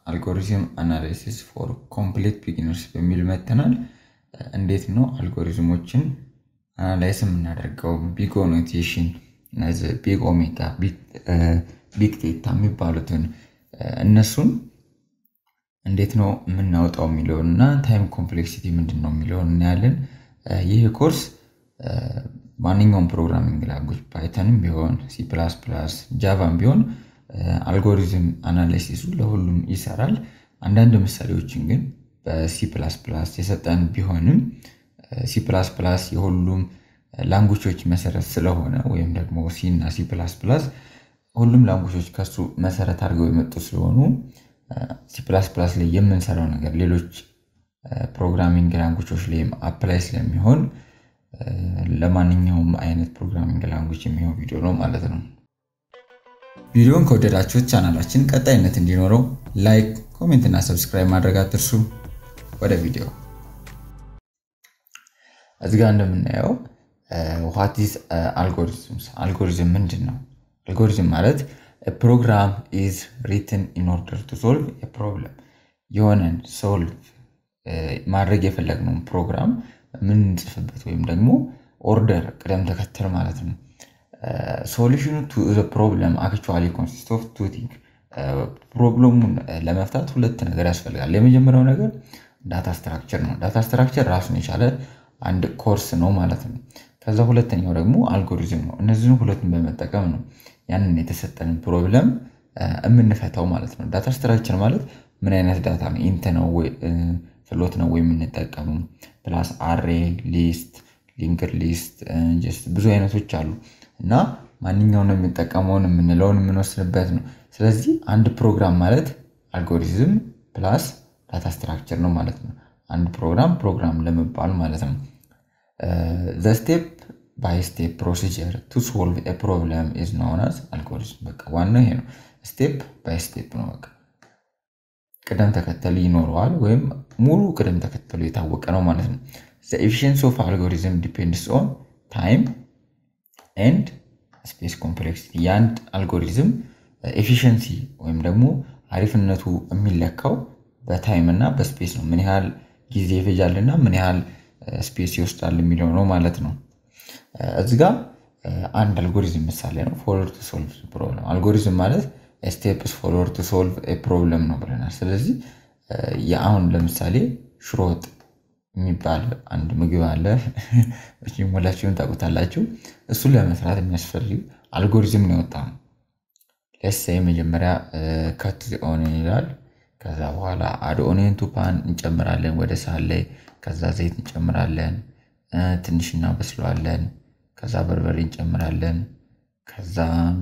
አልጎሪዝም አናላይሲስ ፎር ኮምፕሌት ቢጊነርስ በሚል መተናል። እንዴት ነው አልጎሪዝሞችን አናላይስ የምናደርገው? ቢግ ኖቴሽን፣ ቢግ ኦሜጋ፣ ቢግ ቴታ የሚባሉትን እነሱን እንዴት ነው የምናወጣው የሚለውን እና ታይም ኮምፕሌክሲቲ ምንድን ነው የሚለውን እናያለን። ይህ ኮርስ ማንኛውም ፕሮግራሚንግ ላንጉጅ ፓይተንም ቢሆን ሲ ፕላስ ፕላስ ጃቫም ቢሆን አልጎሪዝም አናላይሲሱ ለሁሉም ይሰራል። አንዳንድ ምሳሌዎችን ግን በሲ ፕላስ ፕላስ የሰጠን ቢሆንም ሲ ፕላስ ፕላስ የሁሉም ላንጉጆች መሰረት ስለሆነ ወይም ደግሞ ሲ እና ሲ ፕላስ ፕላስ ሁሉም ላንጉጆች ከሱ መሰረት አድርገው የመጡ ስለሆኑ ሲ ፕላስ ፕላስ ላይ የምንሰራው ነገር ሌሎች ፕሮግራሚንግ ላንጉጆች ላይም አፕላይ ስለሚሆን ለማንኛውም አይነት ፕሮግራሚንግ ላንጉጅ የሚሆን ቪዲዮ ነው ማለት ነው። ቪዲዮን ከወደዳችሁት ቻናላችን ቀጣይነት እንዲኖረው ላይክ፣ ኮሜንት እና ሰብስክራይብ ማድረግ አትርሱ። ወደ ቪዲዮ እዚህ ጋር እንደምናየው ዋት ኢዝ አልጎሪዝምስ አልጎሪዝም ምንድን ነው? አልጎሪዝም ማለት ፕሮግራም ኢዝ ሪትን ኢን ኦርደር ቱ ሶልቭ ፕሮብለም የሆነን ሶልቭ ማድረግ የፈለግነውን ፕሮግራም የምንጽፍበት ወይም ደግሞ ኦርደር ቅደም ተከተል ማለት ነው። ሶሉሽኑ ቱ ፕሮብለም አክቹዋሊ ኮንሲስት ኦፍ ቱ ቲንግ ፕሮብለሙን ለመፍታት ሁለት ነገር ያስፈልጋል። የመጀመሪያው ነገር ዳታ ስትራክቸር ነው። ዳታ ስትራክቸር ራሱን የቻለ አንድ ኮርስ ነው ማለት ነው። ከዛ ሁለተኛው ደግሞ አልጎሪዝም ነው። እነዚህን ሁለቱን በመጠቀም ነው ያንን የተሰጠንን ፕሮብለም የምንፈታው ማለት ነው። ዳታ ስትራክቸር ማለት ምን አይነት ዳታ ነው? ኢንት ነው ፍሎት ነው ወይ የምንጠቀሙ? ፕላስ አሬ፣ ሊስት፣ ሊንክድ ሊስት ጀስት ብዙ አይነቶች አሉ እና ማንኛውን የሚጠቀመውን የምንለውን የምንወስንበት ነው። ስለዚህ አንድ ፕሮግራም ማለት አልጎሪዝም ፕላስ ዳታ ስትራክቸር ነው ማለት ነው። አንድ ፕሮግራም ፕሮግራም ለመባል ማለት ነው። ዘ ስቴፕ ባይ ስቴፕ ፕሮሲጀር ቱ ሶልቭ ኤ ፕሮብለም ኢዝ ኖውን አዝ አልጎሪዝም። በቃ ዋናው ይሄ ነው። ስቴፕ ባይ ስቴፕ ነው። በቃ ቅደም ተከተል ይኖረዋል ወይም ሙሉ ቅደም ተከተሉ የታወቀ ነው ማለት ነው። ዘ ኤፊሽንሲ ኦፍ አልጎሪዝም ዲፔንድስ ኦን ታይም ኤንድ ስፔስ ኮምፕሌክሲቲ። የአንድ አልጎሪዝም ኤፊሽንሲ ወይም ደግሞ አሪፍነቱ የሚለካው በታይም እና በስፔስ ነው። ምን ያህል ጊዜ ይፈጃል እና ምን ያህል ስፔስ ይወስዳል የሚለው ነው ማለት ነው። እዚ ጋ አንድ አልጎሪዝም ምሳሌ ነው። ፎሎር ቱ ሶልቭ ፕሮብለም። አልጎሪዝም ማለት ስቴፕስ ፎሎር ቱ ሶልቭ ፕሮብለም ነው ብለናል። ስለዚህ የአሁን ለምሳሌ ሽሮ ወጥ የሚባል አንድ ምግብ አለ። ሁላችሁም ታውቁታላችሁ። እሱን ለመስራት የሚያስፈልግ አልጎሪዝም ነው የወጣ ነው። ለሴ መጀመሪያ ከት ኦኒየን ይላል። ከዛ በኋላ አድ ኦኒየን ቱ ፓን እንጨምራለን ወደ ሳህን ላይ። ከዛ ዘይት እንጨምራለን፣ ትንሽ እናበስለዋለን። ከዛ በርበሬ እንጨምራለን። ከዛ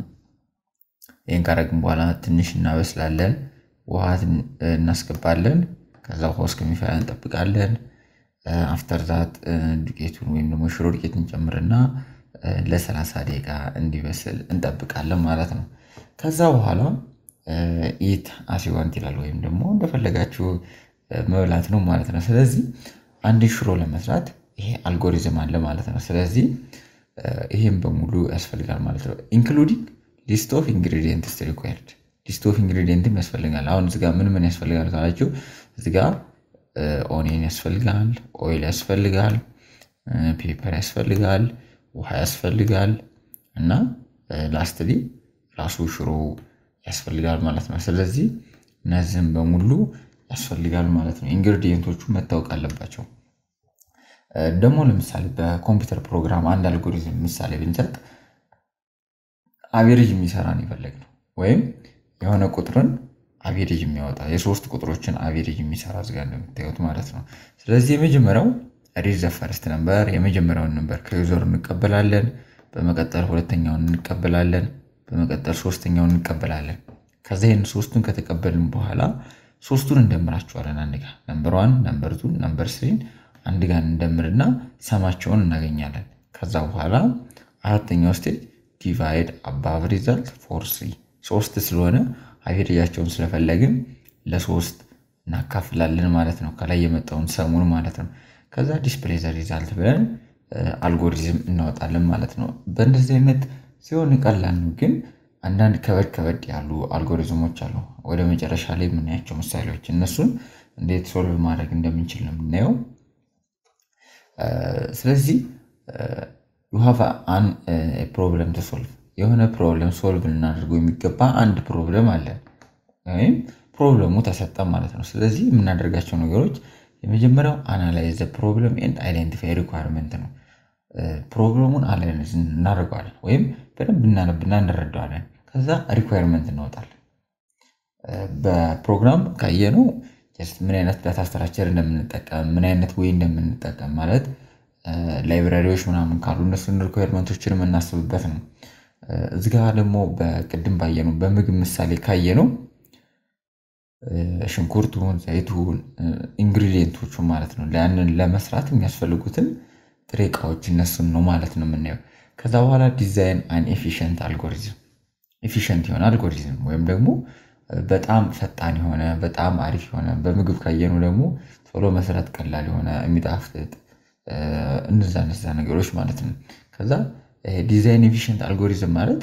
ይህን ካረግን በኋላ ትንሽ እናበስላለን፣ ውሃ እናስገባለን። ከዛ ውሃ እስከሚፈላ እንጠብቃለን። አፍተር ዛት ዱቄቱን ወይም ደግሞ ሽሮ ዱቄት እንጨምርና ለሰላሳ ደቂቃ እንዲበስል እንጠብቃለን ማለት ነው። ከዛ በኋላ ኢት አሲዋንት ይላል ወይም ደግሞ እንደፈለጋችሁ መብላት ነው ማለት ነው። ስለዚህ አንድ ሽሮ ለመስራት ይሄ አልጎሪዝም አለ ማለት ነው። ስለዚህ ይሄም በሙሉ ያስፈልጋል ማለት ነው። ኢንክሉዲንግ ሊስት ኦፍ ኢንግሪዲየንትስ ሪኳየርድ ሊስት ኦፍ ኢንግሪዲየንትም ያስፈልጋል። አሁን እዚጋ ምን ምን ያስፈልጋል ካላችሁ እዚጋ ኦኒየን ያስፈልጋል፣ ኦይል ያስፈልጋል፣ ፔፐር ያስፈልጋል፣ ውሃ ያስፈልጋል እና ላስትሊ ራሱ ሽሮ ያስፈልጋል ማለት ነው። ስለዚህ እነዚህም በሙሉ ያስፈልጋል ማለት ነው። ኢንግሪዲየንቶቹ መታወቅ አለባቸው። ደግሞ ለምሳሌ በኮምፒውተር ፕሮግራም አንድ አልጎሪዝም ምሳሌ ብንሰጥ አቬሬጅ የሚሰራን የፈለግ ነው ወይም የሆነ ቁጥርን አቬሬጅ የሚያወጣ የሶስት ቁጥሮችን አቬሬጅ የሚሰራ እዚጋ እንደምታዩት ማለት ነው። ስለዚህ የመጀመሪያው ሪድ ዘ ፈርስት ነምበር የመጀመሪያውን ነምበር ከዩዘሩ እንቀበላለን። በመቀጠል ሁለተኛውን እንቀበላለን። በመቀጠል ሶስተኛውን እንቀበላለን። ከዛ ይህን ሶስቱን ከተቀበልን በኋላ ሶስቱን እንደምራቸዋለን አንድ ጋር ነምበር ዋን፣ ነምበር ቱ፣ ነምበር ስሪን አንድ ጋር እንደምርና ሰማቸውን እናገኛለን። ከዛ በኋላ አራተኛው ስቴጅ ዲቫይድ አባቭ ሪዛልት ፎር ስሪ ሶስት ስለሆነ አቬሬጃቸውን ስለፈለግን ለሶስት እናካፍላለን ማለት ነው። ከላይ የመጣውን ሰሙን ማለት ነው። ከዛ ዲስፕሌይ ዘ ሪዛልት ብለን አልጎሪዝም እናወጣለን ማለት ነው። በእንደዚህ አይነት ሲሆን ቀላል ነው፣ ግን አንዳንድ ከበድ ከበድ ያሉ አልጎሪዝሞች አሉ። ወደ መጨረሻ ላይ የምናያቸው ምሳሌዎች እነሱን እንዴት ሶልቭ ማድረግ እንደምንችል ነው የምናየው። ስለዚህ ዩ ሃቭ አን ፕሮብለም ቱ ሶልቭ የሆነ ፕሮብለም ሶልቭ ልናደርገው የሚገባ አንድ ፕሮብለም አለ ወይም ፕሮብለሙ ተሰጠ ማለት ነው። ስለዚህ የምናደርጋቸው ነገሮች የመጀመሪያው አናላይዝ ፕሮብለም ኤንድ አይደንቲፋይ ሪኳርመንት ነው። ፕሮብለሙን አናላይዝ እናደርገዋለን ወይም በደንብ እናነብና እንረዳዋለን። ከዛ ሪኳርመንት እናወጣለን። በፕሮግራም ካየነው ምን አይነት ዳታ ስትራክቸር እንደምንጠቀም ምን አይነት ወይ እንደምንጠቀም ማለት ላይብራሪዎች ምናምን ካሉ እነሱን ሪኳርመንቶችን የምናስብበት ነው። እዚህ ጋር ደግሞ በቅድም ባየነው በምግብ ምሳሌ ካየነው ሽንኩርቱን፣ ዘይቱን፣ ኢንግሪዲየንቶቹ ማለት ነው ያንን ለመስራት የሚያስፈልጉትን ጥሬ እቃዎች እነሱን ነው ማለት ነው የምናየው። ከዛ በኋላ ዲዛይን አን ኤፊሽንት አልጎሪዝም ኤፊሽንት የሆነ አልጎሪዝም ወይም ደግሞ በጣም ፈጣን የሆነ በጣም አሪፍ የሆነ በምግብ ካየኑ ደግሞ ቶሎ መስራት ቀላል የሆነ የሚጣፍጥ እነዛ እነዛ ነገሮች ማለት ነው። ከዛ ዲዛይን ኤፊሽንት አልጎሪዝም ማለት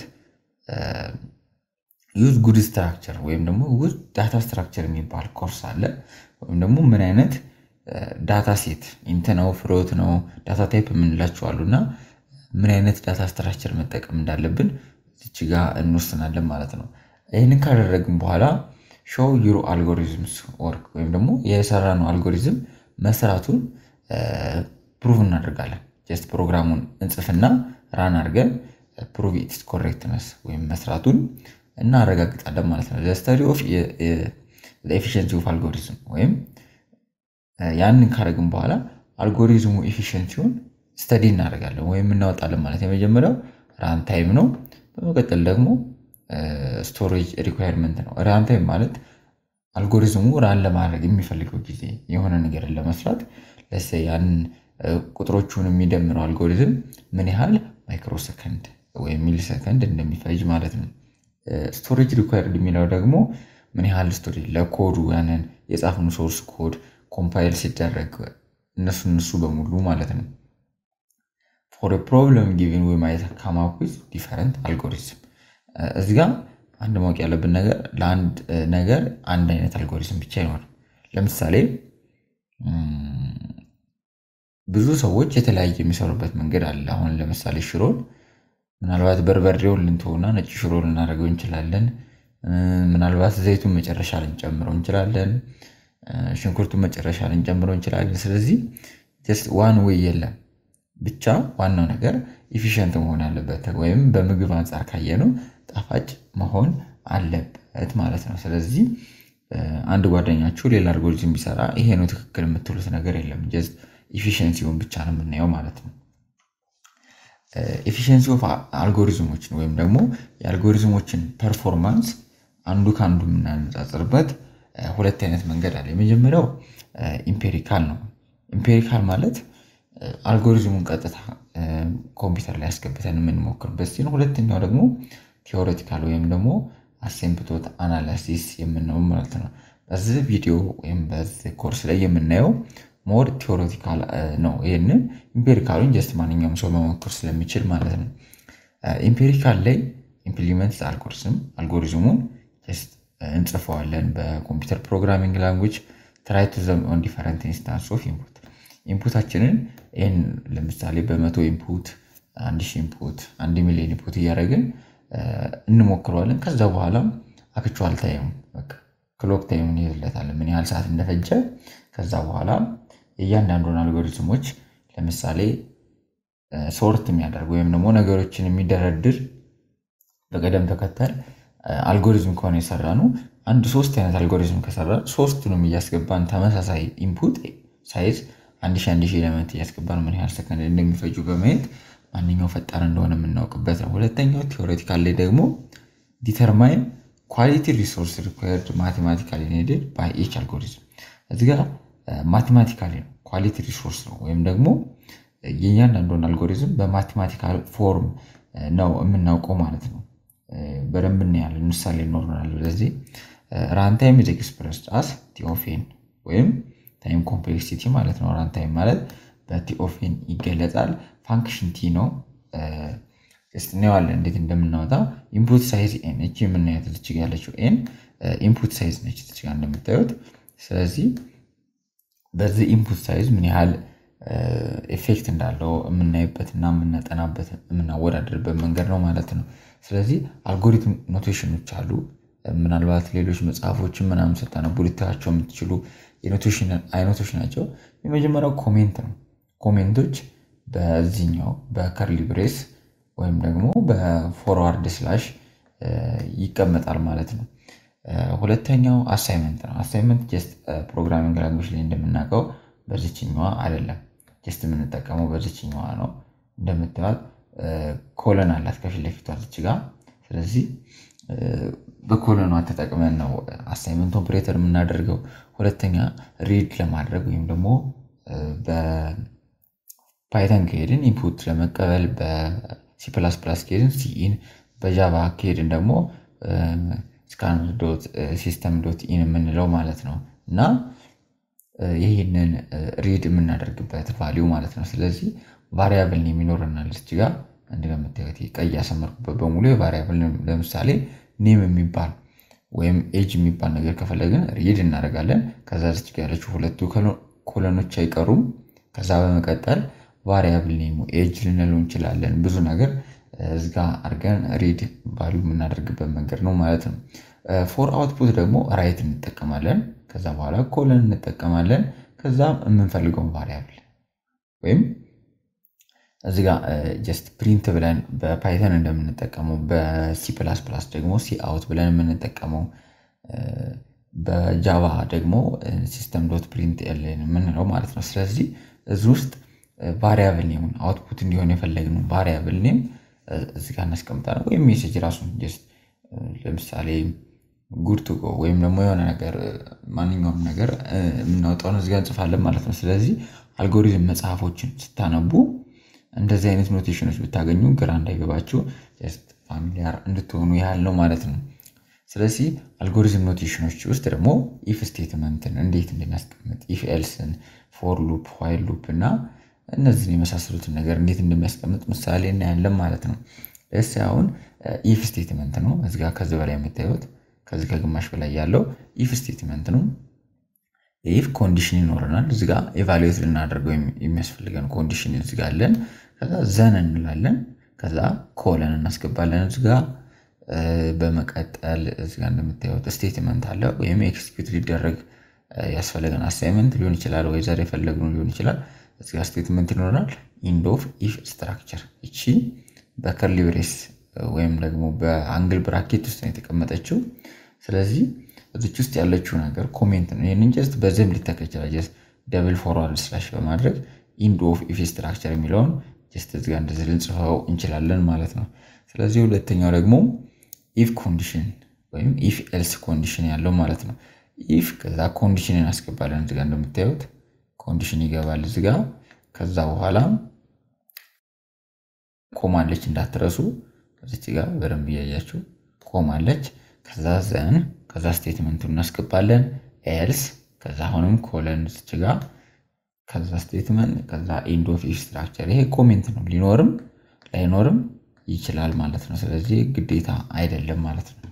ዩዝ ጉድ ስትራክቸር ወይም ደግሞ ጉድ ዳታ ስትራክቸር የሚባል ኮርስ አለ። ወይም ደግሞ ምን አይነት ዳታ ሴት ኢንት ነው ፍሮት ነው ዳታ ታይፕ የምንላቸው አሉ እና ምን አይነት ዳታ ስትራክቸር መጠቀም እንዳለብን እዚች ጋር እንወስናለን ማለት ነው። ይህንን ካደረግን በኋላ ሾው ዩሮ አልጎሪዝምስ ወርክ ወይም ደግሞ የሰራነው አልጎሪዝም መስራቱን ፕሩቭ እናደርጋለን። ጀስት ፕሮግራሙን እንጽፍና ራን አድርገን ፕሩቭ ኢትስ ኮሬክትነስ ወይም መስራቱን እናረጋግጣለን ማለት ነው። ስተዲ ኦፍ ኤፊሽንሲ ኦፍ አልጎሪዝም ወይም ያንን ካደረግን በኋላ አልጎሪዝሙ ኤፊሽንሲውን ስተዲ እናደርጋለን ወይም እናወጣለን ማለት የመጀመሪያው ራን ታይም ነው። በመቀጠል ደግሞ ስቶሬጅ ሪኳየርመንት ነው። ራን ታይም ማለት አልጎሪዝሙ ራን ለማድረግ የሚፈልገው ጊዜ የሆነ ነገርን ለመስራት ለሰ ያንን ቁጥሮቹን የሚደምረው አልጎሪዝም ምን ያህል ማይክሮ ሰከንድ ወይም ሚሊ ሰከንድ እንደሚፈጅ ማለት ነው። ስቶሬጅ ሪኳየርድ የሚለው ደግሞ ምን ያህል ስቶሬጅ ለኮዱ ያንን የጻፍኑ ሶርስ ኮድ ኮምፓይል ሲደረግ እነሱ እነሱ በሙሉ ማለት ነው። ፎር ፕሮብለም ጊቪን ወይ ማየት ካማኩዝ ዲፈረንት አልጎሪዝም እዚህ ጋር አንድ ማወቅ ያለብን ነገር ለአንድ ነገር አንድ አይነት አልጎሪዝም ብቻ አይኖርም። ለምሳሌ ብዙ ሰዎች የተለያየ የሚሰሩበት መንገድ አለ። አሁን ለምሳሌ ሽሮን ምናልባት በርበሬውን ልንተውና ነጭ ሽሮ ልናደርገው እንችላለን። ምናልባት ዘይቱን መጨረሻ ልንጨምረው እንችላለን። ሽንኩርቱን መጨረሻ ልንጨምረው እንችላለን። ስለዚህ ጀስት ዋን ወይ የለም። ብቻ ዋናው ነገር ኢፊሽንት መሆን አለበት ወይም በምግብ አንጻር ካየነው ጣፋጭ መሆን አለበት ማለት ነው። ስለዚህ አንድ ጓደኛችሁ ሌላ አልጎሪዝም ቢሰራ ይሄ ነው ትክክል የምትሉት ነገር የለም። ጀስት ኢፊሽንሲውን ብቻ ነው የምናየው ማለት ነው። ኤፊሽንሲ ኦፍ አልጎሪዝሞችን ወይም ደግሞ የአልጎሪዝሞችን ፐርፎርማንስ አንዱ ከአንዱ የምናነጻጽርበት ሁለት አይነት መንገድ አለ። የመጀመሪያው ኢምፔሪካል ነው። ኢምፔሪካል ማለት አልጎሪዝሙን ቀጥታ ኮምፒውተር ላይ ያስገብተን የምንሞክርበት ሲሆን፣ ሁለተኛው ደግሞ ቴዎሬቲካል ወይም ደግሞ አሴምፕቶት አናላሲስ የምንለው ማለት ነው። በዚህ ቪዲዮ ወይም በዚህ ኮርስ ላይ የምናየው ሞር ቴዎሬቲካል ነው። ይህንን ኢምፔሪካሉን ጀስት ማንኛውም ሰው መሞክር ስለሚችል ማለት ነው። ኢምፔሪካል ላይ ኢምፕሊመንት አልጎሪዝም አልጎሪዝሙን ጀስት እንጽፈዋለን በኮምፒውተር ፕሮግራሚንግ ላንጉጅ ትራይ ቱ ዘም ኦን ዲፈረንት ኢንስታንስ ኦፍ ኢንፑት ኢንፑታችንን ይህን ለምሳሌ በመቶ ኢንፑት አንድ ሺህ ኢንፑት አንድ ሚሊዮን ኢንፑት እያደረግን እንሞክረዋለን። ከዛ በኋላ አክቹዋል ታይም ክሎክ ታይም እንይዝለታለን ምን ያህል ሰዓት እንደፈጀ ከዛ በኋላ የእያንዳንዱን አልጎሪዝሞች ለምሳሌ ሶርት የሚያደርግ ወይም ደግሞ ነገሮችን የሚደረድር በቅደም ተከተል አልጎሪዝም ከሆነ የሰራ ነው። አንድ ሶስት አይነት አልጎሪዝም ከሰራ ሶስቱንም እያስገባን ተመሳሳይ ኢንፑት ሳይዝ አንድ ሺህ አንድ ሺህ ኤሌመንት እያስገባን ምን ያህል ሰከንድ እንደሚፈጁ በማየት ማንኛው ፈጣን እንደሆነ የምናውቅበት ነው። ሁለተኛው ቴዎሬቲካል ላይ ደግሞ ዲተርማይን ኳሊቲ ሪሶርስ ሪኳየርድ ማቴማቲካሊ ኔድድ ባይ ኤች አልጎሪዝም እዚህ ጋር ማቴማቲካሊ ነው ኳሊቲ ሪሶርስ ነው ወይም ደግሞ የእያንዳንዱን አልጎሪዝም በማቴማቲካል ፎርም ነው የምናውቀው ማለት ነው። በደንብ እናያለን። ምሳሌ ይኖረናል። ስለዚህ ራንታይም ኢዝ ኤክስፕረስድ አስ ቲኦፌን ወይም ታይም ኮምፕሌክሲቲ ማለት ነው። ራንታይም ማለት በቲኦፌን ይገለጻል። ፋንክሽን ቲ ነው። ጀስት እናየዋለን እንዴት እንደምናወጣ። ኢንፑት ሳይዝ ኤን እቺ የምናያት እዚች ጋ ያለችው ኤን ኢንፑት ሳይዝ ነች እዚች ጋ እንደምታዩት። ስለዚህ በዚህ ኢንፑት ሳይዝ ምን ያህል ኤፌክት እንዳለው የምናይበት እና የምናጠናበት የምናወዳደርበት መንገድ ነው ማለት ነው። ስለዚህ አልጎሪትም ኖቴሽኖች አሉ። ምናልባት ሌሎች መጽሐፎችን ምናምን ስታነቡ ልታያቸው የምትችሉ የኖቴሽን አይነቶች ናቸው። የመጀመሪያው ኮሜንት ነው። ኮሜንቶች በዚህኛው በከርሊ ብሬስ ወይም ደግሞ በፎርዋርድ ስላሽ ይቀመጣል ማለት ነው። ሁለተኛው አሳይመንት ነው። አሳይመንት ጀስት ፕሮግራሚንግ ላንጉጅ ላይ እንደምናውቀው በዚችኛዋ አይደለም። ጀስት የምንጠቀመው በዚችኛዋ ነው። እንደምታዩት ኮለን አላት ከፊት ለፊቷ ዝች ጋር። ስለዚህ በኮለኗ ተጠቅመን ነው አሳይመንት ኦፕሬተር የምናደርገው። ሁለተኛ ሪድ ለማድረግ ወይም ደግሞ በፓይተን ከሄድን ኢንፑት ለመቀበል በሲ ፕላስ ፕላስ ከሄድን ሲኢን በጃቫ ከሄድን ደግሞ ስካነር ዶት ሲስተም ዶት ኢን የምንለው ማለት ነው እና ይህንን ሪድ የምናደርግበት ቫሊዩ ማለት ነው። ስለዚህ ቫሪያብል ኔም ይኖረናል እዚህ ጋር እንደምታዩት ቀይ ያሰመርኩበት በሙሉ የቫሪያብል ለምሳሌ ኔም የሚባል ወይም ኤጅ የሚባል ነገር ከፈለግን ሪድ እናደርጋለን። ከዛ ዝች ጋር ያለችው ሁለቱ ኮለኖች አይቀሩም። ከዛ በመቀጠል ቫሪያብል ኔሙ ኤጅ ልንለው እንችላለን። ብዙ ነገር እዚጋ አድርገን ሪድ ቫሊዩ የምናደርግበት መንገድ ነው ማለት ነው። ፎር አውትፑት ደግሞ ራይት እንጠቀማለን። ከዛ በኋላ ኮለን እንጠቀማለን። ከዛም የምንፈልገውን ቫሪያብል ወይም እዚ ጋ ጀስት ፕሪንት ብለን በፓይተን እንደምንጠቀመው በሲ ፕላስ ፕላስ ደግሞ ሲ አውት ብለን የምንጠቀመው በጃቫ ደግሞ ሲስተም ዶት ፕሪንት ኤልን የምንለው ማለት ነው። ስለዚህ እዚህ ውስጥ ቫሪያብል ኔሙን አውትፑት እንዲሆን የፈለግነው ቫሪያብል ኔም እዚ ጋ እናስቀምጣለን። ወይም ሜሴጅ ራሱን ጀስት ለምሳሌ ጉድ ቱ ጎ ወይም ደግሞ የሆነ ነገር ማንኛውም ነገር የምናወጣውን እዚጋ እንጽፋለን ማለት ነው። ስለዚህ አልጎሪዝም መጽሐፎችን ስታነቡ እንደዚህ አይነት ኖቴሽኖች ብታገኙ ግራ እንዳይገባችሁ ጀስት ፋሚሊያር እንድትሆኑ ያህል ነው ማለት ነው። ስለዚህ አልጎሪዝም ኖቴሽኖች ውስጥ ደግሞ ኢፍ ስቴትመንትን እንዴት እንደሚያስቀምጥ ኢፍ ኤልስን፣ ፎር ሉፕ፣ ዋይል ሉፕ እና እነዚህን የመሳሰሉትን ነገር እንዴት እንደሚያስቀምጥ ምሳሌ እናያለን ማለት ነው። ደስ አሁን ኢፍ ስቴትመንት ነው እዚጋ ከዚህ በላይ የምታዩት ከዚህ ከግማሽ በላይ ያለው ኢፍ ስቴትመንት ነው። ኢፍ ኮንዲሽን ይኖረናል እዚጋ ኤቫሉዌት ልናደርገው የሚያስፈልገን ኮንዲሽን እዚጋ አለን። ከዛ ዘን እንላለን። ከዛ ኮለን እናስገባለን እዚጋ። በመቀጠል እዚጋ እንደምታዩት ስቴትመንት አለ ወይም ኤክስኪዩት ሊደረግ ያስፈለገን አሳይመንት ሊሆን ይችላል ወይ ዘር የፈለግነው ሊሆን ይችላል። እዚጋ ስቴትመንት ይኖረናል። ኢንድ ኦፍ ኢፍ ስትራክቸር እቺ በከርሊ ብሬስ ወይም ደግሞ በአንግል ብራኬት ውስጥ ነው የተቀመጠችው። ስለዚህ እዚች ውስጥ ያለችው ነገር ኮሜንት ነው። ይህንን ጀስት በዚህም ሊተካ ይችላል። ጀስት ደብል ፎርዋርድ ስላሽ በማድረግ ኢንድ ኦፍ ኢፍ ስትራክቸር የሚለውን ጀስት እዚጋ እንደዚህ ልንጽፈው እንችላለን ማለት ነው። ስለዚህ ሁለተኛው ደግሞ ኢፍ ኮንዲሽን ወይም ኢፍ ኤልስ ኮንዲሽን ያለው ማለት ነው። ኢፍ ከዛ ኮንዲሽን እናስገባለን እዚጋ እንደምታዩት ኮንዲሽን ይገባል እዚጋ። ከዛ በኋላ ኮማለች እንዳትረሱ እዚች ጋር በደንብ እያያችሁ ኮማለች። ከዛ ዘን ከዛ ስቴትመንቱን እናስገባለን ኤልስ ከዛ አሁንም ኮለን እዚች ጋር ከዛ ስቴትመንት ከዛ ኢንድ ኦፍ ኢፍ ስትራክቸር። ይሄ ኮሜንት ነው፣ ሊኖርም ላይኖርም ይችላል ማለት ነው። ስለዚህ ግዴታ አይደለም ማለት ነው።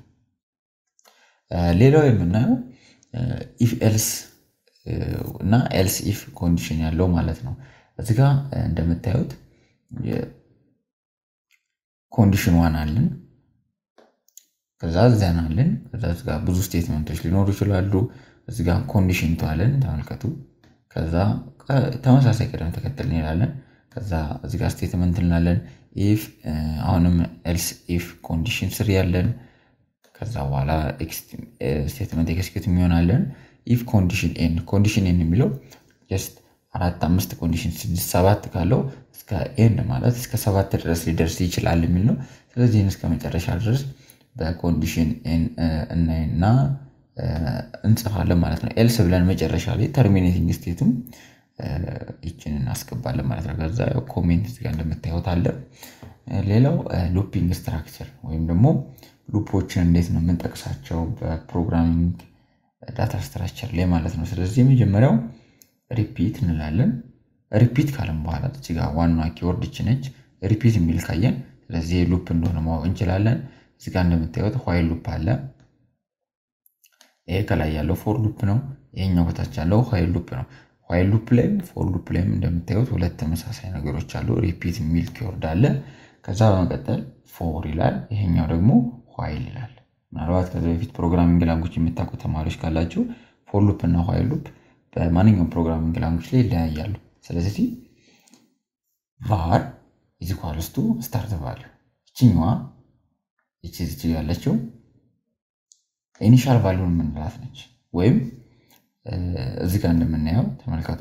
ሌላው የምናየው ኢፍ ኤልስ እና ኤልስ ኢፍ ኮንዲሽን ያለው ማለት ነው። እዚህ ጋ እንደምታዩት ኮንዲሽን ዋን አለን፣ ከዛ ዘን አለን። ከዛ እዚህ ጋ ብዙ ስቴትመንቶች ሊኖሩ ይችላሉ። እዚህ ጋ ኮንዲሽን ተዋለን ተመልከቱ። ከዛ ተመሳሳይ ቅደም ተከተል እንላለን። ከዛ እዚህ ጋ ስቴትመንት እንላለን። ኢፍ አሁንም ኤልስ ኢፍ ኮንዲሽን ስር ያለን ከዛ በኋላ ስቴትመንት ኤክስኪዩት የሚሆናለን። ኢፍ ኮንዲሽን ኤን ኮንዲሽን ኤን የሚለው ጀስት አራት አምስት ኮንዲሽን ስድስት ሰባት ካለው እስከ ኤን ማለት እስከ ሰባት ድረስ ሊደርስ ይችላል የሚል ነው። ስለዚህ እስከ መጨረሻ ድረስ በኮንዲሽን ኤን እናይና እንጽፋለን ማለት ነው። ኤልስ ብለን መጨረሻ ላይ ተርሚኔቲንግ ስቴቱም ይችን እናስገባለን ማለት ነው። ከዛ ኮሜንት እዚጋ እንደምታዩት አለ። ሌላው ሉፒንግ ስትራክቸር ወይም ደግሞ ሉፖችን እንዴት ነው የምንጠቅሳቸው በፕሮግራሚንግ ዳታ ስትራክቸር ላይ ማለት ነው። ስለዚህ የመጀመሪያው ሪፒት እንላለን። ሪፒት ካለም በኋላ እዚጋ ዋና ኪወርድ ነች። ሪፒት የሚል ካየን ስለዚህ ሉፕ እንደሆነ ማወቅ እንችላለን። እዚህ ጋር እንደምታዩት ዋይል ሉፕ አለ። ይሄ ከላይ ያለው ፎር ሉፕ ነው። ይሄኛው በታች ያለው ዋይል ሉፕ ነው። ዋይል ሉፕ ላይም ፎር ሉፕ ላይም እንደምታዩት ሁለት ተመሳሳይ ነገሮች አሉ። ሪፒት የሚል ኪወርድ አለ። ከዛ በመቀጠል ፎር ይላል። ይሄኛው ደግሞ ዋይል ይላል። ምናልባት ከዚ በፊት ፕሮግራሚንግ ላንጉጅ የምታውቁ ተማሪዎች ካላችሁ ፎር ሉፕ እና ዋይል ሉፕ በማንኛውም ፕሮግራሚንግ ላንጉጅ ላይ ይለያያሉ። ስለዚህ ቫር ኢዝ ኢኳልስ ቱ ስታርት ቫሊዩ ይችኛዋ ይቺ ዝች ያለችው ኢኒሻል ቫሊዩን የምንላት ነች። ወይም እዚህ ጋር እንደምናየው ተመልከቱ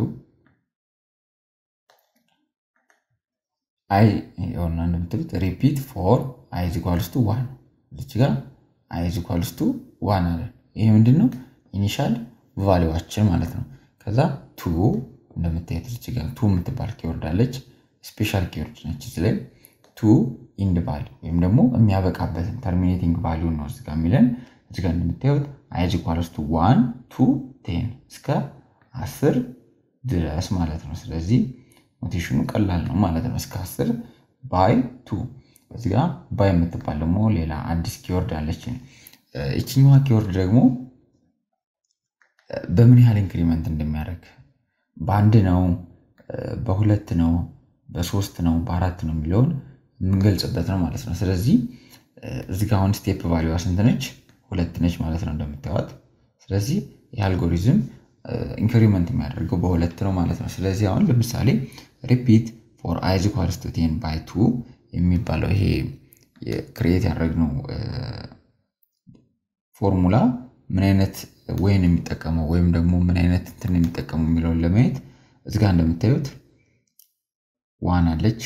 አይ የሆና እንደምትሉት ሪፒት ፎር አይ ኢዝ ኢኳልስ ቱ ዋን እዚች ጋር አይ ኢዝ ኢኳልስ ቱ ዋን አለ። ይሄ ምንድን ነው? ኢኒሻል ቫሊዋችን ማለት ነው። ከዛ ቱ እንደምታየት እዚች ጋር ቱ የምትባል ኪወርድ አለች። ስፔሻል ኪወርድ ነች። እዚህ ላይ ቱ ኢንድ ቫሊዩ ወይም ደግሞ የሚያበቃበትን ተርሚኔቲንግ ቫሊዩ ነው እዚጋ የሚለን። እዚጋ እንደምታዩት አይ ኢዝ ኢኳልስ ቱ ዋን ቱ ቴን እስከ አስር ድረስ ማለት ነው። ስለዚህ ኖቴሽኑ ቀላል ነው ማለት ነው። እስከ አስር ባይ ቱ እዚህ ጋ ባይ የምትባል ደግሞ ሌላ አዲስ ኪወርድ አለችን። ይችኛዋ ኪወርድ ደግሞ በምን ያህል ኢንክሪመንት እንደሚያደርግ በአንድ ነው፣ በሁለት ነው፣ በሶስት ነው፣ በአራት ነው የሚለውን የምንገልጽበት ነው ማለት ነው። ስለዚህ እዚህ ጋ አሁን ስቴፕ ቫሊዋ ስንት ነች? ሁለት ነች ማለት ነው እንደምታዩት። ስለዚህ የአልጎሪዝም ኢንክሪመንት የሚያደርገው በሁለት ነው ማለት ነው። ስለዚህ አሁን ለምሳሌ ሪፒት ፎር አይ ኢዝ ኢኳልስ ቱ ቴን ባይ ቱ የሚባለው ይሄ ክሬት ያደረግነው ፎርሙላ ምን አይነት ወይን የሚጠቀመው ወይም ደግሞ ምን አይነት እንትን የሚጠቀመው የሚለውን ለማየት እዚጋ እንደምታዩት ዋን አለች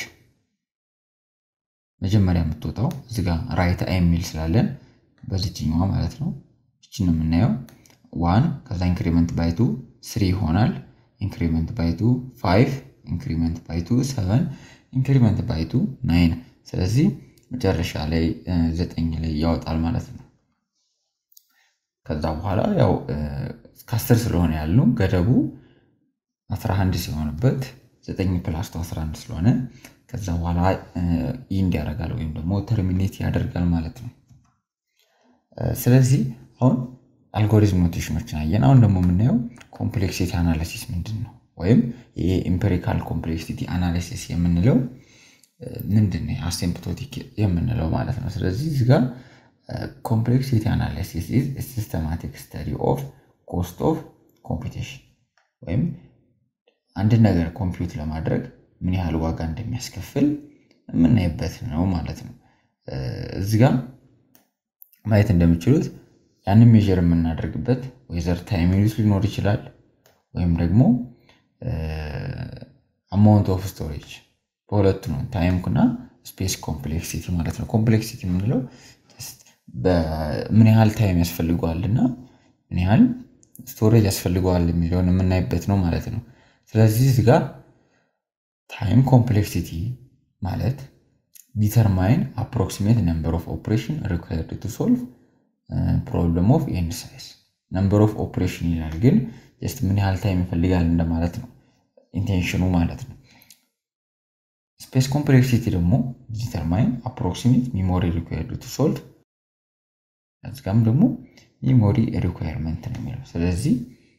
መጀመሪያ የምትወጣው እዚጋ ራይት አይ የሚል ስላለን በዚችኛዋ ማለት ነው። እችን ነው የምናየው ዋን ከዛ ኢንክሪመንት ባይቱ ስሪ ይሆናል። ኢንክሪመንት ባይቱ ፋይቭ ኢንክሪመንት ባይቱ ሰቨን ኢንክሪመንት ባይቱ ናይን። ስለዚህ መጨረሻ ላይ ዘጠኝ ላይ ያወጣል ማለት ነው። ከዛ በኋላ ያው ከአስር ስለሆነ ያሉ ገደቡ 11 ሲሆንበት ዘጠኝ ፕላስ ቱ 11 ስለሆነ ከዛ በኋላ ኢንድ ያደርጋል ወይም ደግሞ ተርሚኔት ያደርጋል ማለት ነው። ስለዚህ አሁን አልጎሪዝም ኖቴሽኖችን አየን። አሁን ደግሞ የምናየው ኮምፕሌክሲቲ አናሊሲስ ምንድን ነው? ወይም ይሄ ኢምፔሪካል ኮምፕሌክሲቲ አናሊሲስ የምንለው ምንድን ነው? አሲምፕቶቲክ የምንለው ማለት ነው። ስለዚህ እዚህ ጋር ኮምፕሌክሲቲ አናሊሲስ ኢዝ ሲስተማቲክ ስተዲ ኦፍ ኮስት ኦፍ ኮምፒቴሽን ወይም አንድን ነገር ኮምፒውት ለማድረግ ምን ያህል ዋጋ እንደሚያስከፍል የምናይበት ነው ማለት ነው። እዚህ ጋር ማየት እንደሚችሉት ያንን ሜዥር የምናደርግበት ወይዘር ታይም ዩኒት ሊኖር ይችላል ወይም ደግሞ አማውንት ኦፍ ስቶሬጅ በሁለቱ ነው። ታይም እና ስፔስ ኮምፕሌክሲቲ ማለት ነው። ኮምፕሌክሲቲ የምንለው ምን ያህል ታይም ያስፈልገዋል እና ምን ያህል ስቶሬጅ ያስፈልገዋል የሚለውን የምናይበት ነው ማለት ነው። ስለዚህ እዚህ ጋር ታይም ኮምፕሌክሲቲ ማለት ዲተርማይን አፕሮክሲሜት ነምበር ኦፍ ኦፕሬሽን ሪኳየርድ ቱ ሶልቭ ፕሮብለም ኦፍ ኤንድ ሳይዝ ነምበር ኦፍ ኦፕሬሽን ይላል፣ ግን ጀስት ምን ያህል ታይም ይፈልጋል እንደማለት ነው ኢንቴንሽኑ ማለት ነው። ስፔስ ኮምፕሌክሲቲ ደግሞ ዲተርማይን አፕሮክሲሜት ሚሞሪ ሪኳየርድ ቱ ሶልቭ እዚጋም ደግሞ ሚሞሪ ሪኳየርመንት ነው የሚለው። ስለዚህ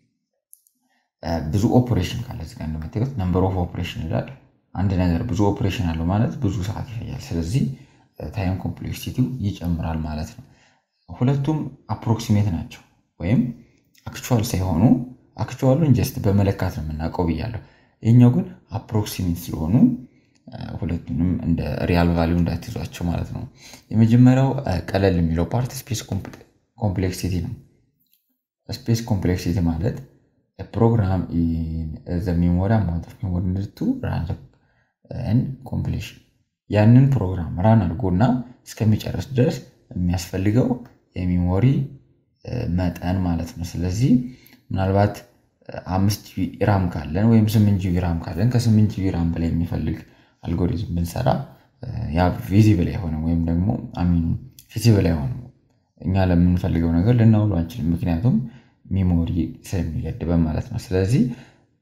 ብዙ ኦፕሬሽን ካለ እዚጋ እንደምታዩት ነምበር ኦፍ ኦፕሬሽን ይላል። አንድ ነገር ብዙ ኦፕሬሽን አለው ማለት ብዙ ሰዓት ይፈጃል። ስለዚህ ታይም ኮምፕሌክሲቲው ይጨምራል ማለት ነው። ሁለቱም አፕሮክሲሜት ናቸው ወይም አክቹዋል ሳይሆኑ አክቹዋሉን ጀስት በመለካት ነው የምናውቀው ብያለሁ። ይህኛው ግን አፕሮክሲሜት ስለሆኑ ሁለቱንም እንደ ሪያል ቫሊዩ እንዳትይዟቸው ማለት ነው። የመጀመሪያው ቀለል የሚለው ፓርት ስፔስ ኮምፕሌክሲቲ ነው። ስፔስ ኮምፕሌክሲቲ ማለት ፕሮግራም ዘ ሜሞሪ አማውንት ኦፍ ሜሞሪ ቱ ራን ኮምፕሌሽን ያንን ፕሮግራም ራን አድርጎና እስከሚጨርስ ድረስ የሚያስፈልገው የሜሞሪ መጠን ማለት ነው። ስለዚህ ምናልባት አምስት ጂቢ ራም ካለን ወይም ስምንት ጂቢ ራም ካለን ከስምንት ጂቢ ራም በላይ የሚፈልግ አልጎሪዝም ብንሰራ ያ ቪዚብል አይሆንም ወይም ደግሞ አሚን ፊዚብል አይሆንም። እኛ ለምንፈልገው ነገር ልናውሉ አንችልም፣ ምክንያቱም ሚሞሪ ስለሚገድበን ማለት ነው። ስለዚህ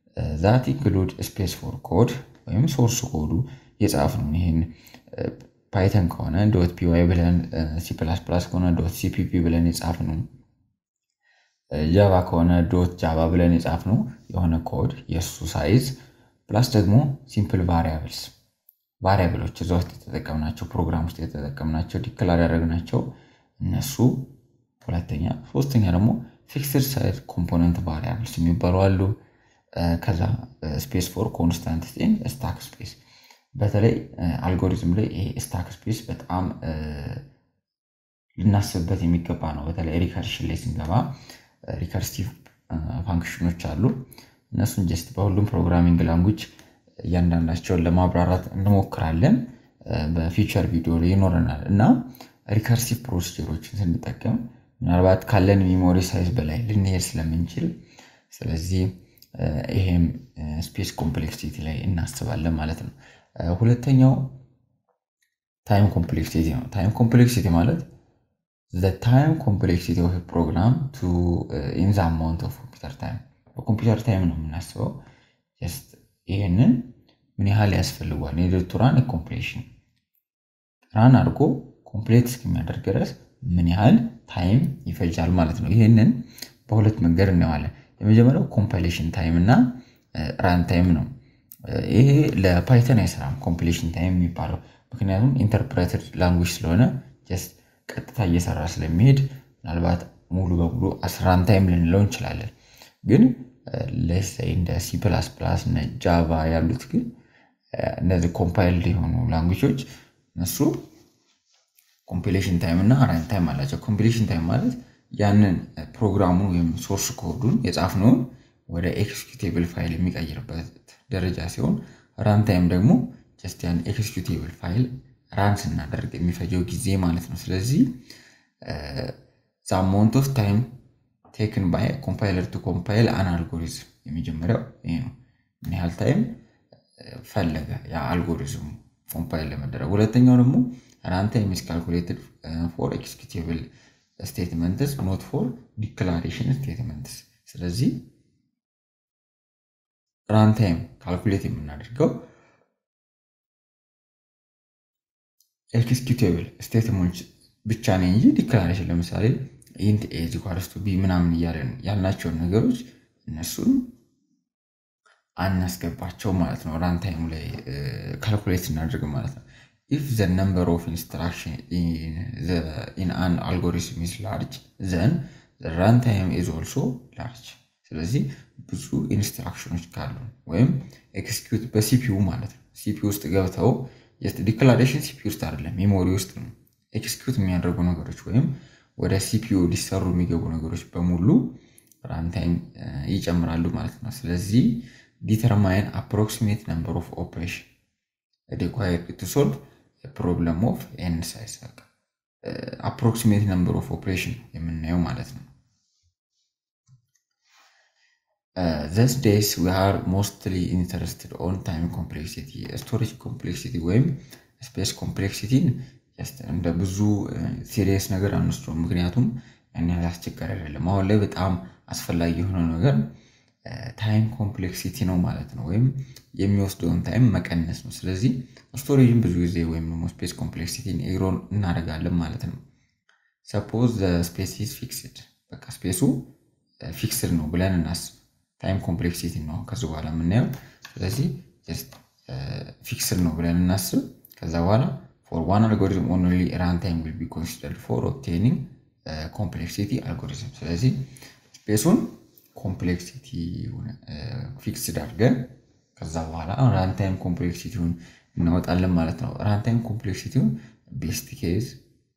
ዛት ኢንክሉድ ስፔስ ፎር ኮድ ወይም ሶርስ ኮዱ የጻፍ ነው ይህን ፓይተን ከሆነ ዶት ፒዋይ ብለን ሲ ፕላስ ፕላስ ከሆነ ዶት ሲፒፒ ብለን የጻፍነው ጃቫ ከሆነ ዶት ጃቫ ብለን የጻፍነው የሆነ ኮድ የእሱ ሳይዝ ፕላስ ደግሞ ሲምፕል ቫሪያብልስ ቫሪያብሎች እዛ ውስጥ የተጠቀምናቸው ፕሮግራም ውስጥ የተጠቀምናቸው ዲክላር ያደረግናቸው እነሱ ሁለተኛ። ሶስተኛ ደግሞ ፊክስድ ሳይዝ ኮምፖነንት ቫሪያብልስ የሚባሉ አሉ። ከዛ ስፔስ ፎር ኮንስታንት ስቴን ስታክ ስፔስ በተለይ አልጎሪዝም ላይ ይሄ ስታክ ስፔስ በጣም ልናስብበት የሚገባ ነው። በተለይ ሪከርሽን ላይ ስንገባ ሪከርሲቭ ፋንክሽኖች አሉ። እነሱን ጀስት በሁሉም ፕሮግራሚንግ ላንጉጅ እያንዳንዳቸውን ለማብራራት እንሞክራለን። በፊቸር ቪዲዮ ላይ ይኖረናል እና ሪከርሲቭ ፕሮሲጀሮችን ስንጠቀም ምናልባት ካለን ሚሞሪ ሳይዝ በላይ ልንሄድ ስለምንችል ስለዚህ ይሄም ስፔስ ኮምፕሌክሲቲ ላይ እናስባለን ማለት ነው። ሁለተኛው ታይም ኮምፕሌክሲቲ ነው። ታይም ኮምፕሌክሲቲ ማለት ዘ ታይም ኮምፕሌክሲቲ ኦፍ ፕሮግራም ቱ ኢን ዘ አማውንት ኦፍ ኮምፒውተር ታይም በኮምፒውተር ታይም ነው የምናስበው። ጀስት ይህንን ምን ያህል ያስፈልጓል የድርቱ ራን ኮምፕሌሽን ራን አድርጎ ኮምፕሌት እስከሚያደርግ ድረስ ምን ያህል ታይም ይፈጃል ማለት ነው። ይህንን በሁለት መንገድ እናየዋለን። የመጀመሪያው ኮምፓይሌሽን ታይም እና ራን ታይም ነው። ይሄ ለፓይተን አይሰራም ኮምፕሌሽን ታይም የሚባለው ምክንያቱም ኢንተርፕሬትድ ላንጉጅ ስለሆነ ጀስት ቀጥታ እየሰራ ስለሚሄድ ምናልባት ሙሉ በሙሉ ራን ታይም ልንለው እንችላለን። ግን ለሳይ እንደ ሲ ፕላስ ፕላስ እነ ጃቫ ያሉት ግን እነዚህ ኮምፓይልድ የሆኑ ላንጉጆች እነሱ ኮምፒሌሽን ታይም እና ራን ታይም አላቸው። ኮምፒሌሽን ታይም ማለት ያንን ፕሮግራሙን ወይም ሶርስ ኮዱን የጻፍነውን ወደ ኤክስኪዩቴብል ፋይል የሚቀይርበት ደረጃ ሲሆን ራን ታይም ደግሞ ጀስት ያን ኤክስኪዩቴብል ፋይል ራን ስናደርግ የሚፈጀው ጊዜ ማለት ነው። ስለዚህ ዘ አማውንት ኦፍ ታይም ቴክን ባይ ኮምፓይለር ቱ ኮምፓይል አን አልጎሪዝም የመጀመሪያው ይሄ ነው። ምን ያህል ታይም ፈለገ ያ አልጎሪዝሙ ኮምፓይል ለመደረግ። ሁለተኛው ደግሞ ራን ታይም ኢዝ ካልኩሌትድ ፎር ኤክስኪዩቴብል ስቴትመንትስ ኖት ፎር ዲክላሬሽን ስቴትመንትስ። ስለዚህ ራን ታይም ካልኩሌት የምናደርገው ኤክስኪዩቴብል ስቴትመንት ብቻ ነው እንጂ ዲክላሬሽን ለምሳሌ ኢንት ኤ ኢዝ ኢኳልስ ቱ ቢ ምናምን እያለን ያልናቸውን ነገሮች እነሱን አናስገባቸው ማለት ነው። ራን ታይሙ ላይ ካልኩሌት እናደርግ ማለት ነው። ኢፍ ዘ ነምበር ኦፍ ኢንስትራክሽን ኢን አን አልጎሪዝም ኢዝ ላርጅ ዘን ራን ታይም ኢዝ ኦልሶ ላርጅ። ስለዚህ ብዙ ኢንስትራክሽኖች ካሉ ወይም ኤክስኪዩት በሲፒዩ ማለት ነው ሲፒዩ ውስጥ ገብተው ዲክላሬሽን ሲፒዩ ውስጥ አይደለም ሜሞሪ ውስጥ ነው ኤክስኪዩት የሚያደርጉ ነገሮች ወይም ወደ ሲፒዩ ሊሰሩ የሚገቡ ነገሮች በሙሉ ራንታይም ይጨምራሉ ማለት ነው። ስለዚህ ዲተርማይን አፕሮክሲሜት ነምበር ኦፍ ኦፕሬሽን ሪኳየርድ ቱ ሶልቭ ፕሮብለም ኦፍ ኤን ሳይዝ አፕሮክሲሜት ነምበር ኦፍ ኦፕሬሽን የምናየው ማለት ነው። ዘስ ዴይስ ዊ አር ሞስትሊ ኢንተረስትድ ኦን ታይም ኮምፕሌክሲቲ ስቶሬጅ ኮምፕሌክሲቲ ወይም ስፔስ ኮምፕሌክሲቲን እንደ ብዙ ሲሪየስ ነገር አንወስደውም። ምክንያቱም ያን ያህል አስቸጋሪ አይደለም። አሁን ላይ በጣም አስፈላጊ የሆነው ነገር ታይም ኮምፕሌክሲቲ ነው ማለት ነው፣ ወይም የሚወስደውን ታይም መቀነስ ነው። ስለዚህ ስቶሬጅን ብዙ ጊዜ ወይም ደግሞ ስፔስ ኮምፕሌክሲቲን ኢግኖር እናደርጋለን ማለት ነው። ሰፖዝ ስፔስ ኢዝ ፊክስድ፣ በቃ ስፔሱ ፊክስድ ነው ብለን እናስብ። ታይም ኮምፕሌክሲቲ ነው ከዚህ በኋላ የምናየው። ስለዚህ ፊክስድ ነው ብለን እናስብ። ከዛ በኋላ ፎር ዋን አልጎሪዝም ኦንሊ ራን ታይም ዊል ቢ ኮንሲደርድ ፎር ኦብቴኒንግ ኮምፕሌክሲቲ አልጎሪዝም። ስለዚህ ስፔሱን ኮምፕሌክሲቲ ፊክስድ አድርገን ከዛ በኋላ ራንታይም ኮምፕሌክሲቲውን እናወጣለን ማለት ነው። ራንታይም ኮምፕሌክሲቲውን ቤስት ኬዝ፣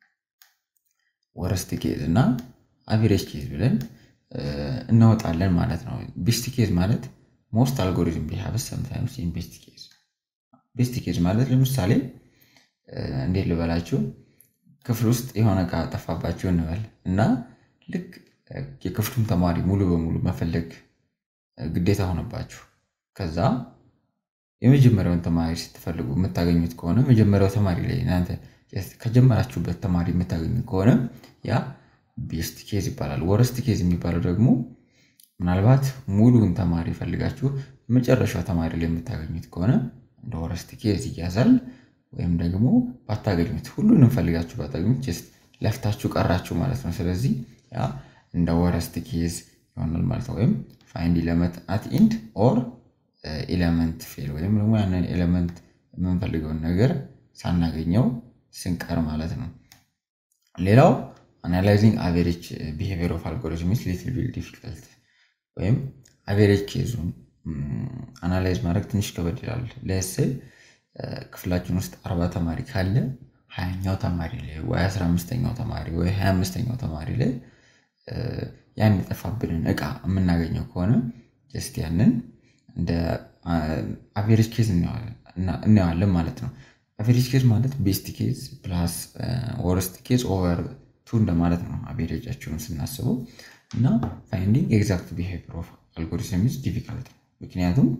ወረስት ኬዝ እና አቬሬጅ ኬዝ ብለን እናወጣለን ማለት ነው። ቤስት ኬዝ ማለት ሞስት አልጎሪዝም ቢሃቭስ ሰምታይምስ ኢን ቤስት ኬዝ። ቤስት ኬዝ ማለት ለምሳሌ እንዴት ልበላችሁ ክፍል ውስጥ የሆነ እቃ ጠፋባችሁ እንበል እና ልክ የክፍሉን ተማሪ ሙሉ በሙሉ መፈለግ ግዴታ ሆነባችሁ። ከዛ የመጀመሪያውን ተማሪ ስትፈልጉ የምታገኙት ከሆነ መጀመሪያው ተማሪ ላይ እናንተ ከጀመራችሁበት ተማሪ የምታገኙት ከሆነ ያ ቤስት ኬዝ ይባላል። ወረስት ኬዝ የሚባለው ደግሞ ምናልባት ሙሉውን ተማሪ ፈልጋችሁ መጨረሻው ተማሪ ላይ የምታገኙት ከሆነ እንደ ወረስት ኬዝ ይያዛል። ወይም ደግሞ ባታገኙት ሁሉንም ፈልጋችሁ ባታገኙት ጀስት ለፍታችሁ ቀራችሁ ማለት ነው። ስለዚህ ያ እንደ ወረስት ኬዝ ይሆናል ማለት ነው። ወይም ፋይንድ ኢለመንት አት ኢንድ ኦር ኤለመንት ፌል ወይም ደግሞ ያንን ኤለመንት የምንፈልገውን ነገር ሳናገኘው ስንቀር ማለት ነው። ሌላው አናላይዚንግ አቬሬጅ ቢሄቪየር ኦፍ አልጎሪዝምስ ሊትል ቢል ዲፊካልት ወይም አቬሬጅ ኬዙን አናላይዝ ማድረግ ትንሽ ከበድ ይላል። ለስል ክፍላችን ውስጥ አርባ ተማሪ ካለ ሀያኛው ተማሪ ላይ ወይ አስራ አምስተኛው ተማሪ ወይ ሀያ አምስተኛው ተማሪ ላይ ያን የጠፋብንን እቃ የምናገኘው ከሆነ ጀስት ያንን እንደ አቬሬጅ ኬዝ እናየዋለን ማለት ነው። አቬሬጅ ኬዝ ማለት ቤስት ኬዝ ፕላስ ወርስት ኬዝ ኦቨር ቱ እንደማለት ነው። አቬሬጃቸውን ስናስበው እና ፋይንዲንግ ኤግዛክት ቢሄቪየር ኦፍ አልጎሪዝም ኢዝ ዲፊካልት ነው። ምክንያቱም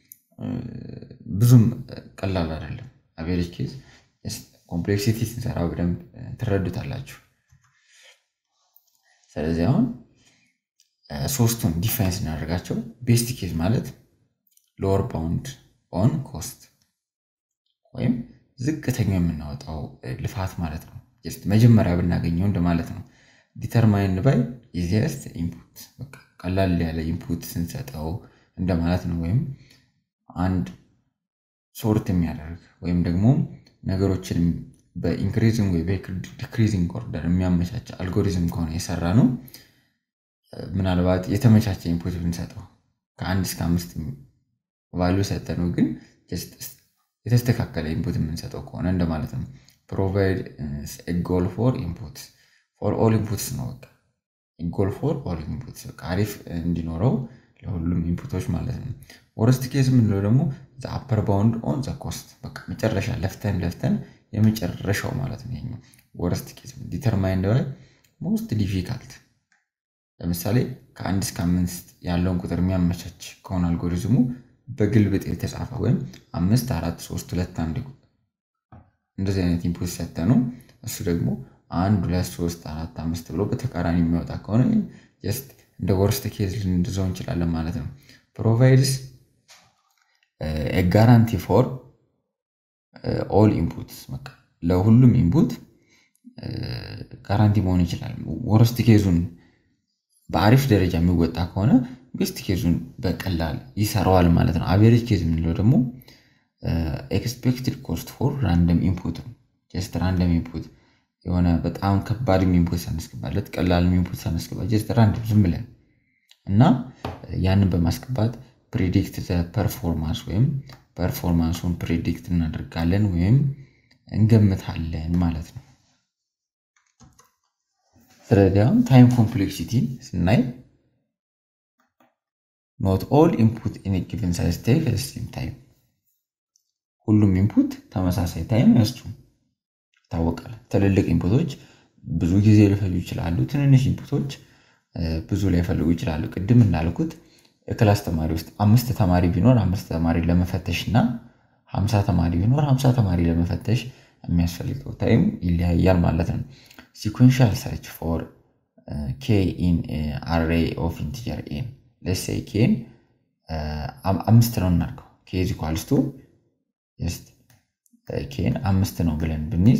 ብዙም ቀላል አይደለም። አቬሬጅ ኬዝ ኮምፕሌክሲቲ ስንሰራ በደንብ ትረዱታላችሁ። ስለዚህ አሁን ሶስቱን ዲፋይን ስናደርጋቸው ቤስት ኬዝ ማለት ሎወር ባውንድ ኦን ኮስት ወይም ዝቅተኛ የምናወጣው ልፋት ማለት ነው። ጀስት መጀመሪያ ብናገኘው እንደማለት ነው። ዲተርማይን ባይ ኢዚየስት ኢንፑት ቀላል ያለ ኢንፑት ስንሰጠው እንደማለት ነው። ወይም አንድ ሶርት የሚያደርግ ወይም ደግሞ ነገሮችን በኢንክሪዚንግ ወይ በዲክሪዚንግ ኦርደር የሚያመቻች አልጎሪዝም ከሆነ የሰራ ነው። ምናልባት የተመቻቸ ኢንፑት ብንሰጠው ከአንድ እስከ አምስት ቫሉ ሰጠ ነው ግን የተስተካከለ ኢንፑት የምንሰጠው ከሆነ እንደማለት ነው። ፕሮቫይድ ጎል ፎር ኢንፑት ፎር ኦል ኢንፑትስ ነው። በቃ ጎል ፎር ኦል ኢንፑትስ አሪፍ እንዲኖረው ለሁሉም ኢንፑቶች ማለት ነው። ወረስት ኬዝ የምንለው ደግሞ አፐር ባውንድ ኦን ዘ ኮስት በቃ መጨረሻ ለፍተን ለፍተን የመጨረሻው ማለት ነው። ይሄኛው ወረስት ኬዝ ዲተርማይንድ ባይ ሞስት ዲፊካልት ለምሳሌ ከአንድ እስከ አምስት ያለውን ቁጥር የሚያመቻች ከሆነ አልጎሪዝሙ በግልብጥ የተጻፈ ወይም አምስት አራት ሶስት ሁለት አንድ እንደዚህ አይነት ኢንፑት ሰጠ ነው። እሱ ደግሞ አንድ ሁለት ሶስት አራት አምስት ብሎ በተቃራኒ የሚወጣ ከሆነ ጀስት እንደ ወርስት ኬዝ ልንድዘው እንችላለን ማለት ነው። ፕሮቫይድስ ጋራንቲ ፎር ኦል ኢንፑትስ ለሁሉም ኢንፑት ጋራንቲ መሆን ይችላል። ወርስት ኬዙን በአሪፍ ደረጃ የሚወጣ ከሆነ ቤስት ኬዙን በቀላል ይሰራዋል ማለት ነው። አቬሬጅ ኬዝ የምንለው ደግሞ ኤክስፔክትድ ኮስት ፎር ራንደም ኢንፑት ነው። ጀስት ራንደም ኢንፑት የሆነ በጣም ከባድ ኢንፑት ሳናስገባለት ቀላል ኢንፑት ሳናስገባ ጀስት ራንደም ዝም ብለን እና ያንን በማስገባት ፕሪዲክት ፐርፎርማንስ ወይም ፐርፎርማንሱን ፕሪዲክት እናደርጋለን ወይም እንገምታለን ማለት ነው። ስለዚህ አሁን ታይም ኮምፕሌክሲቲን ስናይ ኖት ኦል ኢንፑት ኢን ጊቨን ሳይዝ ቴክ ሴም ታይም ሁሉም ኢንፑት ተመሳሳይ ታይም አይወስዱም። ይታወቃል። ትልልቅ ኢንፑቶች ብዙ ጊዜ ሊፈጁ ይችላሉ። ትንንሽ ኢንፑቶች ብዙ ላይፈልጉ ይችላሉ። ቅድም እንዳልኩት የክላስ ተማሪ ውስጥ አምስት ተማሪ ቢኖር አምስት ተማሪ ለመፈተሽ እና ሀምሳ ተማሪ ቢኖር ሀምሳ ተማሪ ለመፈተሽ የሚያስፈልገው ታይም ይለያያል ማለት ነው። ሲኩዌንሻል ሰርች ፎር ኬ ኢን አሬ ኦፍ ኢንቲጀር ኤን ለሴይ ኬን አምስት ነው እናድርገው ኬ ኢዝ ኢኳልስ ቱ ኬን አምስት ነው ብለን ብንይዝ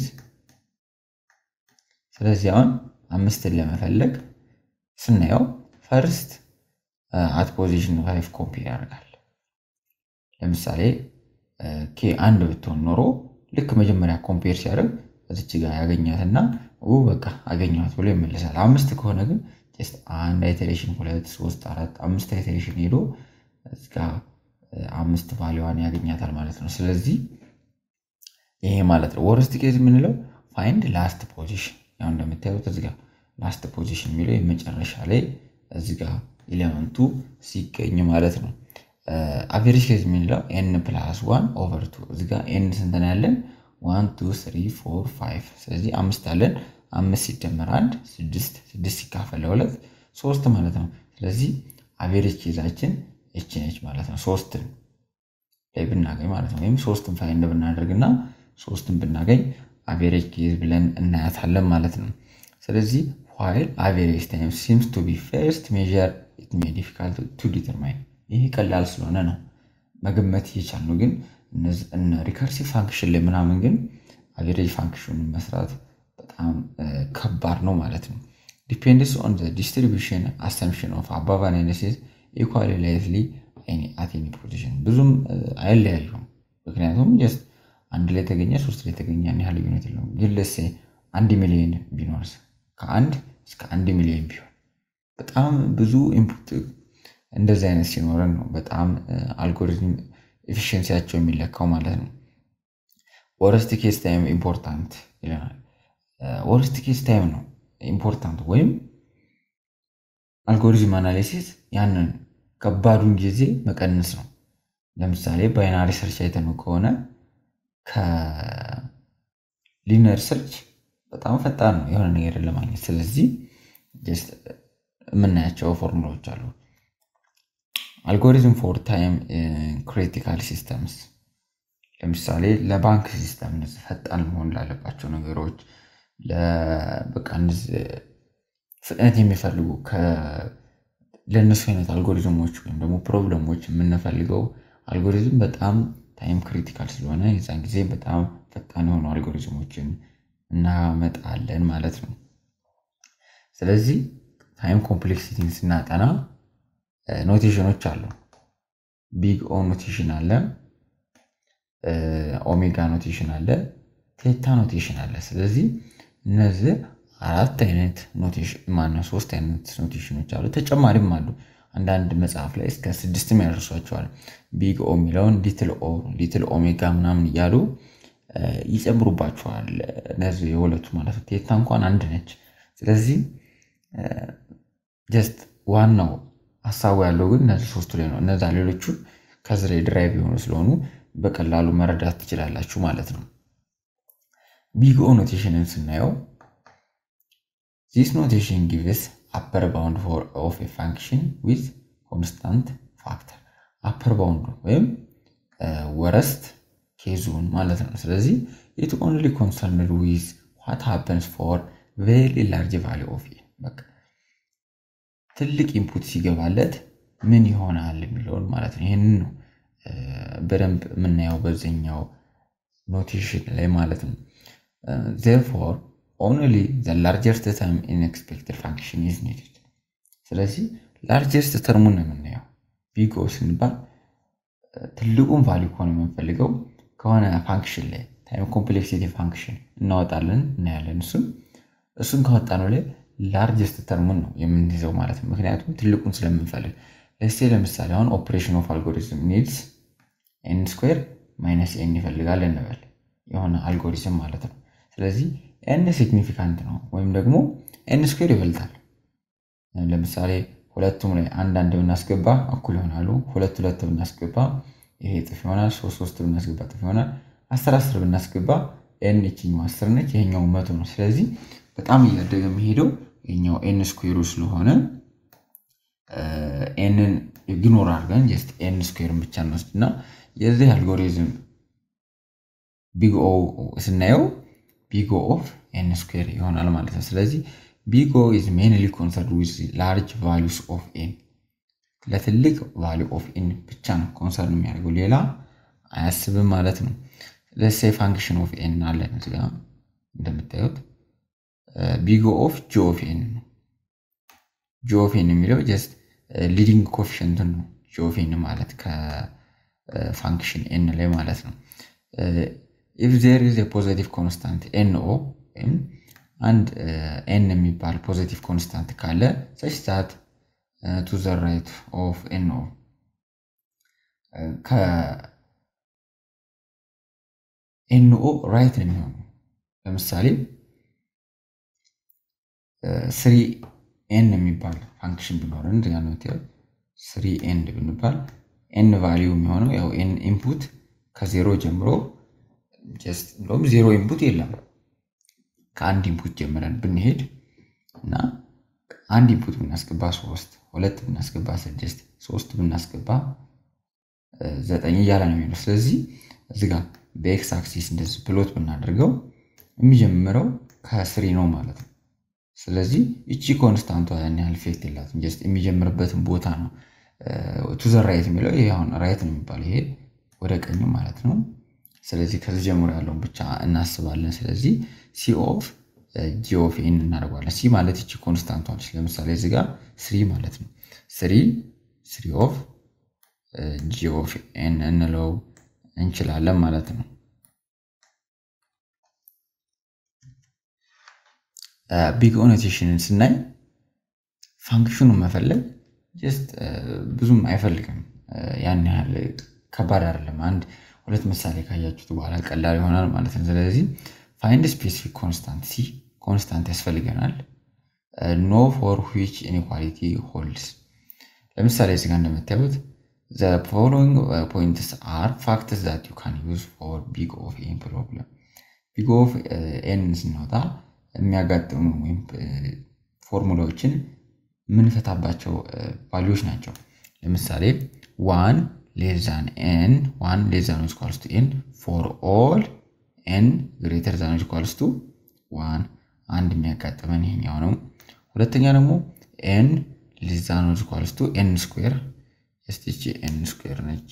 ስለዚህ አሁን አምስትን ለመፈለግ ስናየው ፈርስት አት ፖዚሽን ፋይቭ ኮምፔር ያደርጋል። ለምሳሌ ኬ አንድ ብትሆን ኖሮ ልክ መጀመሪያ ኮምፔር ሲያደርግ እዚች ጋር ያገኛትና በቃ አገኘኋት ብሎ ይመልሳል። አምስት ከሆነ ግን አንድ አይተሬሽን ሁለት ሶስት አራት አምስት አይተሬሽን ሄዶ እዚጋ አምስት ቫሊዋን ያገኛታል ማለት ነው። ስለዚህ ይሄ ማለት ነው ወርስት ኬዝ የምንለው ፋይንድ ላስት ፖዚሽን ያው እንደምታዩት እዚጋ ላስት ፖዚሽን የሚለው የመጨረሻ ላይ እዚጋ ኤሌመንቱ ሲገኝ ማለት ነው። አቬሬጅ ኬዝ የምንለው ኤን ፕላስ ዋን ኦቨር ቱ እዚጋ ኤን ስንት ነው ያለን? ዋን ቱ ስሪ ፎር ፋይቭ። ስለዚህ አምስት አለን። አምስት ሲደመር አንድ ስድስት፣ ስድስት ሲካፈል ለሁለት ሶስት ማለት ነው። ስለዚህ አቬሬጅ ኬዛችን እች ነች ማለት ነው። ሶስትን ላይ ብናገኝ ማለት ነው። ወይም ሶስትን ፋይንድ ብናደርግና ሶስትን ብናገኝ አቬሬጅ ኬዝ ብለን እናያታለን ማለት ነው። ስለዚህ ዋይል አቬሬጅ ታይም ሲምስ ቱ ቢ ፈርስት ሜዥር ኢት ሜይ ዲፊካልት ቱ ዲተርማይን ይህ ቀላል ስለሆነ ነው መገመት እየቻልነው፣ ግን ሪከርሲቭ ፋንክሽን ላይ ምናምን ግን አቬሬጅ ፋንክሽኑን መስራት በጣም ከባድ ነው ማለት ነው። ዲፔንድስ ኦን ዲስትሪቢሽን አሰምሽን ኦፍ አባቭ አናሊሲስ ኢኳሊ ላይትሊ አት ኤኒ ፖዚሽን ብዙም አይለያዩም። ምክንያቱም ጀስት አንድ ላይ ተገኘ ሶስት ላይ ተገኘ ያን ያህል ልዩነት የለውም። ግን ለሴ አንድ ሚሊዮን ቢኖርስ ከአንድ እስከ አንድ ሚሊዮን ቢሆን በጣም ብዙ ኢንፑት እንደዚህ አይነት ሲኖረን ነው በጣም አልጎሪዝም ኤፊሽንሲያቸው የሚለካው ማለት ነው። ወረስት ኬስ ታይም ኢምፖርታንት ይለናል። ወረስት ኬስ ታይም ነው ኢምፖርታንት ወይም አልጎሪዝም አናሊሲስ ያንን ከባዱን ጊዜ መቀነስ ነው። ለምሳሌ ባይናሪ ሰርች አይተነው ከሆነ ከሊነር ሰርች በጣም ፈጣን ነው የሆነ ነገር ለማግኘት። ስለዚህ የምናያቸው ፎርሙላዎች አሉ። አልጎሪዝም ፎር ታይም ክሪቲካል ሲስተምስ ለምሳሌ ለባንክ ሲስተም እነዚህ ፈጣን መሆን ላለባቸው ነገሮች በቃ ፍጥነት የሚፈልጉ ለእነሱ አይነት አልጎሪዝሞች ወይም ደግሞ ፕሮብለሞች የምንፈልገው አልጎሪዝም በጣም ታይም ክሪቲካል ስለሆነ የዛን ጊዜ በጣም ፈጣን የሆኑ አልጎሪዝሞችን እናመጣለን ማለት ነው። ስለዚህ ታይም ኮምፕሌክሲቲን ስናጠና ኖቴሽኖች አሉ። ቢግ ኦ ኖቴሽን አለ፣ ኦሜጋ ኖቴሽን አለ፣ ቴታ ኖቴሽን አለ። ስለዚህ እነዚህ አራት አይነት ኖቴሽን ማነው ሶስት አይነት ኖቴሽኖች አሉ። ተጨማሪም አሉ። አንዳንድ መጽሐፍ ላይ እስከ ስድስትም ያደርሷቸዋል። ቢግ ኦ የሚለውን ሊትል ኦ፣ ሊትል ኦሜጋ ምናምን እያሉ ይጨምሩባቸዋል። እነዚህ የሁለቱ ማለት ነው። ቴታ እንኳን አንድ ነች። ስለዚህ ጀስት ዋናው ሀሳቡ ያለው ግን እነዚህ ሶስቱ ላይ ነው። እነዛ ሌሎቹን ከዚህ ላይ ድራይቭ የሆኑ ስለሆኑ በቀላሉ መረዳት ትችላላችሁ ማለት ነው። ቢግ ኦ ኖቴሽንን ስናየው ዚስ ኖቴሽን ጊቭስ አፐር ባውንድ ኦፍ ኤ ፋንክሽን ዊዝ ኮንስታንት ፋክተር አፐር ባውንዱ ወይም ወረስት ኬዙን ማለት ነው። ስለዚህ ኢት ኦንሊ ኮንሰርንድ ዊዝ ዋት ሃፐንስ ፎር ቬሪ ላርጅ ቫሊ ኦፍ ኤን በቃ ትልቅ ኢንፑት ሲገባለት ምን ይሆናል የሚለውን ማለት ነው። ይህንን ነው በደንብ የምናየው በዚህኛው ኖቴሽን ላይ ማለት ነው። ዜርፎር ኦንሊ ዘ ላርጀስት ተርም ኢን ኤክስፔክትድ ፋንክሽን ኢዝ ኒድድ። ስለዚህ ላርጀስት ተርሙን ነው የምናየው። ቢግ ኦ ስንባል ትልቁን ቫሊዩ ከሆነ የምንፈልገው ከሆነ ፋንክሽን ላይ ታይም ኮምፕሌክሲቲ ፋንክሽን እናወጣለን እናያለን። እሱም እሱን ካወጣ ነው ላይ ላርጀስት ተርሙን ነው የምንይዘው ማለት ነው። ምክንያቱም ትልቁን ስለምንፈልግ ለስቴ ለምሳሌ አሁን ኦፕሬሽን ኦፍ አልጎሪዝም ኒድስ ኤን ስኩዌር ማይነስ ኤን ይፈልጋል እንበል የሆነ አልጎሪዝም ማለት ነው። ስለዚህ ኤን ሲግኒፊካንት ነው ወይም ደግሞ ኤን ስኩዌር ይበልጣል። ለምሳሌ ሁለቱም ላይ አንድ አንድ ብናስገባ እኩል ይሆናሉ። ሁለት ሁለት ብናስገባ ይሄ እጥፍ ይሆናል። ሶስት ሶስት ብናስገባ እጥፍ ይሆናል። አስር አስር ብናስገባ ኤን ይችኛው አስር ነች፣ ይሄኛው መቶ ነው። ስለዚህ በጣም እያደገ የሚሄደው የኛው ኤን ስኩዌሩ ስለሆነ ኤንን ኢግኖር አድርገን ጀስት ኤን ስኩዌርን ብቻ እንወስድ እና የዚህ አልጎሪዝም ቢግ ኦ ስናየው ቢግ ኦ ኦፍ ኤን ስኩዌር ይሆናል ማለት ነው። ስለዚህ ቢግ ኦ ኢዝ ሜንሊ ኮንሰርድ ዊዝ ላርጅ ቫሉስ ኦፍ ኤን ለትልቅ ቫሉ ኦፍ ኤን ብቻ ነው ኮንሰርን የሚያደርገው ሌላ አያስብም ማለት ነው። ለሴ ፋንክሽን ኦፍ ኤን አለን እዚጋ እንደምታዩት ቢግ ኦፍ ጂ ኦፍ ኤን ነው። ጂ ኦፍ ኤን የሚለው ጀስት ሊዲንግ ኮፊሽንትን ነው ጂ ኦፍ ኤን ማለት ከፋንክሽን ኤን ላይ ማለት ነው። ኢፍ ዜር ኢዝ ፖዘቲቭ ኮንስታንት ኤን ኦ ወይም አንድ ኤን የሚባል ፖዘቲቭ ኮንስታንት ካለ ሰች ዛት ቱ ዘ ራይት ኦፍ ኤን ኦ ከኤን ኦ ራይት ነው የሚሆነው። ለምሳሌ ስሪ ኤን የሚባል ፋንክሽን ቢኖረን እዚጋ ነው ስሪ ኤንድ ብንባል ኤን ቫሊዩ የሚሆነው ያው ኤን ኢንፑት ከዜሮ ጀምሮ እንደውም ዜሮ ኢንፑት የለም ከአንድ ኢንፑት ጀምረን ብንሄድ እና አንድ ኢንፑት ብናስገባ ሶስት ሁለት ብናስገባ ስድስት ሶስት ብናስገባ ዘጠኝ እያለ ነው የሚሆነው። ስለዚህ እዚህ ጋር በኤክስ አክሲስ እንደዚህ ፕሎት ብናደርገው የሚጀምረው ከስሪ ነው ማለት ነው። ስለዚህ እቺ ኮንስታንቷ ያን ያህል ኢፌክት የላትም። ጀስት የሚጀምርበትን ቦታ ነው ቱ ዘ ራይት የሚለው ይሄ አሁን ራይት ነው የሚባለው ይሄ ወደ ቀኙ ማለት ነው። ስለዚህ ከዚህ ጀምሮ ያለውን ብቻ እናስባለን። ስለዚህ ሲ ኦፍ ጂ ኦፍ ኤን እናደርገዋለን። ሲ ማለት እቺ ኮንስታንቷ ነች። ለምሳሌ እዚህ ጋር ስሪ ማለት ነው። ስሪ ስሪ ኦፍ ጂ ኦፍ ኤን እንለው እንችላለን ማለት ነው። ቢግ ኦኖቴሽንን ስናይ ፋንክሽኑን መፈለግ ጀስት ብዙም አይፈልግም። ያን ያህል ከባድ አይደለም። አንድ ሁለት ምሳሌ ካያችሁት በኋላ ቀላል ይሆናል ማለት ነው። ስለዚህ ፋይንድ ስፔሲፊክ ኮንስታንት ሲ ኮንስታንት ያስፈልገናል። ኖ ፎር ዊች ኢንኢኳሊቲ ሆልድስ። ለምሳሌ እዚህ ጋር እንደምታዩት ዘ ፎሎዊንግ ፖይንትስ አር ፋክትስ ዛት ዩ ካን ዩዝ ፎር ቢግ ኦፍ ኤን ፕሮብለም። ቢግ ኦፍ ኤን ስናወጣ የሚያጋጥሙ ወይም ፎርሙላዎችን የምንፈታባቸው ቫሊዎች ናቸው። ለምሳሌ ዋን ሌዛን ኤን ዋን ሌዛን ኢኳልስ ቱ ኤን ፎር ኦል ኤን ግሬተር ዛን ኢኳልስ ቱ ዋን አንድ የሚያጋጥመን ይሄኛው ነው። ሁለተኛ ደግሞ ኤን ሌዛን ኢኳልስ ቱ ኤን ስኩዌር ስቲች ኤን ስኩዌር ነች።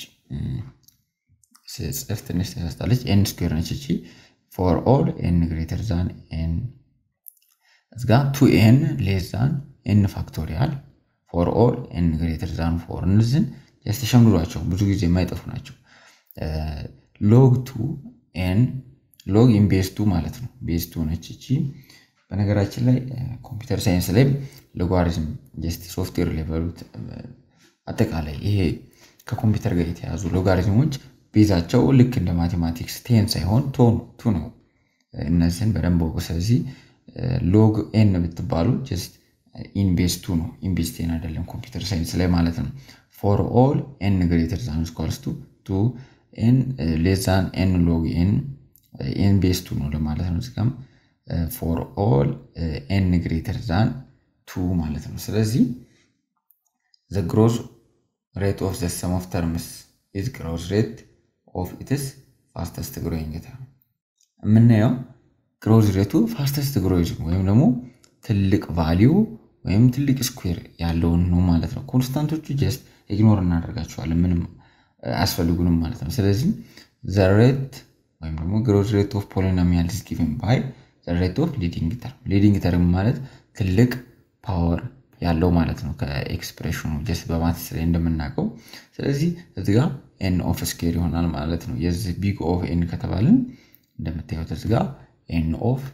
ጽፍ ትንሽ ተሳስታለች። ኤን ስኩዌር ነች እቺ ፎር ኦል ኤን ግሬተር ዛን ኤን እዚጋ ቱ ኤን ሌስ ዛን ኤን ፋክቶሪያል ፎር ኦል ኤን ግሬተር ዛን ፎር እነዚህን ያስተሸምድዷቸው ብዙ ጊዜ የማይጠፉ ናቸው። ሎግ ቱ ኤን ሎግ ኢን ቤዝ ቱ ማለት ነው። ቤዝ ቱ ነች እቺ። በነገራችን ላይ ኮምፒውተር ሳይንስ ላይ ሎጋሪዝም ጀስት ሶፍትዌር ላይ በሉት አጠቃላይ ይሄ ከኮምፒውተር ጋር የተያዙ ሎጋሪዝሞች ቤዛቸው ልክ እንደ ማቴማቲክስ ቴን ሳይሆን ቶን ቱ ነው። እነዚህን በደንብ ወቁ። ስለዚህ ሎግ ኤን ብትባሉ ጀስት ኢንቤስ ቱ ነው። ኢንቤስ ቴን አይደለም ኮምፒውተር ሳይንስ ላይ ማለት ነው። ፎር ኦል ኤን ግሬተር ዛን ስኳልስ ቱ ቱ ኤን ሌዛን ኤን ሎግ ኤን ኤን ቤስ ቱ ነው ለማለት ነው። እዚጋም ፎር ኦል ኤን ግሬተር ዛን ቱ ማለት ነው። ስለዚህ ዘ ግሮዝ ሬት ኦፍ ዘ ሰም ኦፍ ተርምስ ኢዝ ግሮዝ ሬት ኦፍ ኢትስ ፋስተስት ግሮይንግ ተርም የምናየው ግሮዝ ሬቱ ፋስተስት ግሮይዝ ወይም ደግሞ ትልቅ ቫሊዩ ወይም ትልቅ ስኩዌር ያለውን ነው ማለት ነው። ኮንስታንቶቹ ጀስት ኢግኖር እናደርጋቸዋለን ምንም አያስፈልጉንም ማለት ነው። ስለዚህ ዘ ሬት ወይም ደግሞ ግሮዝ ሬት ኦፍ ፖሊኖሚያል ኢዝ ጊቨን ባይ ዘ ሬት ኦፍ ሊዲንግ ተርም። ሊዲንግ ተርም ማለት ትልቅ ፓወር ያለው ማለት ነው ከኤክስፕሬሽኑ ጀስት በማትስ ላይ እንደምናውቀው። ስለዚህ እዚህ ጋር ኤን ኦፍ ስኬር ይሆናል ማለት ነው። የዚህ ቢግ ኦፍ ኤን ከተባልን እንደምታዩት እዚህ ጋር ኤን ኦፍ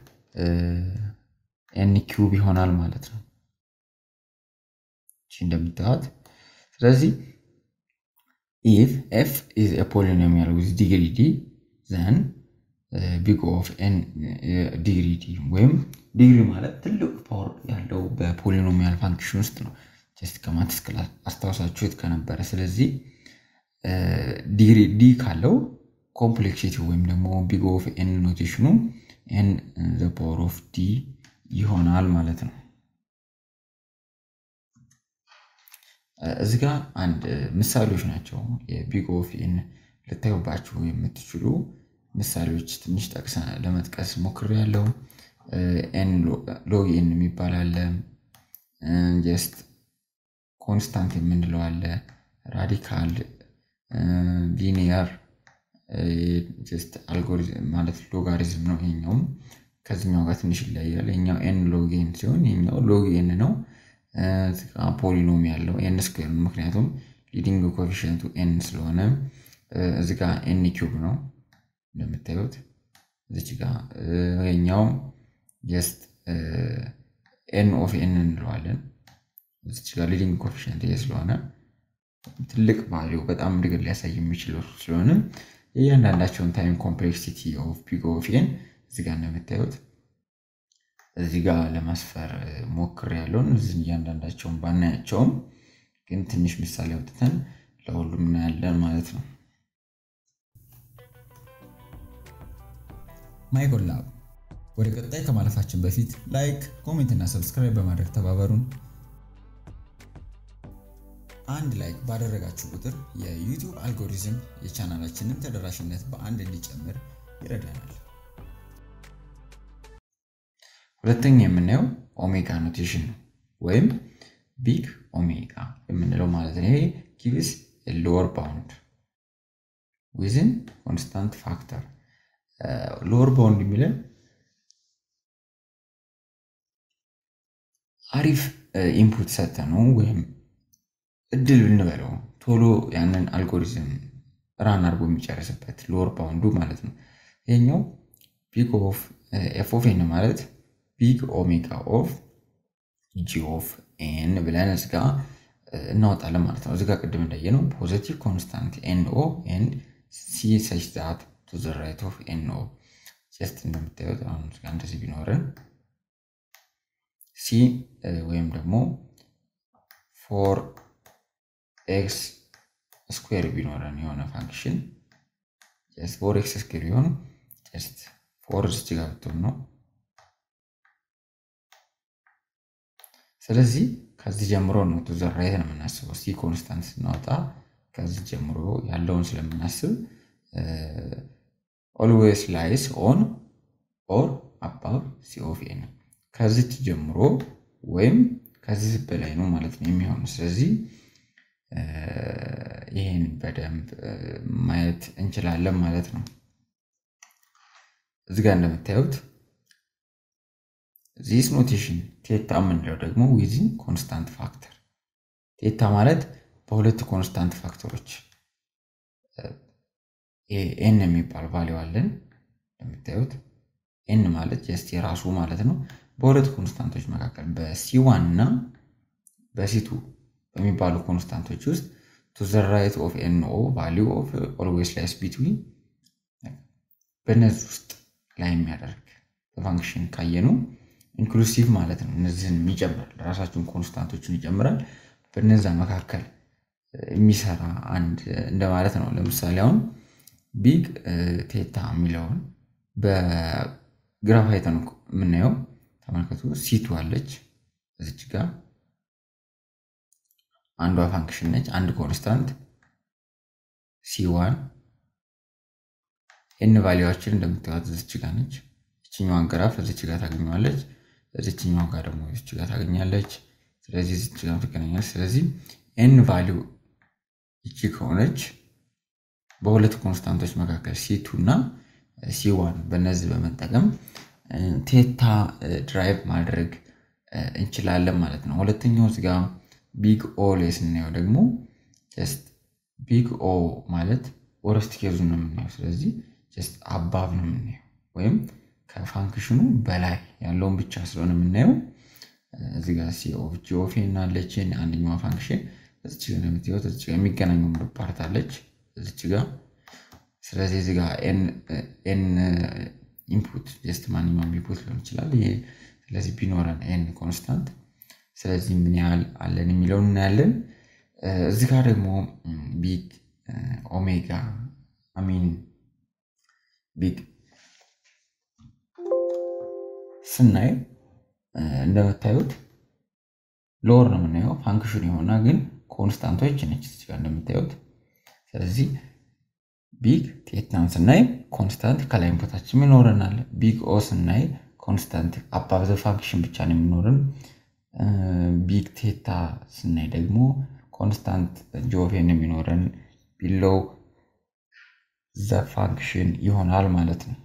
ኤን ኪዩብ ይሆናል ማለት ነው። እሺ እንደምታዩት ስለዚህ ኢፍ ኤፍ ኢዝ ኤ ፖሊኖሚያል ዊዝ ዲግሪ ዲ ዘን ቢግ ኦፍ ኤን ዲግሪ ዲ ወይም ዲግሪ ማለት ትልቅ ፓወር ያለው በፖሊኖሚያል ፋንክሽን ውስጥ ነው። ጀስት ከማትስ ክላስ አስታውሳችሁት ከነበረ። ስለዚህ ዲግሪ ዲ ካለው ኮምፕሌክሲቲ ወይም ደግሞ ቢግ ኦፍ ኤን ኖቴሽኑ ኤን ዘ ፓወር ኦፍ ዲ ይሆናል ማለት ነው። እዚህ ጋር አንድ ምሳሌዎች ናቸው የቢግ ኦፍ ኤን ልታዩባችሁ የምትችሉ ምሳሌዎች ትንሽ ጠቅሰ ለመጥቀስ ሞክሬያለሁ። ኤን ሎግ ኤን የሚባል አለ። ጀስት ኮንስታንት የምንለው አለ። ራዲካል፣ ሊኒየር ጀስት አልጎሪዝም ማለት ሎጋሪዝም ነው። ይሄኛውም ከዚኛው ጋር ትንሽ ይለያል። ይሄኛው ኤን ሎግ ኤን ሲሆን ይሄኛው ሎግ ኤን ነው። ፖሊኖሚ ያለው ኤን ስኩዌር ነው። ምክንያቱም ሊዲንግ ኮፊሽንቱ ኤን ስለሆነ እዚ ጋ ኤን ኪዩብ ነው እንደምታዩት እዚች ጋ ይሄኛው ጀስት ኤን ኦፍ ኤን እንለዋለን። እዚች ጋ ሊዲንግ ኮፊሽንት ይሄ ስለሆነ ትልቅ ቫሊዩ በጣም እድገት ሊያሳይ የሚችለው ስለሆነ የእያንዳንዳቸውን ታይም ኮምፕሌክሲቲ ኦፍ ቢግ ኦፍ ኤን እዚህ ጋር እንደምታዩት እዚህ ጋር ለማስፈር ሞክር ያለውን እዚህ እያንዳንዳቸውን ባናያቸውም ግን ትንሽ ምሳሌ አውጥተን ለሁሉም እናያለን ማለት ነው። ማይጎል ላብ ወደ ቀጣይ ከማለፋችን በፊት ላይክ፣ ኮሜንት እና ሰብስክራይብ በማድረግ ተባበሩን። አንድ ላይክ ባደረጋችሁ ቁጥር የዩቲዩብ አልጎሪዝም የቻናላችንን ተደራሽነት በአንድ እንዲጨምር ይረዳናል። ሁለተኛ የምናየው ኦሜጋ ኖቴሽን ነው ወይም ቢግ ኦሜጋ የምንለው ማለት ነው። ይሄ ጊቭስ ሎወር ባውንድ ዊዝን ኮንስታንት ፋክተር ሎወር ባውንድ የሚለን አሪፍ ኢንፑት ሰጠ ነው ወይም እድል ብንበለው ቶሎ ያንን አልጎሪዝም ራን አድርጎ የሚጨርስበት ሎወር ባውንዱ ማለት ነው። ይሄኛው ቢግ ኦፍ ኤፍ ኦፍ ኤን ማለት ቢግ ኦሜጋ ኦፍ ጂ ኦፍ ኤን ብለን እዚጋ እናወጣለን ማለት ነው። እዚጋ ቅድም እንዳየነው ፖዘቲቭ ኮንስታንት ኤን ኦ ኤንድ ሲ ሰች ዛት ቱ ዘ ራይት ኦፍ ኤን ኦ ጀስት እንደምታዩት አሁን እዚጋ እንደዚህ ቢኖረን ሲ ወይም ደግሞ ፎር ኤክስ ስኩዌር ቢኖረን የሆነ ፋንክሽን ጀስት ፎር ኤክስ ስኩዌር ቢሆን ጀስት ፎር እዚህ ጋር ብትሆን ነው። ስለዚህ ከዚህ ጀምሮ ነው ቱ ዘ ራይት ነው የምናስበው። ሲ ኮንስታንት ስናወጣ ከዚህ ጀምሮ ያለውን ስለምናስብ ኦልዌይስ ላይስ ኦን ኦር አባብ ሲ ኦፍ ኤን ከዚች ጀምሮ ወይም ከዚህ በላይ ነው ማለት ነው የሚሆነው። ስለዚህ ይህን በደንብ ማየት እንችላለን ማለት ነው። እዚህ ጋር እንደምታዩት ዚስ ኖቴሽን ቴታ የምንለው ደግሞ ዊዝን ኮንስታንት ፋክተር ቴታ ማለት በሁለት ኮንስታንት ፋክተሮች ኤን የሚባል ቫሊው አለን። እንደምታዩት ኤን ማለት ጀስት የራሱ ማለት ነው። በሁለት ኮንስታንቶች መካከል በሲዋን እና በሲቱ በሚባሉ ኮንስታንቶች ውስጥ ቱ ዘ ራይት ኦፍ ኤን ኦ ቫሊው ኦፍ ኦልዌይስ ላይስ ቢትዊን በእነዚህ ውስጥ ላይ የሚያደርግ በፋንክሽን ካየነው ኢንክሉሲቭ ማለት ነው። እነዚህን የሚጨምራል ራሳቸውን ኮንስታንቶችን ይጨምራል። በነዛ መካከል የሚሰራ አንድ እንደማለት ነው። ለምሳሌ አሁን ቢግ ቴታ የሚለውን በግራፍ አይተን የምናየው ተመልከቱ። ሲቱ አለች እዚች ጋር አንዷ ፋንክሽን ነች። አንድ ኮንስታንት ሲዋን ኤን ቫሊዋችን እንደምታዩት እዚች ጋር ነች። እችኛዋን ግራፍ እዚች ጋር ታገኘዋለች። እዚችኛዋ ጋር ደግሞ እዚች ጋር ታገኛለች። ስለዚህ እዚች ጋር ትገናኛለች። ስለዚህ ኤን ቫሊው ይቺ ከሆነች በሁለት ኮንስታንቶች መካከል ሲቱ እና ሲዋን በእነዚህ በመጠቀም ቴታ ድራይቭ ማድረግ እንችላለን ማለት ነው። ሁለተኛው እዚጋ ቢግ ኦ ላይ ስናየው ደግሞ ጀስት ቢግ ኦ ማለት ወረስት ኬዙ ነው የምናየው። ስለዚህ ጀስት አባብ ነው የምናየው ወይም ከፋንክሽኑ በላይ ያለውን ብቻ ስለሆነ የምናየው እዚህ ጋር ሲ ኦፍ ጂ ኦፍ ኤን አለችን አንደኛዋ ፋንክሽን እዚች ጋር የምትወት እዚች ጋር የሚገናኘው ፓርት አለች እዚች ጋር ስለዚህ እዚህ ጋር ኤን ኢንፑት ጀስት ማንኛውም ኢንፑት ሊሆን ይችላል። ይሄ ስለዚህ ቢኖረን ኤን ኮንስታንት ስለዚህ ምን ያህል አለን የሚለውን እናያለን። እዚህ ጋር ደግሞ ቢግ ኦሜጋ አሚን ቢግ ስናይ እንደምታዩት ሎወር ነው የምናየው ፋንክሽን የሆና ግን ኮንስታንቶች ነች እዚህ ጋር እንደምታዩት። ስለዚህ ቢግ ቴታን ስናይ ኮንስታንት ከላይ ቦታችን ይኖረናል። ቢግ ኦ ስናይ ኮንስታንት አባብ ዘ ፋንክሽን ብቻ ነው የሚኖርን። ቢግ ቴታ ስናይ ደግሞ ኮንስታንት ጆቬን የሚኖረን ቢሎው ዘ ፋንክሽን ይሆናል ማለት ነው።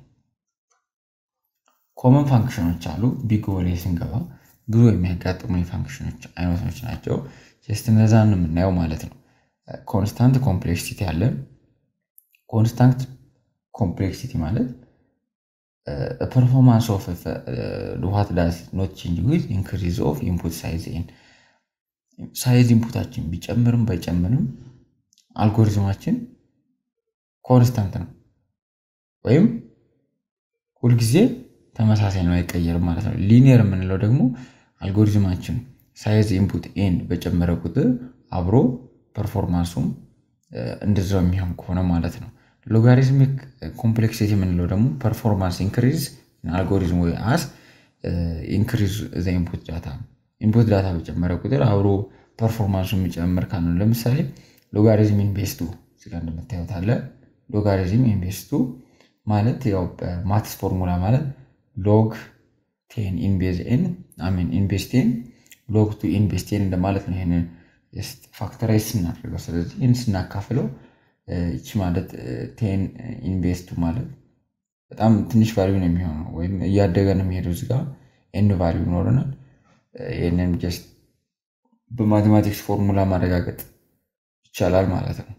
ኮመን ፋንክሽኖች አሉ። ቢግ ኦ ላይ ስንገባ ብዙ የሚያጋጥሙ የፋንክሽኖች አይነቶች ናቸው። ጀስት እነዛን የምናየው ማለት ነው። ኮንስታንት ኮምፕሌክሲቲ አለን። ኮንስታንት ኮምፕሌክሲቲ ማለት ፐርፎርማንስ ኦፍ ዋት ዳዝ ኖት ቼንጅ ዊዝ ኢንክሪዝ ኦፍ ኢንፑት ሳይዝ ኤን ሳይዝ ኢንፑታችን ቢጨምርም ባይጨምርም አልጎሪዝማችን ኮንስታንት ነው ወይም ሁልጊዜ ተመሳሳይ ነው፣ አይቀየርም ማለት ነው። ሊኒየር የምንለው ደግሞ አልጎሪዝማችን ሳይዝ ኢንፑት ኤን በጨመረ ቁጥር አብሮ ፐርፎርማንሱም እንደዛው የሚሆን ከሆነ ማለት ነው። ሎጋሪዝሚክ ኮምፕሌክሲቲ የምንለው ደግሞ ፐርፎርማንስ ኢንክሪዝ አልጎሪዝም ወይ አስ ኢንክሪዝ ዘ ኢንፑት ዳታ ኢንፑት ዳታ በጨመረ ቁጥር አብሮ ፐርፎርማንሱ የሚጨምር ካለ ለምሳሌ ሎጋሪዝም ኢንቤስቱ እዚጋ እንደምታዩት አለ። ሎጋሪዝም ኢንቤስቱ ማለት ያው በማትስ ፎርሙላ ማለት ሎግ ቴን ኢንቤዝ ኤን አሚን ኢንቤስ ቴን ሎግ ቱ ኢንቤስ ቴን እንደማለት ነው። ይህንን ፋክተራይዝ ስናደርገው ስለዚህ ይህን ስናካፍለው ይቺ ማለት ቴን ኢንቨስቱ ማለት በጣም ትንሽ ቫሊዩ ነው የሚሆነው ወይም እያደገ ነው የሚሄደው እዚጋ ኤን ቫሊዩ ይኖረናል። ይህንን ጀስት በማቴማቲክስ ፎርሙላ ማረጋገጥ ይቻላል ማለት ነው።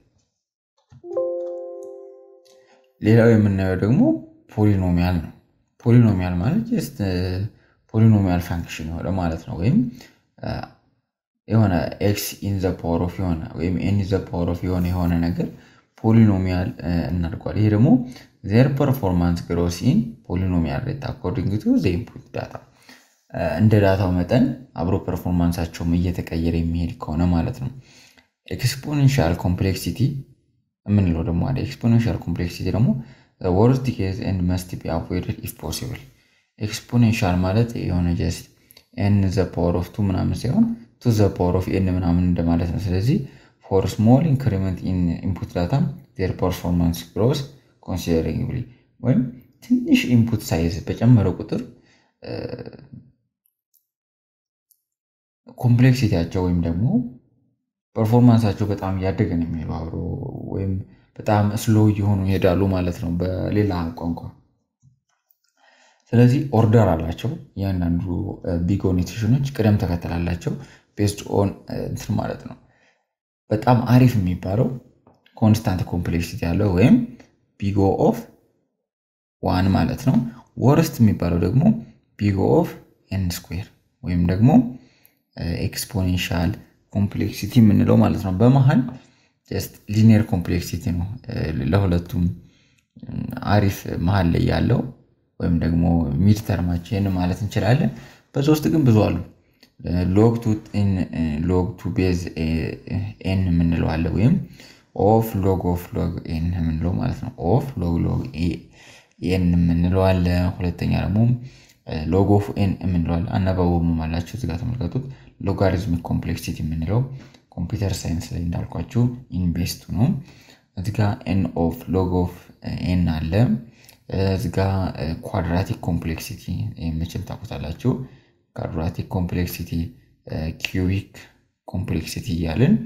ሌላው የምናየው ደግሞ ፖሊኖሚያል ነው። ፖሊኖሚያል ማለት ጀስት ፖሊኖሚያል ፋንክሽን የሆነ ማለት ነው። ወይም የሆነ ኤክስ ኢን ዘ ፓወር ኦፍ የሆነ ወይም ኤን ዘ ፓወር ኦፍ የሆነ የሆነ ነገር ፖሊኖሚያል እናድርጓል። ይሄ ደግሞ ዜር ፐርፎርማንስ ግሮስ ኢን ፖሊኖሚያል ሬት አኮርዲንግ ቱ ዘ ኢንፑት ዳታ እንደ ዳታው መጠን አብሮ ፐርፎርማንሳቸውም እየተቀየረ የሚሄድ ከሆነ ማለት ነው። ኤክስፖኔንሻል ኮምፕሌክሲቲ የምንለው ደግሞ አለ። ኤክስፖኔንሻል ኮምፕሌክሲቲ ደግሞ ወርስት ኬዝ ኤንድ መስት ቢ አቮይድድ ኢፍ ፖሲብል። ኤክስፖኔንሻል ማለት የሆነ ጀስት ኤን ዘ ፓወር ኦፍ ቱ ምናምን ሳይሆን ቱ ዘ ፓወር ኦፍ ኤን ምናምን እንደማለት ነው። ስለዚህ ፎር ስሞል ኢንክሪመንት ኢን ኢንፑት ዳታ ዜር ፐርፎርማንስ ግሮስ ኮንሲደሪንግሊ ወይም ትንሽ ኢንፑት ሳይዝ በጨመረ ቁጥር ኮምፕሌክሲቲያቸው ወይም ደግሞ ፐርፎርማንሳቸው በጣም እያደገ ነው የሚሄዱ አብሮ ወይም በጣም ስሎ እየሆኑ ይሄዳሉ ማለት ነው በሌላ ቋንቋ። ስለዚህ ኦርደር አላቸው እያንዳንዱ ቢግ ኦ ኖቴሽኖች ቅደም ተከተል አላቸው ቤስድ ኦን እንትን ማለት ነው። በጣም አሪፍ የሚባለው ኮንስታንት ኮምፕሌክሲቲ ያለው ወይም ቢግ ኦ ኦፍ ዋን ማለት ነው። ወርስት የሚባለው ደግሞ ቢግ ኦ ኦፍ ኤን ስኩዌር ወይም ደግሞ ኤክስፖኔንሻል ኮምፕሌክሲቲ የምንለው ማለት ነው። በመሀል ጀስት ሊኒየር ኮምፕሌክሲቲ ነው ለሁለቱም አሪፍ መሀል ላይ ያለው ወይም ደግሞ ሚድ ተርማችን ማለት እንችላለን። በዛ ውስጥ ግን ብዙ አሉ። ሎግ ቱ ሎግ ቱ ቤዝ ኤን የምንለው አለ ወይም ኦፍ ሎግ ኦፍ ሎግ ኤን የምንለው ማለት ነው። ኦፍ ሎግ ሎግ ኤን የምንለው አለ። ሁለተኛ ደግሞ ሎግ ኦፍ ኤን የምንለው አለ። አናባበቡም አላቸው እዚጋ ተመልከቱት። ሎጋሪዝሚክ ኮምፕሌክሲቲ የምንለው ኮምፒውተር ሳይንስ ላይ እንዳልኳችሁ ኢንቤስቱ ነው። እዚጋ ኤን ኦፍ ሎግ ኦፍ ኤን አለ። እዚጋ ኳድራቲክ ኮምፕሌክሲቲ መቼም ታውቁታላችሁ። ኳድራቲክ ኮምፕሌክሲቲ፣ ኪዩቢክ ኮምፕሌክሲቲ እያልን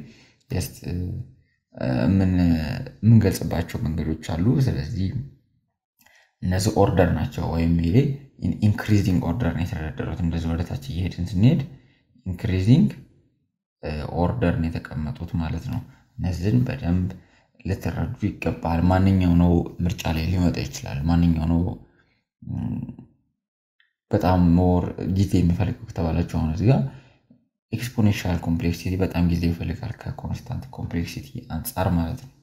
የምንገልጽባቸው መንገዶች አሉ። ስለዚህ እነዚህ ኦርደር ናቸው። ወይም ይሄ ኢንክሪዚንግ ኦርደር ነው የተደረደሩት። እንደዚህ ወደታች እየሄድን ስንሄድ ኢንክሪዚንግ ኦርደር ነው የተቀመጡት ማለት ነው። እነዚህን በደንብ ልትረዱ ይገባል። ማንኛው ነው ምርጫ ላይ ሊመጣ ይችላል። ማንኛው ነው በጣም ሞር ጊዜ የሚፈልገው ከተባላችሁ አሁን እዚህ ጋር ኤክስፖኔንሻል ኮምፕሌክሲቲ በጣም ጊዜ ይፈልጋል ከኮንስታንት ኮምፕሌክሲቲ አንጻር ማለት ነው።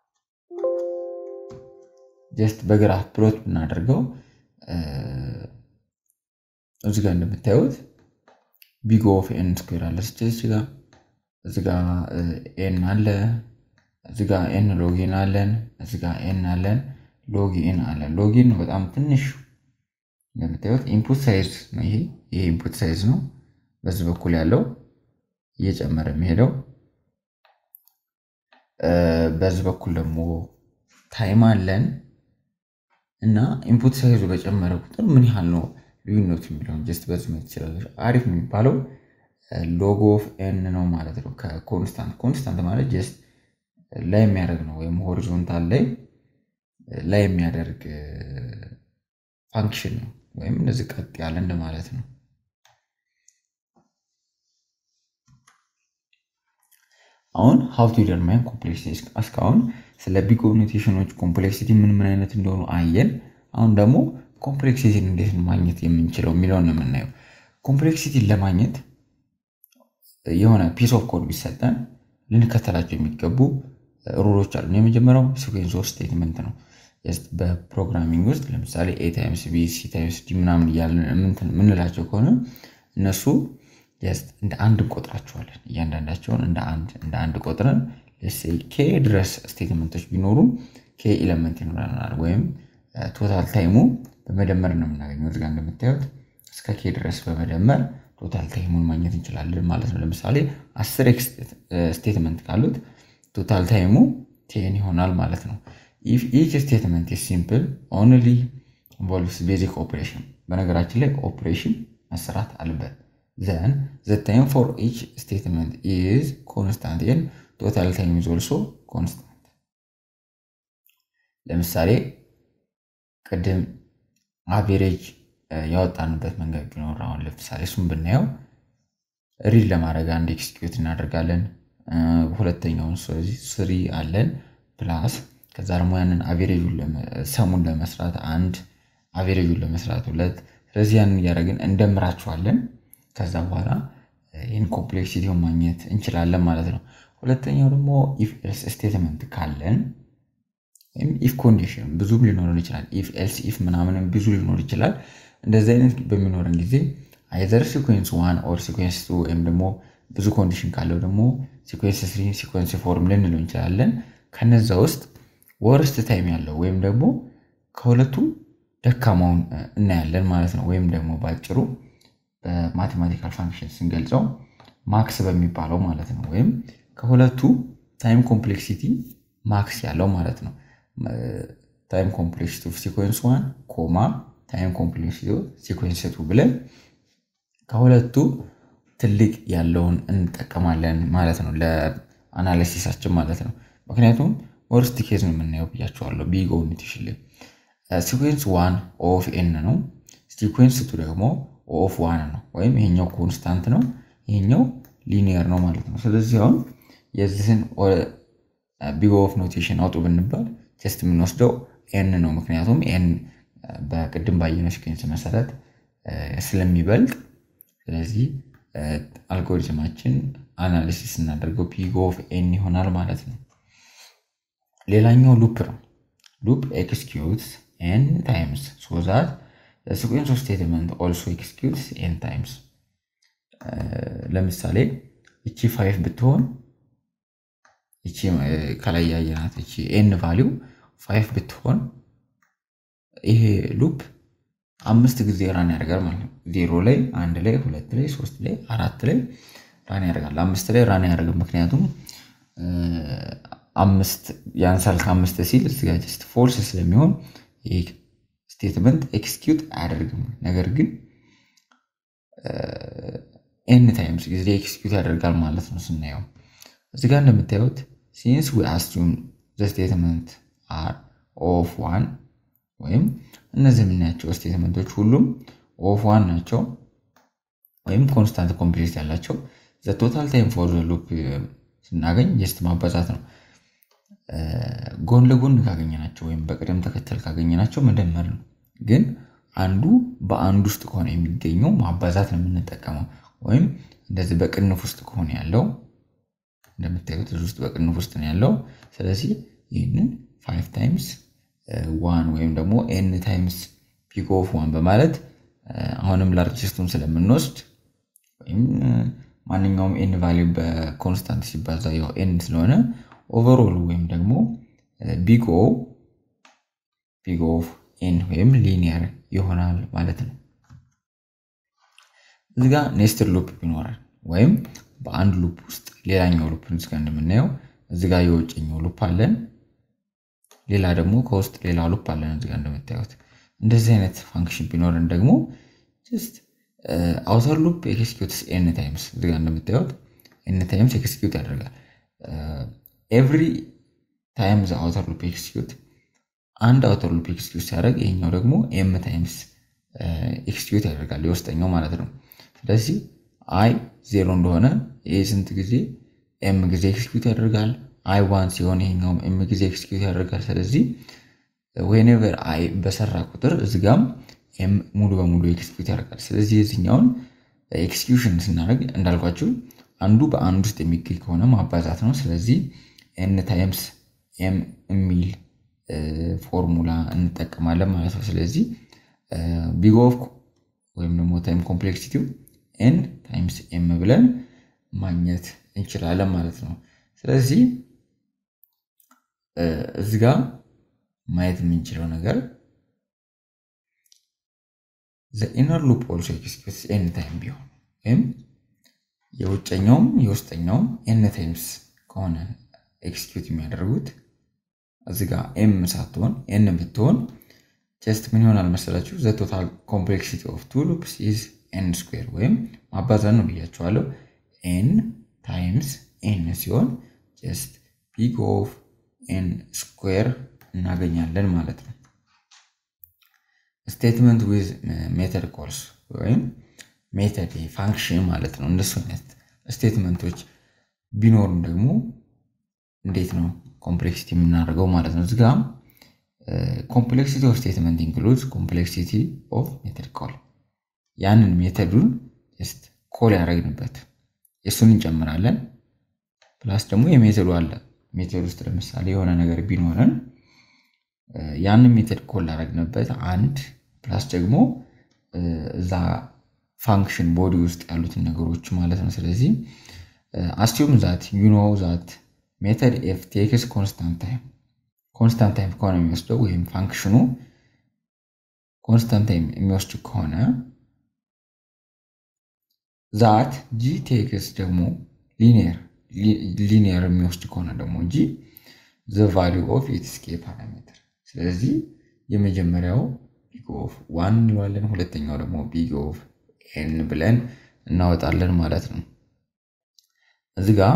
ጀስት በግራፍ ፕሎት ብናደርገው እዚህ ጋር እንደምታዩት ቢግ ኦፍ ኤን ስኩዌር አለ ስችች ጋር እዚ ጋ ኤን አለ እዚ ጋ ኤን ሎጊን አለን እዚ ጋ ኤን አለን ሎጊን አለን ሎጊን ነው በጣም ትንሽ እንደምታዩት ኢንፑት ሳይዝ ነው ይሄ ይሄ ኢንፑት ሳይዝ ነው በዚህ በኩል ያለው እየጨመረ የሚሄደው በዚህ በኩል ደግሞ ታይም አለን እና ኢንፑት ሳይዙ በጨመረ ቁጥር ምን ያህል ነው ልዩነቱ የሚለውን ጀስት በዚህ ማየት ትችላለች። አሪፍ የሚባለው ሎግ ኦፍ ኤን ነው ማለት ነው ከኮንስታንት ኮንስታንት ማለት ጀስት ላይ የሚያደርግ ነው ወይም ሆሪዞንታል ላይ ላይ የሚያደርግ ፋንክሽን ነው ወይም እንደዚህ ቀጥ ያለ እንደማለት ነው። አሁን ሀው ቱ ዲተርማይን ኮምፕሌክሲቲ እስካሁን ስለ ቢግ ኦ ኖቴሽኖች ኮምፕሌክሲቲ ምን ምን አይነት እንደሆኑ አየን። አሁን ደግሞ ኮምፕሌክሲቲን እንዴት ማግኘት የምንችለው የሚለውን ነው የምናየው። ኮምፕሌክሲቲን ለማግኘት የሆነ ፒስ ኦፍ ኮድ ቢሰጠን ልንከተላቸው የሚገቡ ሩሎች አሉ። የመጀመሪያው ሲኩዌንስ ኦፍ ስቴትመንት ነው። በፕሮግራሚንግ ውስጥ ለምሳሌ ኤ ታይምስ ቢ ሲ ታይምስ ዲ ምናምን እያልን የምንላቸው ከሆነ እነሱ እንደ አንድ እንቆጥራቸዋለን። እያንዳንዳቸውን እንደ አንድ እንደ አንድ ቆጥረን ኬ ድረስ ስቴትመንቶች ቢኖሩ ኬ ኤለመንት ይኖረናል ወይም ቶታል ታይሙ በመደመር ነው የምናገኘው። እዚጋ እንደምታዩት እስከ ኬ ድረስ በመደመር ቶታል ታይሙን ማግኘት እንችላለን ማለት ነው። ለምሳሌ አስር ኤክስ ስቴትመንት ካሉት ቶታል ታይሙ ቴን ይሆናል ማለት ነው። ኢፍ ኢች ስቴትመንት ሲምፕል ኦንሊ ኢንቮልቭስ ቤዚክ ኦፕሬሽን፣ በነገራችን ላይ ኦፕሬሽን መሰራት አለበት። ዘን ዘ ታይም ፎር ኢች ስቴትመንት ኢዝ ኮንስታንት ኤን ቶታል ታይም ኢዝ ኦልሶ ኮንስታንት ለምሳሌ ቅድም አቬሬጅ ያወጣንበት መንገድ ቢኖር አሁን ለምሳሌ እሱም ብናየው ሪድ ለማድረግ አንድ ኤክስኪዩት እናደርጋለን። ሁለተኛውን ስለዚህ ስሪ አለን ፕላስ ከዛ ደግሞ ያንን አቬሬጁን ሰሙን ለመስራት አንድ አቬሬጁን ለመስራት ሁለት ስለዚህ ያንን እያደረግን እንደምራቸዋለን። ከዛ በኋላ ይህን ኮምፕሌክሲቲውን ማግኘት እንችላለን ማለት ነው። ሁለተኛው ደግሞ ኢፍ ኤልስ ስቴትመንት ካለን ወይም ኢፍ ኮንዲሽን ብዙም ሊኖረን ይችላል። ኢፍ ኤልስ ኢፍ ምናምንም ብዙ ሊኖር ይችላል። እንደዚህ አይነት በሚኖረን ጊዜ አይዘር ሲኮንስ ዋን ኦር ሲኮንስ ቱ ወይም ደግሞ ብዙ ኮንዲሽን ካለው ደግሞ ሲኮንስ ስሪ ሲኮንስ ፎርም ልንለው እንችላለን። ከነዛ ውስጥ ወርስት ታይም ያለው ወይም ደግሞ ከሁለቱ ደካማውን እናያለን ማለት ነው። ወይም ደግሞ በአጭሩ በማቴማቲካል ፋንክሽን ስንገልጸው ማክስ በሚባለው ማለት ነው። ወይም ከሁለቱ ታይም ኮምፕሌክሲቲ ማክስ ያለው ማለት ነው። ታይም ኮምፕሌክሲቲ ኦፍ ሲኮንስ ዋን ኮማ ታይም ኮምፕሌክሲቲ ኦፍ ሲኮንስ ቱ ብለን ከሁለቱ ትልቅ ያለውን እንጠቀማለን ማለት ነው፣ ለአናሊሲሳችን ማለት ነው። ምክንያቱም ወርስት ኬዝ ነው የምናየው ብያቸዋለሁ። ቢግ ኦሚቴሽን ላይ ሲኮንስ ዋን ኦፍ ኤን ነው። ሲኮንስ ቱ ደግሞ ኦፍ ዋን ነው። ወይም ይሄኛው ኮንስታንት ነው፣ ይሄኛው ሊኒየር ነው ማለት ነው። ስለዚህ አሁን የዚህን ቢግ ኦፍ ኖቴሽን አውጡ ብንባል ጀስት የምንወስደው ኤን ነው። ምክንያቱም ኤን በቅድም ባየነው ሲኮንስ መሰረት ስለሚበልጥ ስለዚህ አልጎሪዝማችን አናሊሲስ እናደርገው ቢግ ኦፍ ኤን ይሆናል ማለት ነው። ሌላኛው ሉፕ ነው። ሉፕ ኤክስኪዩትስ ኤን ታይምስ ሶ ዛት ሲኩዌንስ ኦፍ ስቴትመንት ኦልሶ ኤክስኪዩትስ ኤን ታይምስ። ለምሳሌ እቺ ፋይቭ ብትሆን እቺ ከላይ ያየናት እቺ ኤን ቫሊው ፋይቭ ብትሆን ይሄ ሉፕ አምስት ጊዜ ራን ያደርጋል ማለት ነው። ዜሮ ላይ፣ አንድ ላይ፣ ሁለት ላይ፣ ሶስት ላይ፣ አራት ላይ ራን ያደርጋል። አምስት ላይ ራን ያደርጋል ምክንያቱም አምስት ያንሳል ከአምስት ሲል እዚጋ ጀስት ፎልስ ስለሚሆን ይህ ስቴትመንት ኤክስኪዩት አያደርግም። ነገር ግን ኤን ታይምስ ጊዜ ኤክስኪዩት ያደርጋል ማለት ነው። ስናየው እዚጋ እንደምታዩት ሲንስ ዊ አስዩም ዘ ስቴትመንት አር ኦፍ ዋን ወይም እነዚህ የምናያቸው ስቴትመንቶች ሁሉም ኦፍ ዋን ናቸው ወይም ኮንስታንት ኮምፕሌክስ ያላቸው ዘ ቶታል ታይም ፎር ዘ ሉፕ ስናገኝ ጀስት ማባዛት ነው። ጎን ለጎን ካገኘናቸው ወይም በቅደም ተከተል ካገኘናቸው መደመር ነው። ግን አንዱ በአንዱ ውስጥ ከሆነ የሚገኘው ማባዛት ነው የምንጠቀመው። ወይም እንደዚህ በቅንፍ ውስጥ ከሆነ ያለው እንደምታዩት እዚህ ውስጥ በቅንፍ ውስጥ ነው ያለው። ስለዚህ ይህንን ፋይቭ ታይምስ ዋን ወይም ደግሞ ኤን ታይምስ ፒክ ኦፍ ዋን በማለት አሁንም ላርጅስቱን ስለምንወስድ ወይም ማንኛውም ኤን ቫሊዩ በኮንስታንት ሲባዛ ያው ኤን ስለሆነ ኦቨርኦል ወይም ደግሞ ቢግ ኦ ቢግ ኦፍ ኤን ወይም ሊኒየር ይሆናል ማለት ነው። እዚጋ ኔስትድ ሉፕ ይኖራል ወይም በአንድ ሉፕ ውስጥ ሌላኛው ሉፕ እዚጋ እንደምናየው እዚጋ የውጭኛው ሉፕ አለን፣ ሌላ ደግሞ ከውስጥ ሌላ ሉፕ አለን እዚጋ እንደምታዩት። እንደዚህ አይነት ፋንክሽን ቢኖረን ደግሞ ጀስት አውተር ሉፕ ኤክስኪዩትስ ኤን ታይምስ እዚጋ እንደምታዩት ኤን ታይምስ ኤክስኪዩት ያደርጋል። ኤቭሪ ታይም ዘ አውተር ሉፕ ኤክስኪዩት አንድ አውተር ሉፕ ኤክስኪዩት ሲያደርግ ይሄኛው ደግሞ ኤም ታይምስ ኤክስኪዩት ያደርጋል የውስጠኛው ማለት ነው። ስለዚህ አይ ዜሮ እንደሆነ ይህ ስንት ጊዜ ኤም ጊዜ ኤክስኪዩት ያደርጋል። አይ ዋን ሲሆን ይሄኛውም ኤም ጊዜ ኤክስኪዩት ያደርጋል። ስለዚህ ዌኔቨር አይ በሰራ ቁጥር እዚጋም ኤም ሙሉ በሙሉ ኤክስኪዩት ያደርጋል። ስለዚህ የዚኛውን ኤክስኪዩሽን ስናደርግ እንዳልኳችሁ አንዱ በአንድ ውስጥ የሚገኝ ከሆነ ማባዛት ነው። ስለዚህ ኤን ታይምስ ኤም የሚል ፎርሙላ እንጠቀማለን ማለት ነው። ስለዚህ ቢግ ኦፍ ወይም ደግሞ ታይም ኮምፕሌክሲቲው ኤን ታይምስ ኤም ብለን ማግኘት እንችላለን ማለት ነው። ስለዚህ እዚህ ጋር ማየት የምንችለው ነገር ኢነር ሉፕ ኦልሶ ኤክስኪዩትስ ኤን ታይም ቢሆን ወይም የውጨኛውም የውስጠኛውም ኤን ታይምስ ከሆነ ኤክስኪዩት የሚያደርጉት እዚህ ጋር ኤም ሳትሆን ኤን ብትሆን ጀስት ምን ይሆናል መሰላችሁ? ዘ ቶታል ኮምፕሌክሲቲ ኦፍ ቱ ሉፕስ ኢዝ ኤን ስኩዌር ወይም ማባዛት ነው ብያቸዋለሁ። ኤን ታይምስ ኤን ሲሆን ጀስት ቢግ ኦፍ ኤን ስኩዌር እናገኛለን ማለት ነው። ስቴትመንት ዊዝ ሜተድ ኮልስ ወይም ሜተድ ፋንክሽን ማለት ነው። እንደሱ አይነት ስቴትመንቶች ቢኖሩም ደግሞ እንዴት ነው ኮምፕሌክሲቲ የምናደርገው ማለት ነው። እዚጋ ኮምፕሌክሲቲ ኦፍ ስቴትመንት ኢንክሉድስ ኮምፕሌክሲቲ ኦፍ ሜተድ ኮል ያንን ሜተዱን ጀስት ኮል ያደረግንበት የእሱን እንጨምራለን። ፕላስ ደግሞ የሜተዱ አለ ሜተድ ውስጥ ለምሳሌ የሆነ ነገር ቢኖረን ያንን ሜተድ ኮል ላደረግንበት አንድ ፕላስ ደግሞ እዛ ፋንክሽን ቦዲ ውስጥ ያሉትን ነገሮች ማለት ነው። ስለዚህ አስቲዩም ዛት ዩ ኖ ዛት ሜተድ ኤፍ ቴክስ ኮንስታንት ታይም ኮንስታንት ታይም ከሆነ የሚወስደው ወይም ፋንክሽኑ ኮንስታንት ታይም የሚወስድ ከሆነ ዛት ጂ ቴክስ ደግሞ ሊኒየር ሊኒየር የሚወስድ ከሆነ ደግሞ እንጂ ዘ ቫሊዩ ኦፍ ኢትስ ኬ ፓራሜትር። ስለዚህ የመጀመሪያው ቢግ ኦፍ ዋን እንለዋለን፣ ሁለተኛው ደግሞ ቢግ ኦፍ ኤን ብለን እናወጣለን ማለት ነው። እዚ ጋ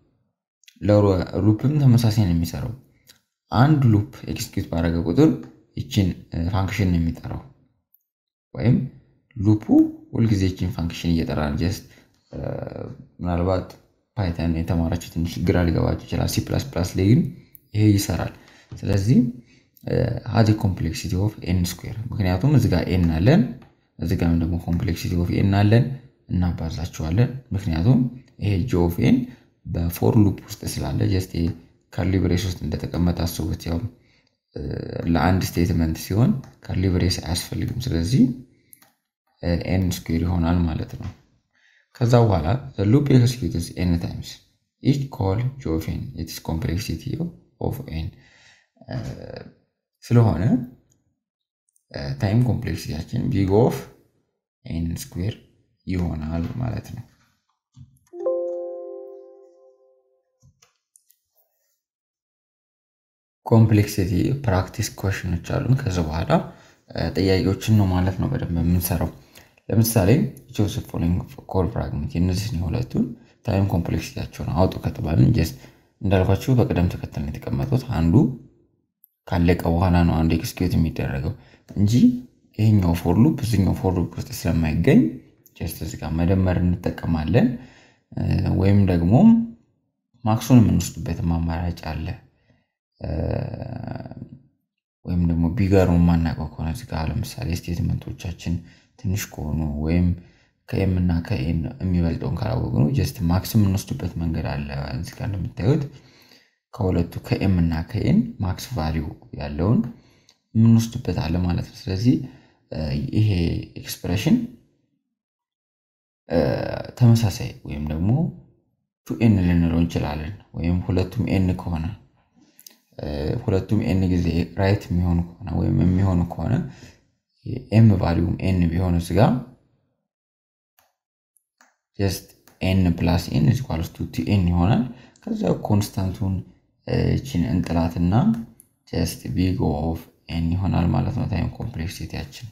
ለሉፕም ተመሳሳይ ነው የሚሰራው። አንድ ሉፕ ኤክስኪዩት ባደረገ ቁጥር ይችን ፋንክሽን ነው የሚጠራው ወይም ሉፑ ሁልጊዜ ይችን ፋንክሽን እየጠራ ነው። ጀስት ምናልባት ፓይተን የተማራችሁ ትንሽ ግራ ሊገባችሁ ይችላል። ሲ ፕላስ ፕላስ ላይ ግን ይሄ ይሰራል። ስለዚህ ሀዚ ኮምፕሌክሲቲ ኦፍ ኤን ስኩዌር ምክንያቱም እዚ ጋር ኤን አለን፣ እዚ ጋም ደግሞ ኮምፕሌክሲቲ ኦፍ ኤን አለን እናባዛቸዋለን። ምክንያቱም ይሄ ጂ ኦፍ ኤን በፎር ሉፕ ውስጥ ስላለ ጀስት ከርሊ ብሬስ ውስጥ እንደተቀመጠ አስቡት። ያው ለአንድ ስቴትመንት ሲሆን ከርሊ ብሬስ አያስፈልግም። ስለዚህ ኤን ስኩዌር ይሆናል ማለት ነው። ከዛ በኋላ ሉፕ ኤክስኪዩትስ ኤን ታይምስ ኢች ኮል ጂ ኦፍ ኤን ኢትስ ኮምፕሌክሲቲ ኦፍ ኤን ስለሆነ ታይም ኮምፕሌክሲቲያችን ቢግ ኦፍ ኤን ስኩዌር ይሆናል ማለት ነው። ኮምፕሌክሲቲ ፕራክቲስ ኮሽኖች አሉን። ከዚ በኋላ ጥያቄዎችን ነው ማለት ነው በደንብ የምንሰራው። ለምሳሌ ጆሴፍ ፎሎዊንግ ኮል ፍራግመንት የእነዚህን የሁለቱን ታይም ኮምፕሌክሲቲያቸውን አውጡ ከተባልን ጀስት እንዳልኳቸው በቅደም ተከተል ነው የተቀመጡት። አንዱ ካለቀ በኋላ ነው አንዱ ኤክስኪዩት የሚደረገው እንጂ ይሄኛው ፎር ሉፕ እዚኛው ፎር ሉፕ ውስጥ ስለማይገኝ ጀስት እዚህ ጋር መደመር እንጠቀማለን። ወይም ደግሞ ማክሱን የምንወስድበትም አማራጭ አለ። ወይም ደግሞ ቢገሩ የማናውቀው ከሆነ እዚህ ጋር ለምሳሌ ስቴትመንቶቻችን ትንሽ ከሆኑ ወይም ከኤም እና ከኤን የሚበልጠውን ካላወቅነው ጀስት ማክስ የምንወስድበት መንገድ አለ። እዚህ ጋር እንደምታዩት ከሁለቱ ከኤም እና ከኤን ማክስ ቫሊዩ ያለውን የምንወስድበት አለ ማለት ነው። ስለዚህ ይሄ ኤክስፕሬሽን ተመሳሳይ ወይም ደግሞ ቱ ኤን ልንለው እንችላለን። ወይም ሁለቱም ኤን ከሆነ ሁለቱም ኤን ጊዜ ራይት የሚሆኑ ከሆነ ወይም የሚሆኑ ከሆነ ኤም ቫሊዩም ኤን ቢሆን ስጋ ጀስት ኤን ፕላስ ኤን ኢኳልስ ቱ ቲ ኤን ይሆናል። ከዛ ኮንስታንቱን ችን እንጥላትና ጀስት ቢግ ኦፍ ኤን ይሆናል ማለት ነው ታይም ኮምፕሌክሲቲያችን።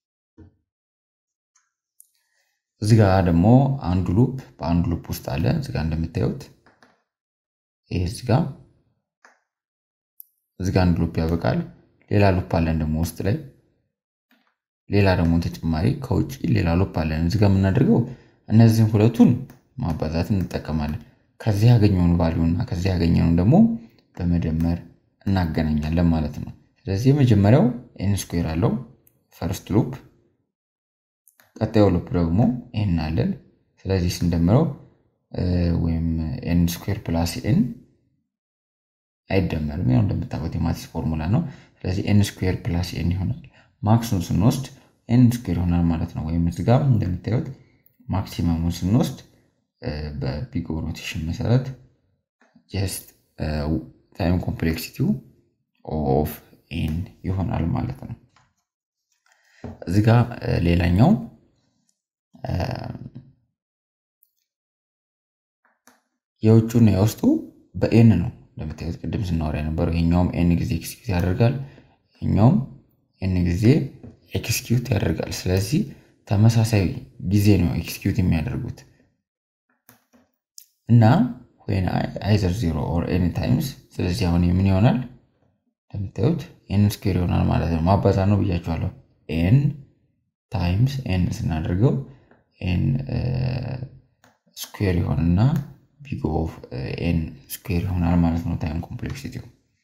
እዚ ጋ ደግሞ አንዱ ሉፕ በአንዱ ሉፕ ውስጥ አለ። እዚ ጋ እንደምታዩት ይሄ እዚ ጋ እዚ ጋ አንዱ ሉፕ ያበቃል። ሌላ ሉፕ አለን ደግሞ ውስጥ ላይ ሌላ ደግሞ ተጨማሪ ከውጭ ሌላ ሉፕ አለን። እዚ ጋ የምናደርገው እነዚህን ሁለቱን ማባዛት እንጠቀማለን። ከዚህ ያገኘውን ቫሊዩ እና ከዚህ ያገኘውን ደግሞ በመደመር እናገናኛለን ማለት ነው። ስለዚህ የመጀመሪያው ኤን ስኩዌር አለው ፈርስት ሉፕ፣ ቀጣዩ ሉፕ ደግሞ ኤን አለን። ስለዚህ ስንደምረው ወይም ኤን ስኩዌር ፕላስ ኤን አይደመርም። ያው እንደምታውቁት የማቲስ ፎርሙላ ነው። ስለዚህ ኤን ስኩዌር ፕላስ ኤን ይሆናል። ማክሱን ስንወስድ ኤን ስኩዌር ይሆናል ማለት ነው። ወይም እዚህ ጋር እንደምታዩት ማክሲመሙን ስንወስድ በቢግ ኦ ኖቴሽን መሰረት ጀስት ታይም ኮምፕሌክሲቲው ኦፍ ኤን ይሆናል ማለት ነው። እዚህ ጋር ሌላኛው የውጩና የውስጡ በኤን ነው እንደምታዩት ቅድም ስናወራ የነበረው ይሄኛውም ኤን ጊዜ ኤክስኪዩት ያደርጋል፣ ይሄኛውም ኤን ጊዜ ኤክስኪዩት ያደርጋል። ስለዚህ ተመሳሳይ ጊዜ ነው ኤክስኪዩት የሚያደርጉት እና ወይን አይዘር ዜሮ ኦር ኤኒ ታይምስ። ስለዚህ አሁን ምን ይሆናል እንደምታዩት ኤን ስኩዌር ይሆናል ማለት ነው። ማባዛት ነው ብያቸዋለሁ። ኤን ታይምስ ኤን ስናደርገው ኤን ስኩዌር ይሆንና ቢግ ኦፍ ኤን ስኩዌር ይሆናል ማለት ነው። ታይም ኮምፕሌክሲቲው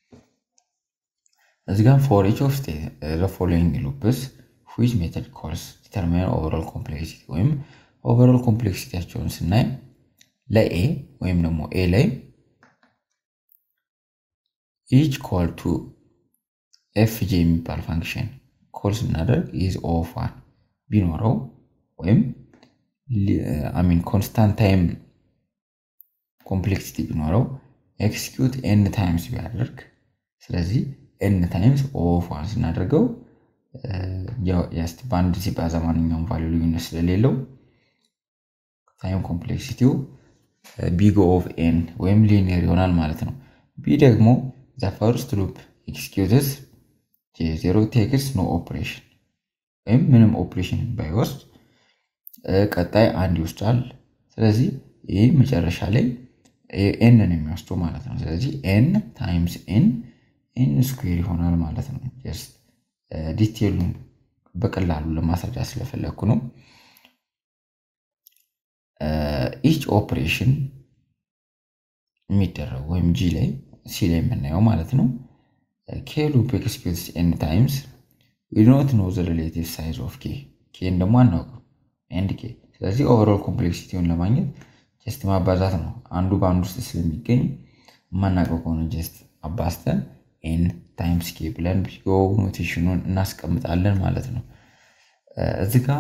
እዚህ ጋር ፎር ኢች ኦፍ ዘ ፎሎዊንግ ሉፕስ ዊች ሜተድ ኮልስ ዲተርሚን ኦቨርኦል ኮምፕሌክሲቲ ወይም ኦቨርኦል ኮምፕሌክሲቲያቸውን ስናይ ለኤ ወይም ደግሞ ኤ ላይ ኢች ኮል ቱ ኤፍ ጄ የሚባል ፋንክሽን ኮል ስናደርግ ኢዝ ኦፍ ዋን ቢኖረው ወይም አሚን ኮንስታንት ታይም ኮምፕሌክሲቲ ቢኖረው ኤክስኪዩት ኤን ታይምስ ቢያደርግ ስለዚህ ኤን ታይምስ ኦፍ ዋን ስናደርገው ስ በአንድ ሲባዛ ማንኛውም ቫሊዩ ልዩነት ስለሌለው ታይም ኮምፕሌክሲቲው ቢግ ኦፍ ኤን ወይም ሊኒየር ይሆናል ማለት ነው። ቢ ደግሞ ዘ ፈርስት ሉፕ ኤክስኪዩትስ ዜሮ ቴክስ ኖ ኦፕሬሽን ወይም ምንም ኦፕሬሽን ባይወስድ ቀጣይ አንድ ይወስዳል። ስለዚህ ይህ መጨረሻ ላይ ኤን ነው የሚወስደው ማለት ነው። ስለዚህ ኤን ታይምስ ኤን ኤን ስኩዌር ይሆናል ማለት ነው። ጀስት ዲቴሉን በቀላሉ ለማስረዳት ስለፈለግኩ ነው። ኢች ኦፕሬሽን የሚደረጉ ወይም ጂ ላይ ሲ ላይ የምናየው ማለት ነው። ኬ ሉፕ ኤክስኪዩትስ ኤን ታይምስ ዊ ዶንት ኖ ዘ ሪሌቲቭ ሳይዝ ኦፍ ኬ ኬን ደግሞ አናውቅም ኤንድ ኬ። ስለዚህ ኦቨርኦል ኮምፕሌክሲቲውን ለማግኘት ጀስት ማባዛት ነው። አንዱ በአንዱ ውስጥ ስለሚገኝ የማናውቀው ከሆነ ጀስት አባዝተን ኤን ታይምስ ኬ ብለን ቢጎ ኖቴሽኑን እናስቀምጣለን ማለት ነው። እዚህ ጋ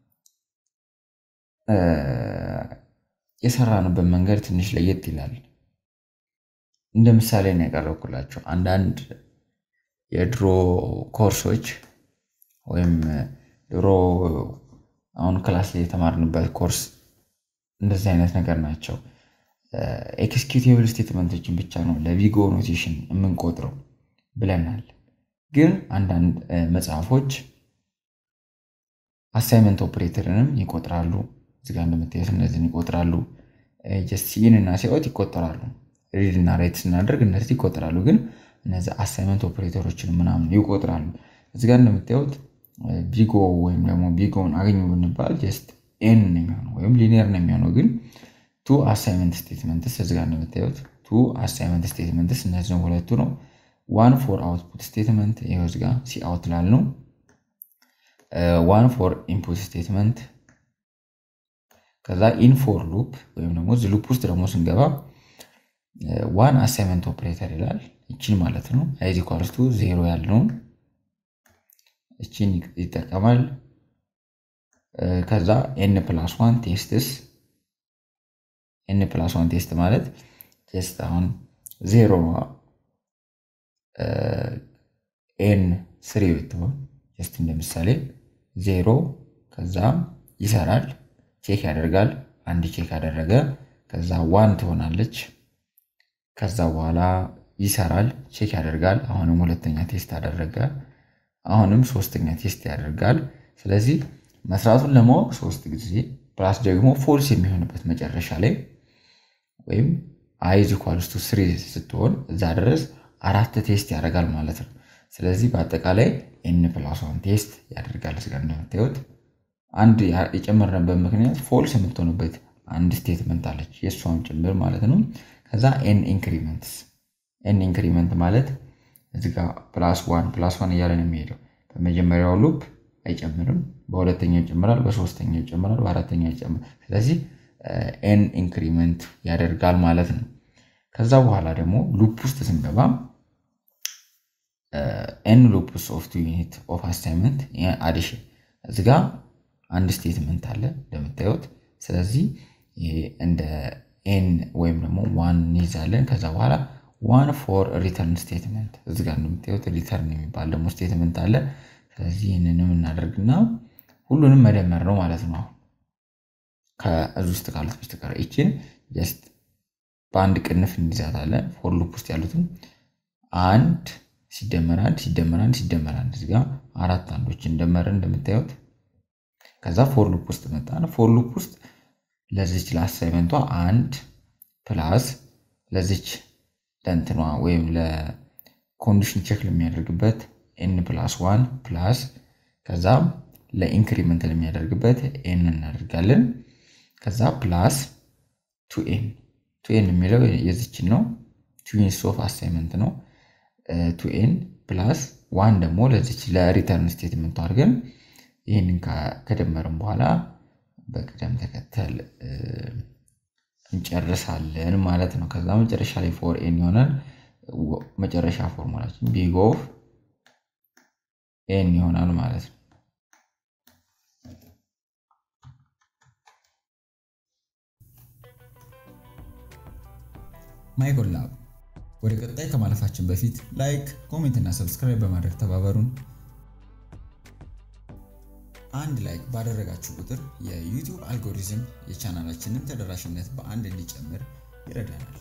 የሰራንበት መንገድ ትንሽ ለየት ይላል። እንደ ምሳሌ ነው ያቀረብኩላቸው። አንዳንድ የድሮ ኮርሶች ወይም ድሮ አሁን ክላስ ላይ የተማርንበት ኮርስ እንደዚህ አይነት ነገር ናቸው። ኤክስኪዩቲቭል ስቴትመንቶችን ብቻ ነው ለቪጎ ኖቴሽን የምንቆጥረው ብለናል። ግን አንዳንድ መጽሐፎች አሳይመንት ኦፕሬተርንም ይቆጥራሉ። እዚጋ እንደምታዩት እነዚህን ይቆጥራሉ። ጀስት ሲኢን እና ሲኦት ይቆጠራሉ። ሪድ እና ራይት ስናደርግ እነዚህ ይቆጥራሉ። ግን እነዚህ አሳይመንት ኦፕሬተሮችን ምናምን ይቆጥራሉ። እዚጋ እንደምታዩት ቢጎ ወይም ደግሞ ቢጎን አገኙ ብንባል ጀስት ኤን ነው የሚሆነው ወይም ሊኒየር ነው የሚሆነው። ግን ቱ አሳይመንት ስቴትመንትስ እዚጋ እንደምታዩት ቱ አሳይመንት ስቴትመንትስ እነዚህ ሁለቱ ነው። ዋን ፎር አውትፑት ስቴትመንት ይኸው እዚጋ ሲ አውት ላል ነው። ዋን ፎር ኢንፑት ስቴትመንት ከዛ ኢን ፎር ሉፕ ወይም ደግሞ እዚህ ሉፕ ውስጥ ደግሞ ስንገባ ዋን አሳይመንት ኦፕሬተር ይላል። እችን ማለት ነው አይዝ ኢኳልስ ቱ ዜሮ ያልነውን እችን ይጠቀማል። ከዛ ኤን ፕላስ ዋን ቴስትስ ኤን ፕላስ ዋን ቴስት ማለት ቴስት አሁን ዜሮ ኤን ስሪ ብትሆን ጀስት እንደምሳሌ ዜሮ ከዛ ይሰራል ቼክ ያደርጋል። አንድ ቼክ ያደረገ ከዛ ዋን ትሆናለች። ከዛ በኋላ ይሰራል ቼክ ያደርጋል። አሁንም ሁለተኛ ቴስት አደረገ። አሁንም ሶስተኛ ቴስት ያደርጋል። ስለዚህ መስራቱን ለማወቅ ሶስት ጊዜ ፕላስ ደግሞ ፎልስ የሚሆንበት መጨረሻ ላይ ወይም አይዝ ኢኳልስ ቱ ስሪ ስትሆን እዛ ድረስ አራት ቴስት ያደርጋል ማለት ነው። ስለዚህ በአጠቃላይ ኤን ፕላስ ዋን ቴስት ያደርጋል። ስጋ እንደምታዩት አንድ የጨመርንበት ምክንያት ፎልስ የምትሆንበት አንድ ስቴትመንት አለች የእሷም ጭምር ማለት ነው። ከዛ ኤን ኢንክሪመንትስ ኤን ኢንክሪመንት ማለት እዚጋ ፕላስ ዋን ፕላስ ዋን እያለ ነው የሚሄደው። በመጀመሪያው ሉፕ አይጨምርም፣ በሁለተኛው ይጨምራል፣ በሶስተኛው ይጨምራል፣ በአራተኛው ይጨምራል። ስለዚህ ኤን ኢንክሪመንት ያደርጋል ማለት ነው። ከዛ በኋላ ደግሞ ሉፕ ውስጥ ስንገባ ኤን ሉፕስ ኦፍ ቱ ዩኒት ኦፍ አሳይመንት አዲሽን እዚጋ አንድ ስቴትመንት አለ እንደምታዩት። ስለዚህ እንደ ኤን ወይም ደግሞ ዋን እንይዛለን። ከዛ በኋላ ዋን ፎር ሪተርን ስቴትመንት እዚጋ እንደምታዩት ሪተርን የሚባል ደግሞ ስቴትመንት አለ። ስለዚህ ይህንንም እናደርግና ሁሉንም መደመር ነው ማለት ነው። አሁን ከዚህ ውስጥ ካሉት በስተቀር ይችን ጀስት በአንድ ቅንፍ እንይዛታለን። ፎር ሉፕ ውስጥ ያሉትን አንድ ሲደመር አንድ ሲደመር አንድ ሲደመር አንድ እዚጋ አራት አንዶች እንደመርን እንደምታዩት ከዛ ፎር ሉፕ ውስጥ መጣን። ፎር ሉፕ ውስጥ ለዚች ለአሳይመንቷ አንድ ፕላስ ለዚች ለእንትኗ ወይም ኮንዲሽን ቼክ ለሚያደርግበት ኤን ፕላስ ዋን ፕላስ ከዛ ለኢንክሪመንት ለሚያደርግበት ኤን እናደርጋለን። ከዛ ፕላስ ቱ ኤን ቱ ኤን የሚለው የዚችን ነው። ቱ ዩኒትስ ኦፍ አሳይመንት ነው። ቱ ኤን ፕላስ ዋን ደግሞ ለዚች ለሪተርን ስቴትመንቱ አድርገን ይህንን ከደመርን በኋላ በቅደም ተከተል እንጨርሳለን ማለት ነው። ከዛ መጨረሻ ላይ ፎር ኤን ይሆናል። መጨረሻ ፎርሙላችን ቢግ ኦፍ ኤን ይሆናል ማለት ነው። ማይኮል ላብ ወደ ቀጣይ ከማለፋችን በፊት ላይክ፣ ኮሜንት እና ሰብስክራይብ በማድረግ ተባበሩን። አንድ ላይክ ባደረጋችሁ ቁጥር የዩቲዩብ አልጎሪዝም የቻናላችንን ተደራሽነት በአንድ እንዲጨምር ይረዳናል።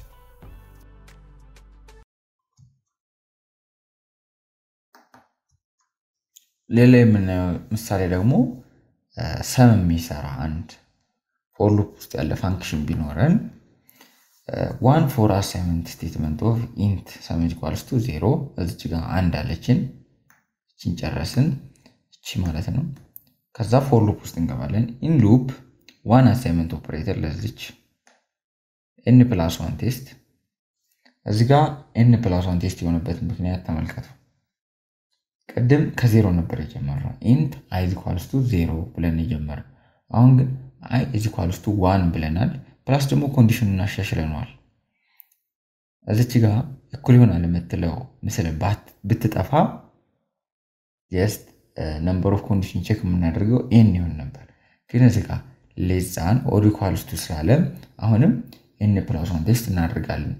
ሌላ የምናየው ምሳሌ ደግሞ ሰም የሚሰራ አንድ ፎር ሉፕ ውስጥ ያለ ፋንክሽን ቢኖረን ዋን ፎር አሳይመንት ስቴትመንት ኦፍ ኢንት ሰም ኢኳልስ ቱ ዜሮ እዚች ጋር አንድ አለችን። እችን ጨረስን። እቺ ማለት ነው። ከዛ ፎር ሉፕ ውስጥ እንገባለን። ኢን ሉፕ ዋን አሳይመንት ኦፕሬተር ለዚች ኤን ፕላስ ዋን ቴስት እዚ ጋ ኤን ፕላስ ዋን ቴስት የሆነበት ምክንያት ተመልከቱ። ቅድም ከዜሮ ነበር የጀመርነው። ኢንት አይ ኢኳልስ ቱ ዜሮ ብለን የጀመርነው። አሁን ግን አይ ኢኳልስ ቱ ዋን ብለናል። ፕላስ ደግሞ ኮንዲሽኑ እናሻሽለነዋል። እዚች ጋ እኩል ይሆናል የምትለው ምስል ብትጠፋ ጀስት ነምበር ኦፍ ኮንዲሽን ቼክ የምናደርገው ኤን ይሆን ነበር። ግን እዚ ጋ ሌዛን ኦር ኢኳልስ ቱ ስላለ አሁንም ኤን ፕላስ ዋን ቴስት እናደርጋለን።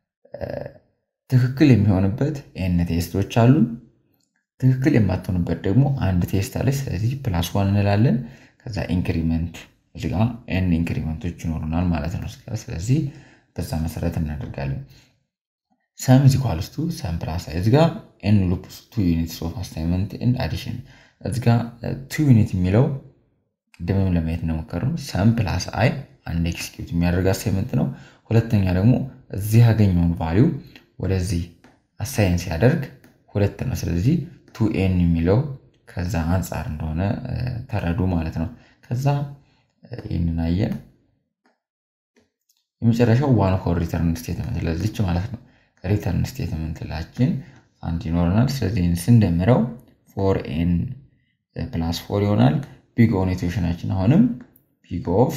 ትክክል የሚሆንበት ኤን ቴስቶች አሉ። ትክክል የማትሆንበት ደግሞ አንድ ቴስት አለች። ስለዚህ ፕላስ ዋን እንላለን። ከዛ ኢንክሪመንት እዚጋ ኤን ኢንክሪመንቶች ይኖሩናል ማለት ነው። ስለዚህ በዛ መሰረት እናደርጋለን። ሰም ኢዝ ኢኳልስ ቱ ሰም ፕላስ አይ እዚጋ ኤን ሉፕ ቱ ዩኒትስ ኦፍ አሳይመንት ኤንድ አዲሽን እዚጋ ቱ ዩኒት የሚለው ቅድምም ለማየት እንደሞከርነው ሰም ፕላስ አይ አንድ ኤክስኪዩት የሚያደርግ አሳይመንት ነው። ሁለተኛ ደግሞ እዚህ ያገኘውን ቫሊዩ ወደዚህ አሳይን ሲያደርግ ሁለት ነው። ስለዚህ ቱ ኤን የሚለው ከዛ አንጻር እንደሆነ ተረዱ ማለት ነው። ከዛ ይህንን አየን። የመጨረሻው ዋን ፎር ሪተርን ስቴትመንት ለዚች ማለት ነው። ሪተርን ስቴትመንት ላችን አንድ ይኖረናል። ስለዚህ ስንደምረው ፎር ኤን ፕላስ ፎር ይሆናል። ቢግ ኦን ኢኩዌሽናችን አሁንም ቢግ ኦፍ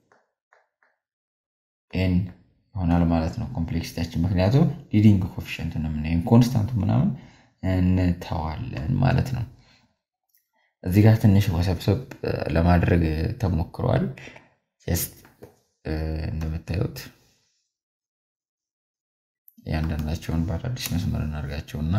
ኤን ይሆናል ማለት ነው። ኮምፕሌክሲቲያችን ምክንያቱም ሊዲንግ ኮፊሽንት ነው የምናየው ኮንስታንቱ ምናምን እንተዋለን ማለት ነው። እዚህ ጋር ትንሽ ወሰብሰብ ለማድረግ ተሞክሯል። ጀስት እንደምታዩት እያንዳንዳቸውን በአዳዲስ መስመር እናድርጋቸው እና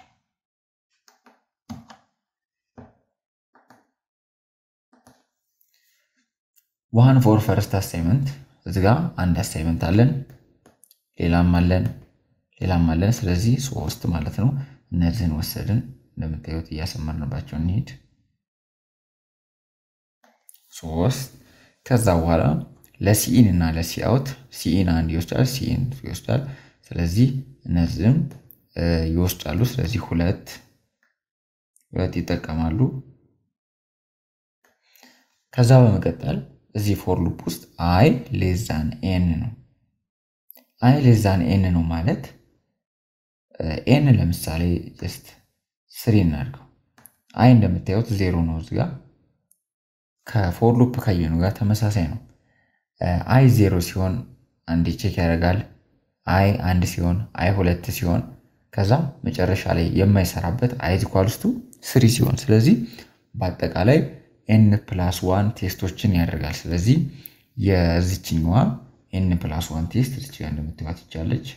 ዋን ፎር ፈርስት አሳይመንት እዚ ጋ አንድ አሳይመንት አለን፣ ሌላም አለን፣ ሌላም አለን። ስለዚህ ሶስት ማለት ነው። እነዚህን ወሰድን። እንደምታዩት እያሰመርንባቸው እንሄድ ሶስት ከዛ በኋላ ለሲኢን እና ለሲአውት ሲኢን አንድ ይወስዳል፣ ሲኢን ይወስዳል። ስለዚህ እነዚህም ይወስዳሉ። ስለዚህ ሁለት ሁለት ይጠቀማሉ። ከዛ በመቀጠል እዚህ ፎር ሉፕ ውስጥ አይ ሌዛን ኤን ነው። አይ ሌዛን ኤን ነው ማለት ኤን ለምሳሌ ጀስት ስሪ እናድርገው። አይ እንደምታዩት ዜሮ ነው እዚጋ ከፎር ሉፕ ካየኑ ጋር ተመሳሳይ ነው። አይ ዜሮ ሲሆን አንድ ቼክ ያደርጋል። አይ አንድ ሲሆን፣ አይ ሁለት ሲሆን፣ ከዛ መጨረሻ ላይ የማይሰራበት አይ ኢኳልስ ቱ ስሪ ሲሆን፣ ስለዚህ በአጠቃላይ ኤን ፕላስ ዋን ቴስቶችን ያደርጋል። ስለዚህ የዚችኛዋ ኤን ፕላስ ዋን ቴስት እዚች ጋር እንደምትባት ይቻለች።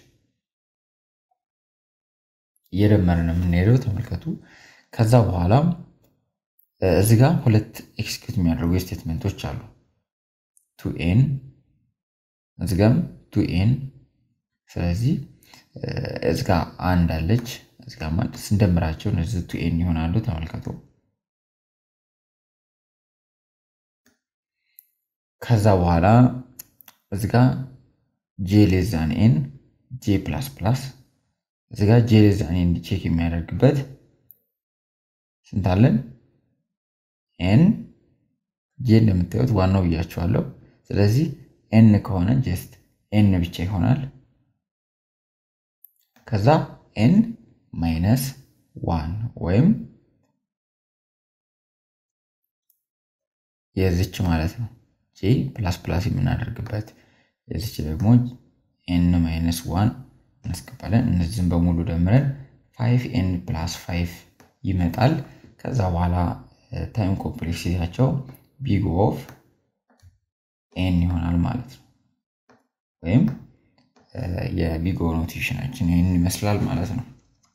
እየደመርን የምንሄደው ተመልከቱ። ከዛ በኋላ እዚ ጋ ሁለት ኤክስኪዩት የሚያደርጉ ስቴትመንቶች አሉ። ቱ ኤን እዚ ጋም ቱ ኤን። ስለዚህ እዚ ጋ አንድ አለች፣ እዚ ጋ አንድ ስንደምራቸው እነዚህ ቱ ኤን ይሆናሉ። ተመልከቱ። ከዛ በኋላ እዚ ጋ ጄ ሌዛን ኤን ጄ ፕላስ ፕላስ እዚህ ጋር ጄ ዛኔ ቼክ የሚያደርግበት ስንት አለን? ኤን ጄ እንደምታዩት ዋናው ብያቸዋለሁ። ስለዚህ ኤን ከሆነ ጀስት ኤን ብቻ ይሆናል። ከዛ ኤን ማይነስ ዋን ወይም የዚች ማለት ነው ጄ ፕላስ ፕላስ የምናደርግበት የዚች ደግሞ ኤን ማይነስ ዋን እናስገባለን። እነዚህም በሙሉ ደምረን ፋይቭ ኤን ፕላስ ፋይቭ ይመጣል። ከዛ በኋላ ታይም ኮምፕሌክሲቲያቸው ቢግ ኦፍ ኤን ይሆናል ማለት ነው። ወይም የቢግ ኦ ኖቴሽናችን ይህን ይመስላል ማለት ነው።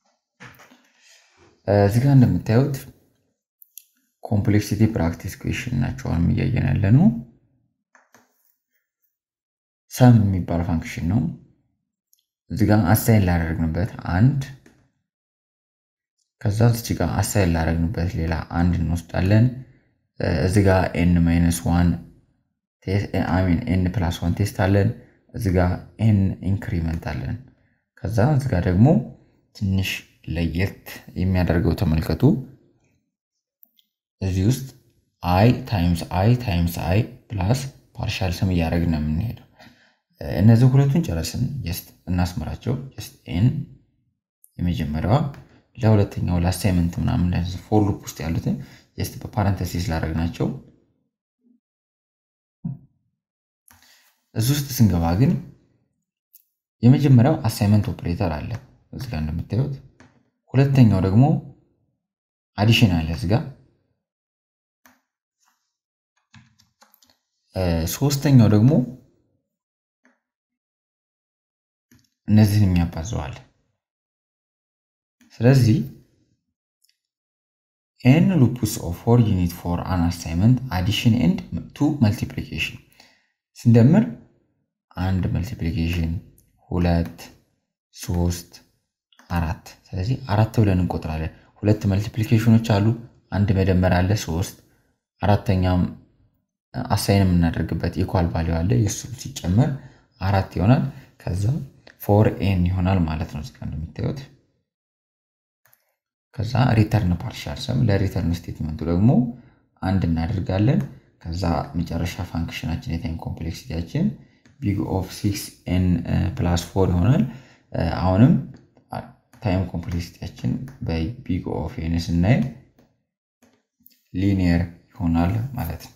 እዚህ ጋር እንደምታዩት ኮምፕሌክሲቲ ፕራክቲስ ኩዌሽን ናቸውን እያየን ያለ ነው። ሰም የሚባል ፋንክሽን ነው። እዚህ ጋር አሳይን ላደረግንበት አንድ ከዛ እዚህ ጋር አሳይን ላደረግንበት ሌላ አንድ እንወስዳለን። እዚህ ጋር ኤን ማይነስ ዋን ሚን ኤን ፕላስ ዋን ቴስት አለን። እዚህ ጋር ኤን ኢንክሪመንት አለን። ከዛ እዚህ ጋር ደግሞ ትንሽ ለየት የሚያደርገው ተመልከቱ። እዚህ ውስጥ አይ ታይምስ አይ ታይምስ አይ ፕላስ ፓርሻል ስም እያደረግን ነው የምንሄደው። እነዚህ ሁለቱን ጨረስን። ጀስት እናስመራቸው። ጀስት ኤን የመጀመሪያዋ ለሁለተኛው ለአሳይመንት ምናምን ፎር ሉፕ ውስጥ ያሉትን ጀስት በፓረንተሲስ ላደረግናቸው። እዚህ ውስጥ ስንገባ ግን የመጀመሪያው አሳይመንት ኦፕሬተር አለ እዚህ ጋር እንደምታዩት፣ ሁለተኛው ደግሞ አዲሽን አለ እዚህ ጋር፣ ሶስተኛው ደግሞ እነዚህን የሚያባዘዋል። ስለዚህ ኤን ሉፕስ ኦፍ ፎር ዩኒት ፎር አን አሳይመንት አዲሽን ኤንድ ቱ መልቲፕሊኬሽን ስንደምር አንድ መልቲፕሊኬሽን ሁለት ሶስት አራት። ስለዚህ አራት ብለን እንቆጥራለን። ሁለት መልቲፕሊኬሽኖች አሉ፣ አንድ መደመር አለ ሶስት፣ አራተኛም አሳይን የምናደርግበት ኢኳል ቫሊዩ አለ። የእሱ ሲጨመር አራት ይሆናል። ከዛ ፎር ኤን ይሆናል ማለት ነው እዚጋ እንደምታዩት። ከዛ ሪተርን ፓርሻል ሰም ለሪተርን ስቴትመንቱ ደግሞ አንድ እናደርጋለን። ከዛ መጨረሻ ፋንክሽናችን የታይም ኮምፕሌክሲቲያችን ቢግ ኦፍ ሲክስ ኤን ፕላስ ፎር ይሆናል። አሁንም ታይም ኮምፕሌክሲቲያችን በቢግ ኦፍ ኤን ስናይ ሊኒየር ይሆናል ማለት ነው።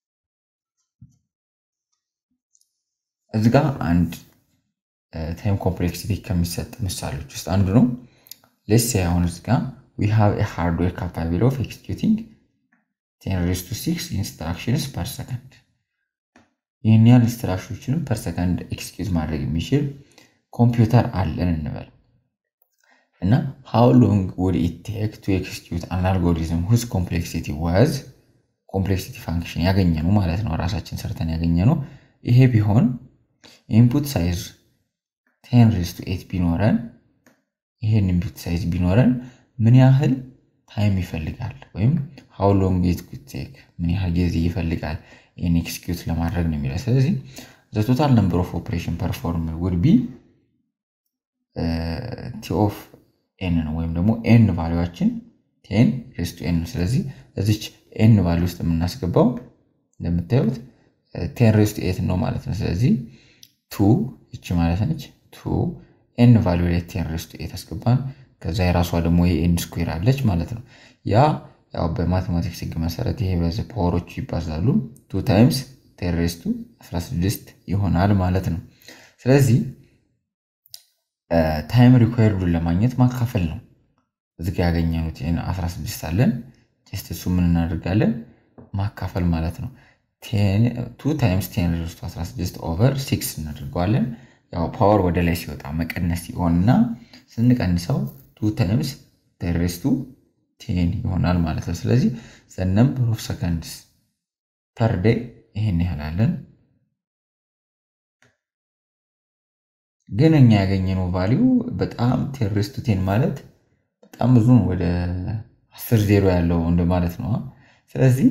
እዚ ጋ አንድ ታይም ኮምፕሌክሲቲ ከሚሰጥ ምሳሌዎች ውስጥ አንዱ ነው። ሌስ አሁን እዚ ጋ ዊ ሃቭ ኤ ሃርድዌር ካፓቢሊቲ ኦፍ ኤክስኪዩቲንግ ቴን ሬዝ ቱ ሲክስ ኢንስትራክሽንስ ፐር ሰከንድ ይህን ያህል ኢንስትራክሽኖችን ፐር ሰከንድ ኤክስኪዩት ማድረግ የሚችል ኮምፒውተር አለን እንበል እና ሃው ሎንግ ውድ ኢት ቴክ ቱ ኤክስኪዩት አን አልጎሪዝም ሁዝ ኮምፕሌክሲቲ ዋዝ ኮምፕሌክሲቲ ፋንክሽን ያገኘ ነው ማለት ነው። ራሳችን ሰርተን ያገኘ ነው። ይሄ ቢሆን ኢንፑት ሳይዝ ቴን ሬዝ ቱ ኤት ቢኖረን ይሄን ኢንፑት ሳይዝ ቢኖረን ምን ያህል ታይም ይፈልጋል ወይም ሃው ሎንግ ኢት ኩድ ቴክ ምን ያህል ጊዜ ይፈልጋል ይህን ኤክስኪዩት ለማድረግ ነው የሚለው። ስለዚህ ዘ ቶታል ነምበር ኦፍ ኦፕሬሽን ፐርፎርም ውድ ቢ ቲ ኦፍ ኤን ነው ወይም ደግሞ ኤን ቫሊዋችን ቴን ሬስ ቱ ኤን ነው። ስለዚህ እዚች ኤን ቫሊ ውስጥ የምናስገባው እንደምታዩት ቴን ሬስ ቱ ኤት ነው ማለት ነው። ስለዚህ ቱ ይቺ ማለት ነች ቱ ኤን ቫሊዩ ላይ ቴን ሬስ ቱ ኤት አስገባን። ከዛ የራሷ ደግሞ የኤን ስኩዌር አለች ማለት ነው። ያ ያው በማቴማቲክስ ህግ መሰረት ይሄ በዚህ ፓወሮቹ ይባዛሉ። ቱ ታይምስ ቴን ሬስ ቱ 16 ይሆናል ማለት ነው። ስለዚህ ታይም ሪኳየርዱን ለማግኘት ማካፈል ነው። እዚህ ጋ ያገኘኑት 16 አለን። ቴስት እሱ ምን እናደርጋለን? ማካፈል ማለት ነው። ቱ ታይምስ ቴን ሬስ ቱ 16 ኦቨር ሲክስ እናደርገዋለን። ያው ፓወር ወደ ላይ ሲወጣ መቀነስ ሲሆንና ስንቀንሰው ቱ ታይምስ ቴን ሬስ ቱ ቴን ይሆናል ማለት ነው። ስለዚህ ዘ ነምበር ኦፍ ሰከንድስ ፐር ዴይ ይሄን ያህላለን። ግን እኛ ያገኘነው ቫሊዩ በጣም ቴን ሬስ ቱ ቴን ማለት በጣም ብዙ ነው። ወደ አስር ዜሮ ያለው እንደማለት ነው። ስለዚህ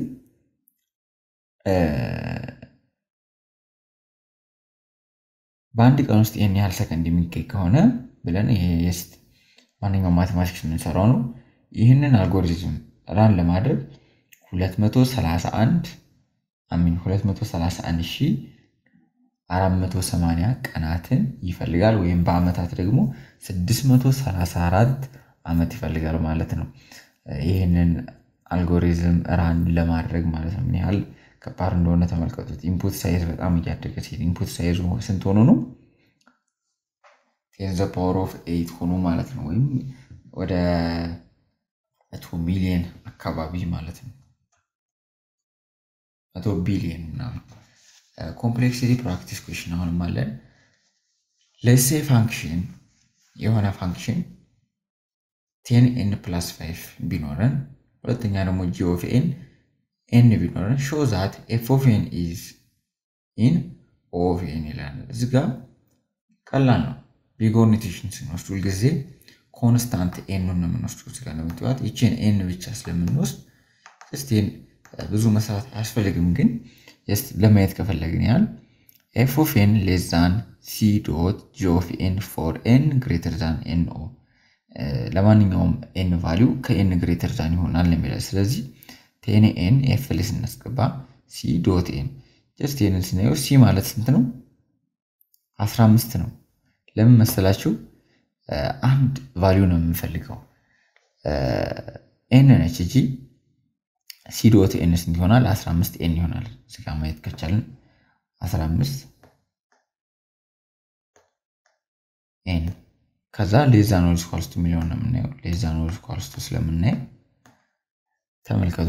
በአንድ ቀን ውስጥ ይህን ያህል ሰከንድ የሚገኝ ከሆነ ብለን ይሄ ማንኛውም ማቴማቲክስ የምንሰራው ነው። ይህንን አልጎሪዝም ራን ለማድረግ 231 አሚን 231 ሺህ 480 ቀናትን ይፈልጋል ወይም በአመታት ደግሞ 634 ዓመት ይፈልጋል ማለት ነው። ይህንን አልጎሪዝም ራን ለማድረግ ማለት ነው። ምን ያህል ከባድ እንደሆነ ተመልከቱት። ኢንፑት ሳይዝ በጣም እያደገ ሲሄድ ኢንፑት ሳይዝ ስንት ሆኖ ነው? ቴን ዘ ፓወር ኦፍ ኤይት ሆኖ ማለት ነው። ወይም ወደ መቶ ሚሊየን አካባቢ ማለት ነው። መቶ ቢሊየን ምናምን ኮምፕሌክሲቲ ፕራክቲስ ኩዌሽን አሁንም አለን። ለሴ ፋንክሽን የሆነ ፋንክሽን ቴን ኤን ፕላስ ፋይቭ ቢኖረን ሁለተኛ ደግሞ ጂ ኦፍ ኤን ኤን ቢኖረን ሾ ዛት ኤፍ ኦፍ ኤን ኢዝ ኢን ኦ ኦፍ ኤን ይላል። እዚ ጋ ቀላል ነው። ቢግ ኖቴሽን ስንወስድ ሁልጊዜ ኮንስታንት ኤኑን ነው የምንወስዱ። እዚጋ እንደምትዋት ይችን ኤን ብቻ ስለምንወስድ ስቴን ብዙ መስራት አያስፈልግም ግን ለማየት ከፈለግን ያህል ኤፍ ኦፍ ኤን ሌስ ዛን ሲ ዶት ጂ ኦፍ ኤን ፎር ኤን ግሬተር ዛን ኤን ኦ ለማንኛውም ኤን ቫሊው ከኤን ግሬተር ዛን ይሆናል የሚለው ስለዚህ ቴን ኤን ኤፍ ላይ ስናስገባ ሲ ዶት ኤን ጀስት ኤንን ስናየው ሲ ማለት ስንት ነው? 15 ነው። ለምን መሰላችሁ? አንድ ቫሊው ነው የምንፈልገው ኤን ነች እጂ ሲ ዶት ኤን ስንት ይሆናል? 15 ኤን ይሆናል። እዚጋ ማየት ከቻልን 15 ኤን ከዛ ሌዛ ኖር ስኳልስቱ የሚለውን ነው የምናየው። ሌዛ ኖር ስኳልስቱ ስለምናየው ተመልከቱ።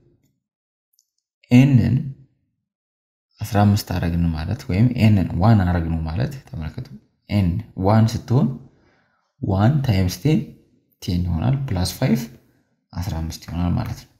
ኤንን 15 አረግን ማለት ወይም ኤንን ዋን አረግነው ማለት ተመልከቱ። ኤን ዋን ስትሆን ዋን ታይምስ ቴን ቴን ይሆናል ፕላስ ፋይቭ 15 ይሆናል ማለት ነው።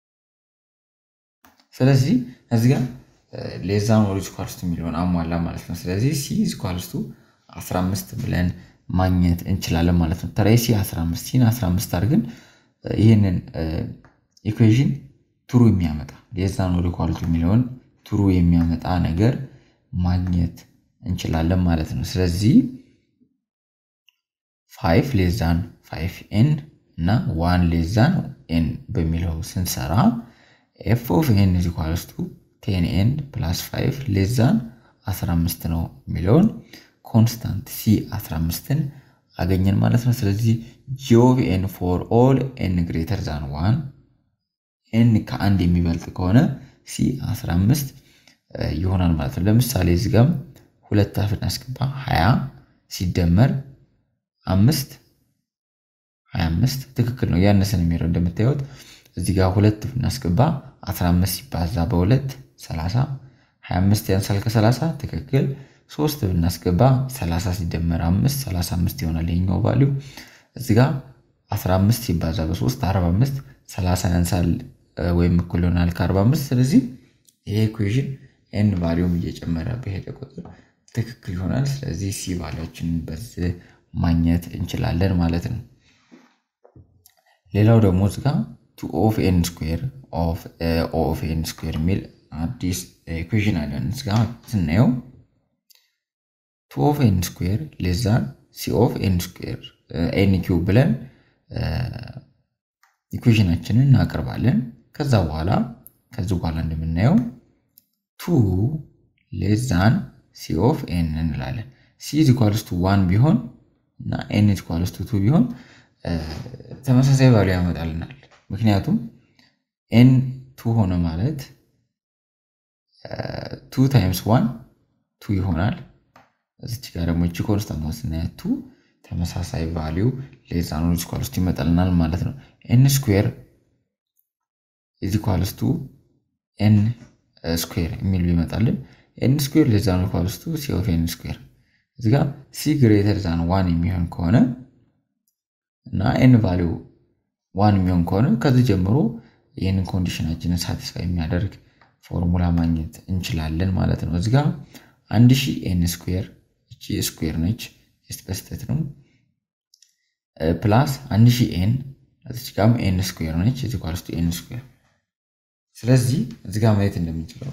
ስለዚህ እዚህ ጋር ሌዛ ኖር ስኳልስቱ የሚለውን አሟላ ማለት ነው። ስለዚህ ሲ ስኳልስቱ 15 ብለን ማግኘት እንችላለን ማለት ነው። ተራይ ሲ 15 ሲን 15 አድርገን ይህንን ኢኩዌዥን ትሩ የሚያመጣ ሌዛ ኖር ኢኳሊቲ የሚለውን ትሩ የሚያመጣ ነገር ማግኘት እንችላለን ማለት ነው። ስለዚህ ፋይቭ ሌዛን ፋይቭ ኤን እና ዋን ሌዛን ኤን በሚለው ስንሰራ ኤፍ ኦፍ ኤን ኢዝ ኢኳልስ ቱ ቴን ኤን ፕላስ ፋይቭ ሌዛን 15 ነው የሚለውን ኮንስታንት ሲ 15ን አገኘን ማለት ነው። ስለዚህ ጂ ኦፍ ኤን ፎር ኦል ኤን ግሬተር ዛን ዋን ኤን ከአንድ የሚበልጥ ከሆነ ሲ 15 ይሆናል ማለት ነው። ለምሳሌ እዚህ ጋም ሁለት አፍ እናስገባ 20 ሲደመር አምስት 25 ትክክል ነው። ያነሰን የሚለው እንደምታዩት እዚህ ጋር ሁለት ብናስገባ 15 ሲባዛ በሁለት 30 25 ያንሳል ከ30 ትክክል ሶስት ብናስገባ 30 ሲደመር 5 35 ይሆናል የኛው ቫሊው። እዚህ ጋር 15 ሲባዛ በ3 45 30 ያንሳል ወይም እኩል ይሆናል ከ45 ስለዚህ ይሄ ኢኩዌዥን ኤን ቫሊውም እየጨመረ በሄደ ቁጥር ትክክል ይሆናል። ስለዚህ ሲ ቫሊዎችን በዚህ ማግኘት እንችላለን ማለት ነው። ሌላው ደግሞ እዚህ ጋር ቱ ኦፍ ኤን ስኩዌር ኦፍ ኦፍ ኤን ስኩዌር የሚል አዲስ ኢኩዌዥን አለን። እዚህ ጋር ስናየው ቱ ኦፍ ኤን ስኩዌር ሌዛን ሲ ኦፍ ኤን ስኩዌር ኤን ኪው ብለን ኢኩዌሽናችንን እናቀርባለን። ከዛ በኋላ ከዚህ በኋላ እንደምናየው ቱ ሌዛን ሲ ኦፍ ኤን እንላለን። ሲ ኢዝ ኢኳልስ ቱ ዋን ቢሆን እና ኤን ኢዝ ኢኳልስ ቱ ቱ ቢሆን ተመሳሳይ ቫሉ ያመጣልናል። ምክንያቱም ኤን ቱ ሆነ ማለት ቱ ታይምስ ዋን ቱ ይሆናል። እዚች ጋር ደግሞ እቺ ኮንስታንት ስናያት ቱ ተመሳሳይ ቫሊው ሌዛ ኖር ኢዝ ኢኳልስ ቱ ይመጣልናል ማለት ነው። ኤን ስኩዌር ኢዝ ኢኳልስ ቱ ኤን ስኩዌር የሚል ይመጣልን። ኤን ስኩዌር ሌዛ ኖር ኢኳልስ ቱ ሲ ኦፍ ኤን ስኩዌር እዚህ ጋር ሲ ግሬተር ዛን ዋን የሚሆን ከሆነ እና ኤን ቫሊው ዋን የሚሆን ከሆነ ከዚህ ጀምሮ ይህንን ኮንዲሽናችንን ሳቲስፋይ የሚያደርግ ፎርሙላ ማግኘት እንችላለን ማለት ነው። እዚህ ጋር አንድ ሺህ ኤን ስኩዌር እቺ ስኩዌር ነች በስተት ነው ፕላስ አንድ ሺህ ኤን እዚች ጋርም ኤን ስኩዌር ነች እዚህ ኳልስቱ ኤን ስኩዌር ስለዚህ እዚህ ጋር ማየት እንደምንችለው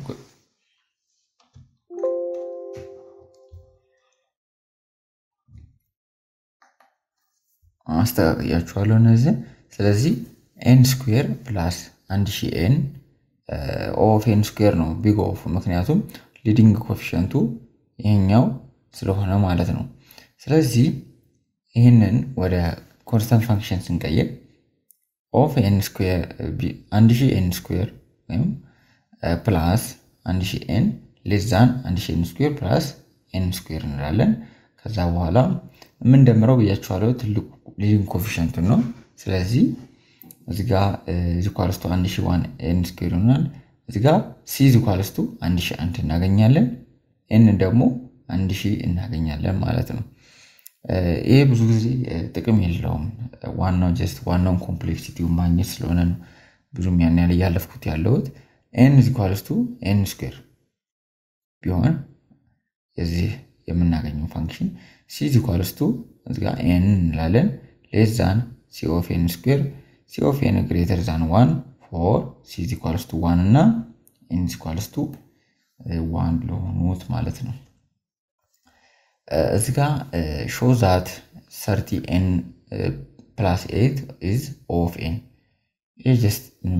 አስተካክያችኋለሁ እነዚህ። ስለዚህ ኤን ስኩዌር ፕላስ አንድ ሺህ ኤን ኦፍ ኤን ስኩዌር ነው ቢግ ኦፍ፣ ምክንያቱም ሊዲንግ ኮፊሽንቱ ይሄኛው ስለሆነ ማለት ነው። ስለዚህ ይህንን ወደ ኮንስታንት ፋንክሽን ስንቀይር ኦፍ ኤን ስኩዌር አንድ ሺህ ኤን ስኩዌር ወይም ፕላስ አንድ ሺህ ኤን ሌዛን አንድ ሺህ ኤን ስኩዌር ፕላስ ኤን ስኩዌር እንላለን። ከዛ በኋላ የምንደምረው ብያችኋለሁ ትልቁ ሊዲንግ ኮፊሽንቱን ነው። ስለዚህ እዚጋ ዚኳልስቱ አንድ ሺህ ዋን ኤን ስኩዌር ይሆናል። እዚጋ ሲ ዚኳልስቱ አንድ ሺህ አንድ እናገኛለን። ኤን ደግሞ አንድ ሺህ እናገኛለን ማለት ነው። ይሄ ብዙ ጊዜ ጥቅም የለውም። ዋናው ጀስት ዋናውን ኮምፕሌክሲቲውን ማግኘት ስለሆነ ነው ብዙም ያን ያህል እያለፍኩት ያለሁት። ኤን ዚኳልስቱ ኤን ስኩዌር ቢሆን የዚህ የምናገኘው ፋንክሽን ሲ ዚኳልስቱ እዚጋ ኤን እንላለን ሌዛን ሲ ኦፍ ኤን ስኩዌር ሲ ኦፍ ኤን ግሬተር ዛን ዋን ፎር ሲ ዚኳልስቱ ዋን እና ኤን ዚኳልስቱ ዋን ለሆኑት ማለት ነው። እዚ ጋ ሾው ዛት ሰርቲ ኤን ፕላስ ኤት ኢዝ ኦፍ ኤን። ይህ ጀስት ምንም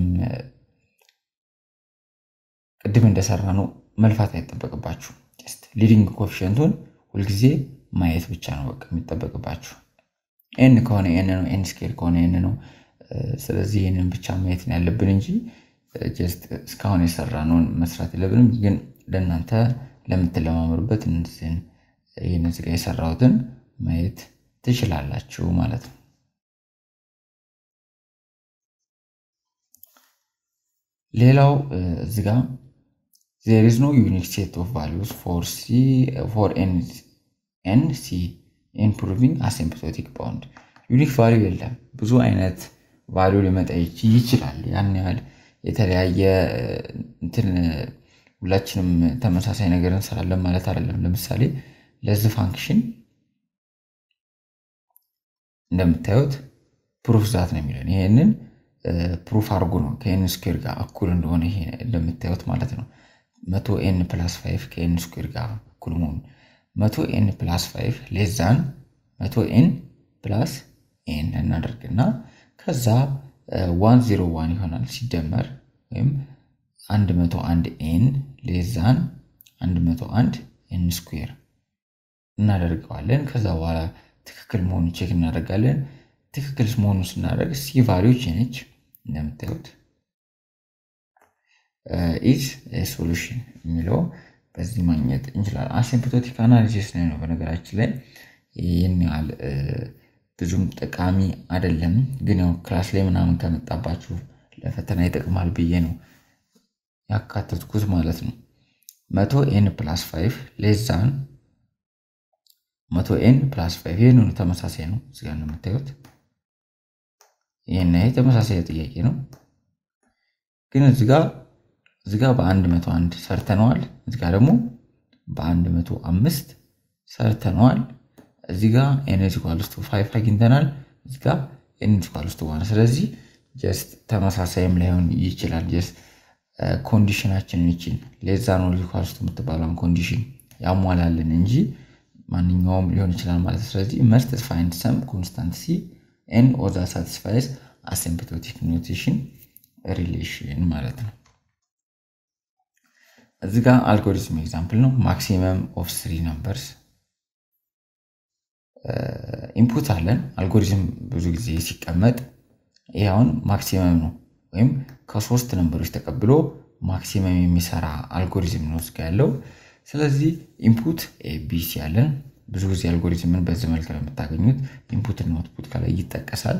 ቅድም እንደሰራ ነው መልፋት አይጠበቅባችሁ። ጀስት ሊዲንግ ኮፊሽንቱን ሁልጊዜ ማየት ብቻ ነው በቃ የሚጠበቅባችሁ። ኤን ከሆነ ኤን ነው፣ ኤን ስኬር ከሆነ ኤን ነው። ስለዚህ ይህንን ብቻ ማየት ነው ያለብን እንጂ ጀስት እስካሁን የሰራነውን መስራት የለብንም። ግን ለእናንተ ለምትለማመሩበት እነዚህን ይህን እዚህ ጋ የሰራሁትን ማየት ትችላላችሁ ማለት ነው። ሌላው እዚህ ጋ ዜር ኢዝ ኖ ዩኒክ ሴት ኦፍ ቫሉስ ፎር ኤን ሲ ኢን ፕሩቪንግ አሲምፕቶቲክ ባውንድ ዩኒክ ቫሊዩ የለም። ብዙ አይነት ቫሊዩ ሊመጣ ይችላል። ያን ያህል የተለያየ እንትን ሁላችንም ተመሳሳይ ነገር እንሰራለን ማለት አይደለም። ለምሳሌ ለዚህ ፋንክሽን እንደምታዩት ፕሩፍ ዛት ነው የሚለን። ይሄንን ፕሩፍ አድርጎ ነው ከኤን ስኩዌር ጋር እኩል እንደሆነ ይሄ እንደምታዩት ማለት ነው። መቶ ኤን ፕላስ ፋይቭ ከኤን ስኩዌር ጋር እኩል መሆኑ መቶ ኤን ፕላስ ፋይቭ ሌዛን መቶ ኤን ፕላስ ኤን እናደርግና ከዛ ዋን ዜሮ ዋን ይሆናል ሲደመር ወይም አንድ መቶ አንድ ኤን ሌዛን አንድ መቶ አንድ ኤን ስኩዌር እናደርገዋለን። ከዛ በኋላ ትክክል መሆኑን ቼክ እናደርጋለን። ትክክል መሆኑን ስናደርግ ሲ ቫሊዎች ነች እንደምታዩት ኢዝ ሶሉሽን የሚለው በዚህ ማግኘት እንችላለን። አሲምፕቶቲክ አናሊሲስ ላይ ነው በነገራችን ላይ ይህን ያህል ብዙም ጠቃሚ አይደለም፣ ግን ያው ክላስ ላይ ምናምን ከመጣባችሁ ለፈተና ይጠቅማል ብዬ ነው ያካተትኩት ማለት ነው። መቶ ኤን ፕላስ ፋይቭ ሌዛን መቶ ኤን ፕላስ ፋይቭ ይህን ተመሳሳይ ነው። እዚጋ ነው የምታዩት። ይህን ይሄ ተመሳሳይ ጥያቄ ነው፣ ግን እዚጋ እዚጋ በአንድ መቶ አንድ ሰርተነዋል። እዚጋ ደግሞ በአንድ መቶ አምስት ሰርተነዋል። እዚጋ ኤን ኢኳልስ ቱ ፋይቭ አግኝተናል። እዚጋ ኤን ኢኳልስ ቱ ዋን። ስለዚህ ጀስት ተመሳሳይም ላይሆን ይችላል። ጀስት ኮንዲሽናችንን ይችን ሌዛ ነው ኢኳልስ ቱ የምትባለውን ኮንዲሽን ያሟላልን እንጂ ማንኛውም ሊሆን ይችላል ማለት ነው። ስለዚህ መስት ፋይንድ ሰም ኮንስታንት ሲ ኤን ኦዛ ሳቲስፋይስ አሲምፕቶቲክ ኖቴሽን ሪሌሽን ማለት ነው። እዚህ ጋር አልጎሪዝም ኤግዛምፕል ነው። ማክሲመም ኦፍ ስሪ ነምበርስ ኢንፑት አለን። አልጎሪዝም ብዙ ጊዜ ሲቀመጥ ይህ አሁን ማክሲመም ነው ወይም ከሶስት ነምበሮች ተቀብሎ ማክሲመም የሚሰራ አልጎሪዝም ነው እዚጋ ያለው። ስለዚህ ኢንፑት ኤቢሲ ያለን ብዙ ጊዜ አልጎሪዝምን በዚህ መልክ ነው የምታገኙት። ኢንፑት እና አውትፑት ከላይ ይጠቀሳል።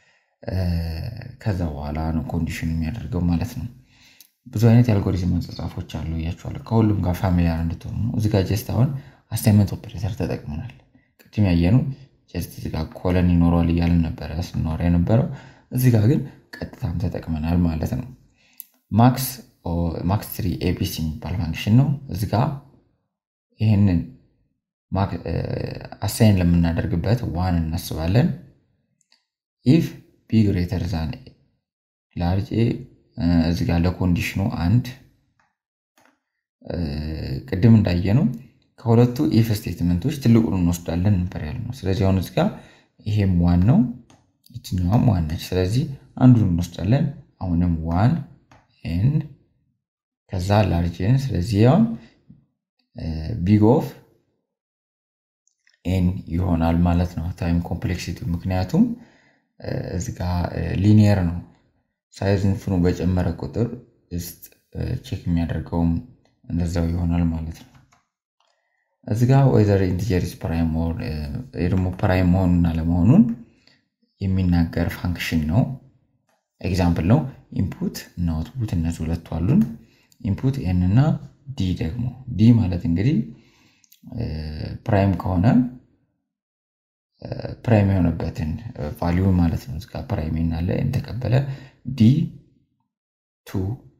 ከዛ በኋላ ነው ኮንዲሽን የሚያደርገው ማለት ነው። ብዙ አይነት የአልጎሪዝም አጻጻፎች አሉ እያቸዋለሁ። ከሁሉም ጋር ፋሚሊያር እንድትሆኑ ነው። እዚጋ ጀስት አሁን አሳይመንት ኦፕሬተር ተጠቅመናል። ቅድም ያየኑ ጀስት እዚጋ ኮለን ይኖረዋል እያልን ነበረ ስናወራ የነበረው። እዚጋ ግን ቀጥታም ተጠቅመናል ማለት ነው። ማክስ ማክስ ትሪ ኤቢሲ የሚባል ፋንክሽን ነው። እዚጋ ይህንን አሳይን ለምናደርግበት ዋን እናስባለን። ኢፍ ቢ ግሬተር ዛን ላርጅ ኤ እዚህ ጋር ለኮንዲሽኑ አንድ ቅድም እንዳየ ነው ከሁለቱ ኢፍ ስቴትመንቶች ትልቁን እንወስዳለን ነበር ያልነው። ስለዚህ አሁን እዚህ ጋር ይሄም ዋን ነው፣ ይችኛዋም ዋን ነች። ስለዚህ አንዱን እንወስዳለን። አሁንም ዋን ኤን ከዛ ላርጅ ኤን። ስለዚህ ያውን ቢግ ኦፍ ኤን ይሆናል ማለት ነው ታይም ኮምፕሌክሲቲ። ምክንያቱም እዚህ ጋ ሊኒየር ነው። ሳይዝ እንትኑ በጨመረ ቁጥር ውስጥ ቼክ የሚያደርገውም እንደዛው ይሆናል ማለት ነው። እዚህ ጋ ወይዘር ኢንቲጀሪስ ፕራይም ደግሞ ፕራይም መሆኑን አለመሆኑን የሚናገር ፋንክሽን ነው። ኤግዛምፕል ነው። ኢንፑት እና አውትፑት እነዚህ ሁለቱ አሉን። ኢንፑት ኤን እና ዲ ደግሞ ዲ ማለት እንግዲህ ፕራይም ከሆነ ፕራይም የሆነበትን ቫሊዩ ማለት ነው። እዚጋ ፕራይም ናለ ተቀበለ ዲ ቱ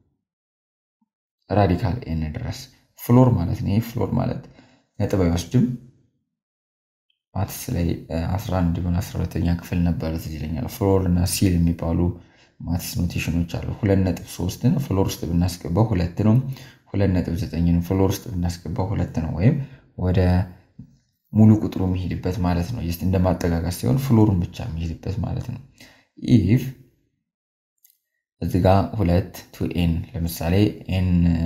ራዲካል ኤን ድረስ ፍሎር ማለት ነው። ይህ ፍሎር ማለት ነጥብ አይወስድም። ማትስ ላይ 11 ሆን 12ኛ ክፍል ነበረ ትዝ ይለኛል። ፍሎር እና ሲል የሚባሉ ማትስ ኖቴሽኖች አሉ። ሁለት ነጥብ ሶስትን ፍሎር ውስጥ ብናስገባው ሁለት ነው። ሁለት ነጥብ ዘጠኝን ፍሎር ውስጥ ብናስገባው ሁለት ነው። ወይም ወደ ሙሉ ቁጥሩ የሚሄድበት ማለት ነው። ስ እንደ ማጠጋጋት ሲሆን ፍሎሩን ብቻ የሚሄድበት ማለት ነው። ኢፍ እዚ ጋ ሁለት ቱ ኤን ለምሳሌ ኤን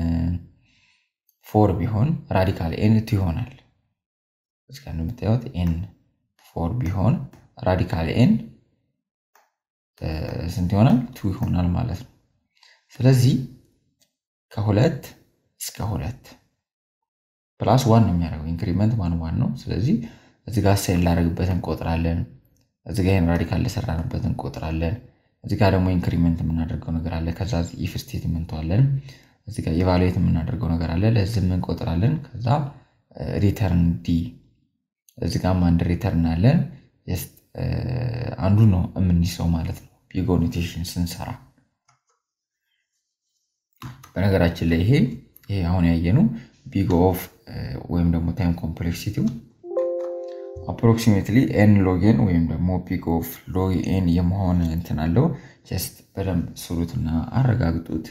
ፎር ቢሆን ራዲካል ኤን ቱ ይሆናል። እስከ እንደምታዩት ኤን ፎር ቢሆን ራዲካል ኤን ስንት ይሆናል? ቱ ይሆናል ማለት ነው። ስለዚህ ከሁለት እስከ ሁለት ፕላስ ዋን ነው የሚያደርገው ኢንክሪመንት ዋን ዋን ነው። ስለዚህ እዚ ጋ ሴል ላደረግበት እንቆጥራለን። እዚ ጋ ይህን ራዲካል ለሰራንበት እንቆጥራለን። እዚ ጋ ደግሞ ኢንክሪመንት የምናደርገው ነገር አለ። ከዛ ኢፍ ስቴትመንት አለን። እዚ ጋ ኢቫሉዌት የምናደርገው ነገር አለ። ለዚህም እንቆጥራለን። ከዛ ሪተርን ዲ እዚ ጋም አንድ ሪተርን አለን። አንዱ ነው የምንይዘው ማለት ነው ቢግ ኖቴሽን ስንሰራ። በነገራችን ላይ ይሄ ይሄ አሁን ያየነው ቢግ ኦፍ ወይም ደግሞ ታይም ኮምፕሌክሲቲው አፕሮክሲሜትሊ ኤን ሎጌን ወይም ደግሞ ቢግ ኦፍ ሎግ ኤን የመሆን እንትን አለው። ጀስት በደንብ ስሩትና አረጋግጡት።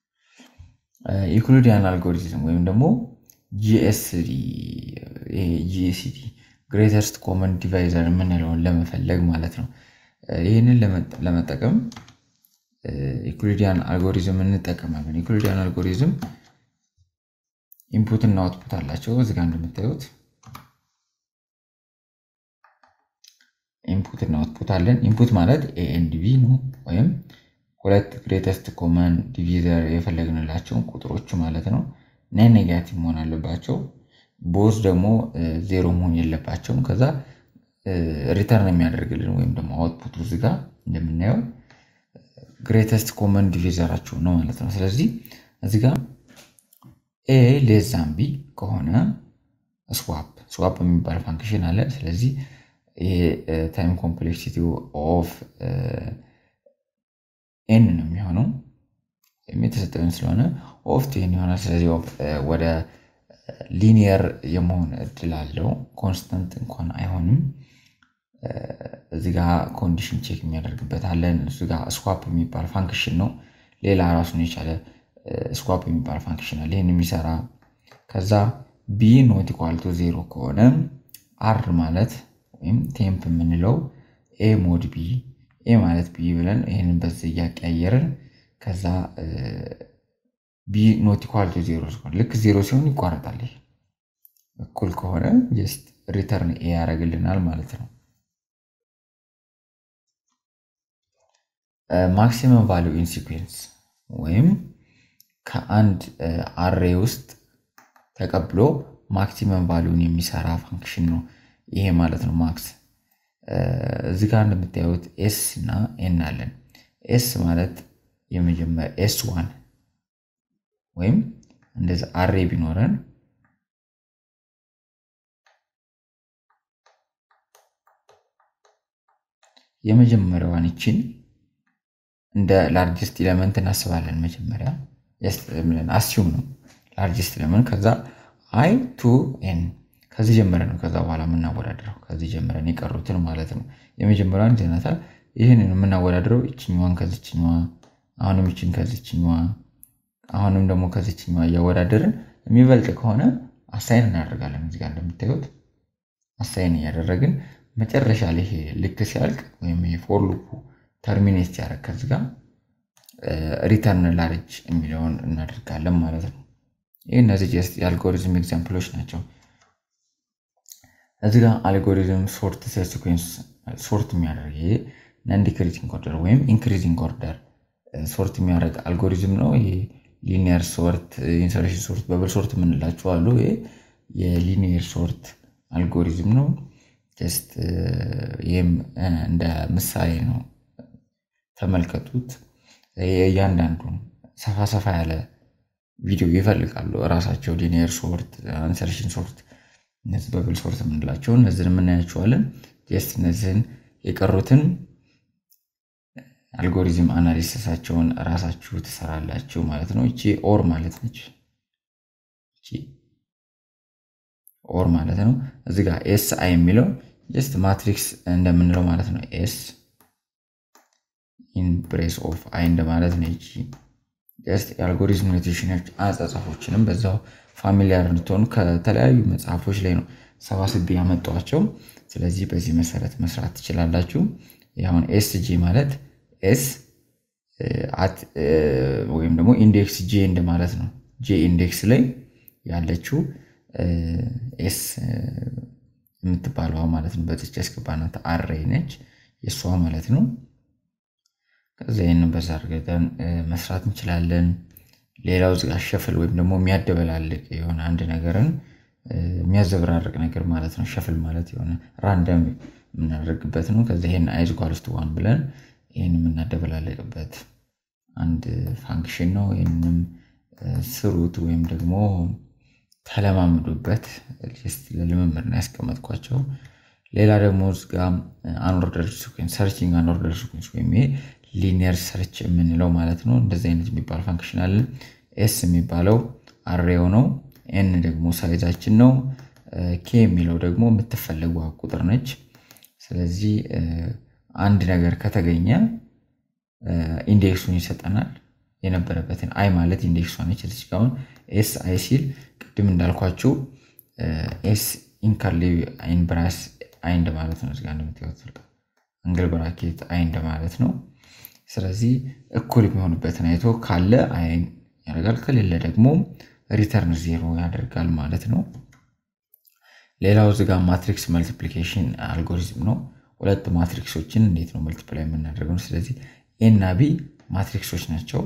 ዩክሊዲያን አልጎሪዝም ወይም ደግሞ ጂኤስዲ ጂኤስዲ ግሬተርስት ኮመን ዲቫይዘር የምንለውን ለመፈለግ ማለት ነው። ይህንን ለመጠቀም ዩክሊዲያን አልጎሪዝም እንጠቀማለን። ዩክሊዲያን አልጎሪዝም ኢንፑት እና አውትፑት አላቸው። እዚጋ እንደምታዩት ኢንፑት እና አውትፑት አለን። ኢንፑት ማለት ኤ ኤንድ ቢ ነው፣ ወይም ሁለት ግሬተስት ኮመን ዲቪዘር የፈለግንላቸውን ቁጥሮች ማለት ነው። ናን ኔጋቲቭ መሆን አለባቸው። ቦዝ ደግሞ ዜሮ መሆን የለባቸውም። ከዛ ሪተርን የሚያደርግልን ወይም ደግሞ አውትፑቱ እዚጋ እንደምናየው ግሬተስት ኮመን ዲቪዘራቸው ነው ማለት ነው። ስለዚህ እዚጋ ኤ ሌዛን ቢ ከሆነ ስዋፕ ስዋፕ የሚባል ፋንክሽን አለ። ስለዚህ ይሄ ታይም ኮምፕሌክሲቲ ኦፍ ኤን ነው የሚሆነው የተሰጠን ስለሆነ ኦፍ ቴን ይሆናል። ስለዚህ ወደ ሊኒየር የመሆን እድል አለው። ኮንስተንት እንኳን አይሆንም። እዚህ ጋ ኮንዲሽን ቼክ የሚያደርግበት አለን። እሱ ጋ ስዋፕ የሚባል ፋንክሽን ነው። ሌላ ራሱን የቻለ ስዋፕ የሚባል ፋንክሽን አለ ይህን የሚሰራ ከዛ ቢ ኖት ኢኳልቶ ዜሮ ከሆነ አር ማለት ወይም ቴምፕ የምንለው ኤ ሞድ ቢ ኤ ማለት ቢ ብለን ይህንን በዚህ እያቀያየርን ከዛ ቢ ኖት ኢኳልቶ ዜሮ ሲሆን ልክ ዜሮ ሲሆን ይቋረጣል። ይሄ እኩል ከሆነ ጀስት ሪተርን ኤ ያደርግልናል ማለት ነው። ማክሲመም ቫሊዩ ኢን ሲኩዌንስ ወይም ከአንድ አሬ ውስጥ ተቀብሎ ማክሲመም ቫሊዩን የሚሰራ ፋንክሽን ነው ይሄ ማለት ነው። ማክስ እዚህ ጋር እንደምታዩት ኤስ እና ኤን አለን። ኤስ ማለት የመጀመሪያ ኤስ ዋን ወይም እንደዚህ አሬ ቢኖረን የመጀመሪያዋን ይችን እንደ ላርጅስት ኢለመንት እናስባለን። መጀመሪያ አስዩም ነው ላርጅስት ኢለመንት። ከዛ አይ ቱ ኤን ከዚህ ጀምረን ነው ከዛ በኋላ የምናወዳድረው ከዚህ ጀምረን የቀሩትን ማለት ነው። የመጀመሪያዋን ይዘናታል። ይህንን የምናወዳድረው ይችኛዋን ከዚችኛዋ፣ አሁንም ይችን ከዚችኛዋ፣ አሁንም ደግሞ ከዚችኛዋ እያወዳደርን የሚበልጥ ከሆነ አሳይን እናደርጋለን። እዚጋ እንደምታዩት አሳይን እያደረግን መጨረሻ ላይ ይሄ ልክ ሲያልቅ ወይም ፎር ሉፑ ተርሚኔት ሲያደርግ ከዚህ ጋር ሪተርን ላርጅ የሚለውን እናደርጋለን ማለት ነው። ይህ እነዚህ ጀስት የአልጎሪዝም ኤግዛምፕሎች ናቸው። እዚህ ጋር አልጎሪዝም ሶርት ሴኩዌንስ ሶርት የሚያደርግ ይሄ ነን ዲክሪዚንግ ኦርደር ወይም ኢንክሪዚንግ ኦርደር ሶርት የሚያደርግ አልጎሪዝም ነው። ይሄ ሊኒየር ሶርት፣ ኢንሰርሽን ሶርት፣ በብል ሶርት የምንላቸው አሉ። ይሄ የሊኒየር ሶርት አልጎሪዝም ነው። ጀስት ይህም እንደ ምሳሌ ነው። ተመልከቱት። እያንዳንዱን ሰፋ ሰፋ ያለ ቪዲዮ ይፈልጋሉ እራሳቸው ሊኒየር ሶርት፣ ኢንሰርሽን ሶርት፣ እነዚህ በብል ሶርት የምንላቸው እነዚህን የምናያቸዋለን። ጀስት እነዚህን የቀሩትን አልጎሪዝም አናሊሲሳቸውን እራሳችሁ ትሰራላችሁ ማለት ነው። እቺ ኦር ማለት ነች። እቺ ኦር ማለት ነው። እዚህ ጋር ኤስ አይ የሚለው ጀስት ማትሪክስ እንደምንለው ማለት ነው። ኤስ ኢን ብሬስ ኦፍ አይ እንደማለት ነው። እቺ ጀስት የአልጎሪዝም ኖቴሽኖች አጻጻፎችንም በዛው ፋሚሊያር እንድትሆኑ ከተለያዩ መጽሐፎች ላይ ነው ሰባስቤ ያመጧቸው። ስለዚህ በዚህ መሰረት መስራት ትችላላችሁ። አሁን ኤስ ጂ ማለት ኤስ ወይም ደግሞ ኢንዴክስ ጄ እንደማለት ነው። ጄ ኢንዴክስ ላይ ያለችው ኤስ የምትባለዋ ማለት ነው። በዚች ያስገባናት አሬይ ነች የእሷ ማለት ነው። ከዚ ይህንን በዛ አድርገን መስራት እንችላለን። ሌላው እዚጋ ሸፍል ወይም ደግሞ የሚያደበላልቅ የሆነ አንድ ነገርን የሚያዘበራርቅ ነገር ማለት ነው። ሸፍል ማለት የሆነ ራንደም የምናደርግበት ነው። ከዚ ይሄን አይዝ ኳልስቱ ዋን ብለን ይህን የምናደበላልቅበት አንድ ፋንክሽን ነው። ይህንም ስሩት ወይም ደግሞ ተለማምዱበት። ለልምምድ ነው ያስቀመጥኳቸው። ሌላ ደግሞ እዚጋ አንኦርደር ሲኩዌንስ ሰርችንግ አንኦርደር ሲኩዌንስ ወይም ይሄ ሊኒየር ሰርች የምንለው ማለት ነው። እንደዚህ አይነት የሚባል ፋንክሽን አለን። ኤስ የሚባለው አሬው ነው። ኤን ደግሞ ሳይዛችን ነው። ኬ የሚለው ደግሞ የምትፈለጓ ቁጥር ነች። ስለዚህ አንድ ነገር ከተገኘ ኢንዴክሱን ይሰጠናል። የነበረበትን አይ ማለት ኢንዴክሷ ነች። እዚህ ጋር አሁን ኤስ አይ ሲል ቅድም እንዳልኳችሁ ኤስ ኢንካርሊ አይን ብራስ አይ እንደማለት ነው። እዚጋ እንደምታዩት አንግል ብራኬት አይ እንደማለት ነው። ስለዚህ እኩል የሚሆኑበትን አይቶ ካለ አይን ያደርጋል፣ ከሌለ ደግሞ ሪተርን ዜሮ ያደርጋል ማለት ነው። ሌላው እዚጋ ማትሪክስ መልቲፕሊኬሽን አልጎሪዝም ነው። ሁለት ማትሪክሶችን እንዴት ነው መልቲፕላይ የምናደርገው? ስለዚህ ኤ እና ቢ ማትሪክሶች ናቸው።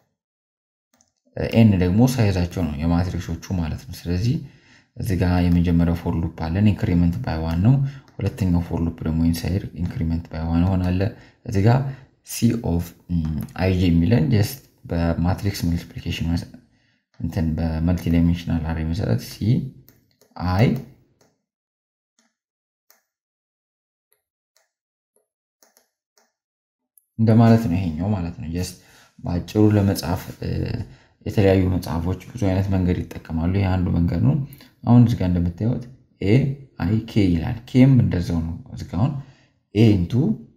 ኤን ደግሞ ሳይዛቸው ነው የማትሪክሶቹ ማለት ነው። ስለዚህ እዚህ ጋ የመጀመሪያው ፎር ሉፕ አለን ኢንክሪመንት ባይ ዋን ነው። ሁለተኛው ፎር ሉፕ ደግሞ ኢንሳይድ ኢንክሪመንት ባይ ዋን ሆናለ። እዚህ ጋ ሲ ኦፍ አይጂ የሚለን ጀስት በማትሪክስ መልቲፕሊኬሽን እንትን በመልቲ ዳይሜንሽናል አሬ መሰረት ሲ አይ እንደማለት ነው። ይሄኛው ማለት ነው። ጀስት በአጭሩ ለመጻፍ የተለያዩ መጽሐፎች ብዙ አይነት መንገድ ይጠቀማሉ። ይህ አንዱ መንገድ ነው። አሁን እዚጋ እንደምታዩት ኤ አይ ኬ ይላል። ኬም እንደዛው ነው። እዚጋ አሁን ኤ ኢንቱ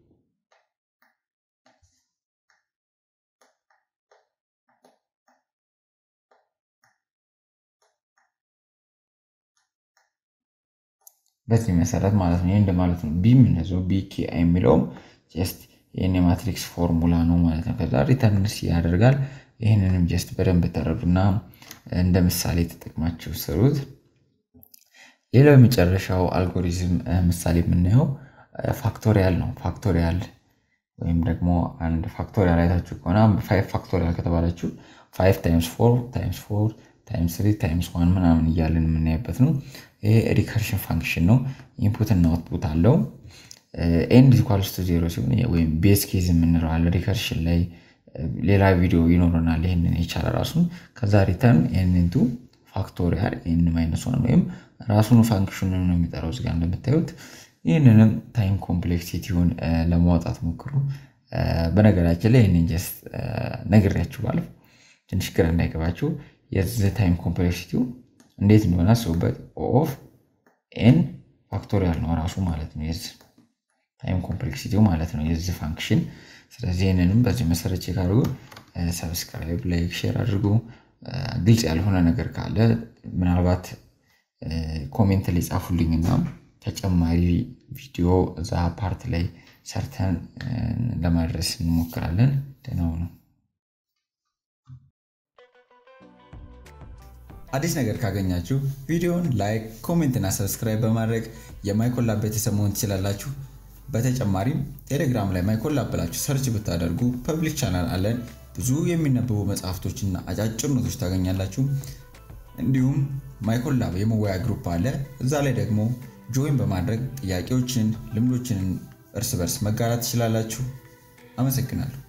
በዚህ መሰረት ማለት ነው። ይህ እንደማለት ነው። ቢም እንደዛው ቢ ኬ አይ የሚለውም ጀስት ይህን የማትሪክስ ፎርሙላ ነው ማለት ነው። ከዛ ሪተርንስ ያደርጋል። ይህንንም ጀስት በደንብ ተረዱና እንደ ምሳሌ ተጠቅማችሁ ስሩት። ሌላው የመጨረሻው አልጎሪዝም ምሳሌ የምናየው ፋክቶሪያል ነው። ፋክቶሪያል ወይም ደግሞ አንድ ፋክቶሪያል አይታችሁ ከሆነ ፋይቭ ፋክቶሪያል ከተባላችሁ ፋይቭ ታይምስ ፎር ታይምስ ፎር ታይምስ ትሪ ታይምስ ዋን ምናምን እያለን የምናይበት ነው። ይሄ ሪከርሽን ፋንክሽን ነው። ኢንፑት እና አውትፑት አለው። ኤንድ ኢኳልስ ቱ ዜሮ ሲሆን ወይም ቤዝ ኬዝ የምንለው አለ። ሪከርሽን ላይ ሌላ ቪዲዮ ይኖረናል። ይህንን የቻለ ራሱን ከዛ ሪተርን ኤንንቱ ፋክቶሪያል ኤን ማይነስ ዋን ወይም ራሱን ፋንክሽኑን ነው የሚጠራው እዚጋ እንደምታዩት። ይህንንም ታይም ኮምፕሌክሲቲውን ለማውጣት ሞክሩ። በነገራችን ላይ ይህንን ጀስት ነግሬያችሁ ባለፍ ትንሽ ግራ እንዳይገባችሁ የዚህ ታይም ኮምፕሌክሲቲው እንዴት እንደሆነ አስቡበት። ኦፍ ኤን ፋክቶሪያል ነው ራሱ ማለት ነው የዚህ ታይም ኮምፕሌክሲቲው ማለት ነው የዚህ ፋንክሽን። ስለዚህ ይህንንም በዚህ መሰረት ቼክ አድርጉ። ሰብስክራይብ፣ ላይክ፣ ሼር አድርጉ። ግልጽ ያልሆነ ነገር ካለ ምናልባት ኮሜንት ላይ ጻፉልኝና ተጨማሪ ቪዲዮ እዛ ፓርት ላይ ሰርተን ለማድረስ እንሞክራለን። ደህና ሁኑ። አዲስ ነገር ካገኛችሁ ቪዲዮውን ላይክ፣ ኮሜንት እና ሰብስክራይብ በማድረግ የማይኮላብ ቤተሰብ መሆን ትችላላችሁ። በተጨማሪም ቴሌግራም ላይ ማይኮላብ ብላችሁ ሰርች ብታደርጉ ፐብሊክ ቻናል አለን። ብዙ የሚነበቡ መጽሐፍቶችና አጫጭር ኖቶች ታገኛላችሁ። እንዲሁም ማይኮላብ የመወያ ግሩፕ አለ። እዛ ላይ ደግሞ ጆይን በማድረግ ጥያቄዎችን፣ ልምዶችን እርስ በርስ መጋራት ትችላላችሁ። አመሰግናለሁ።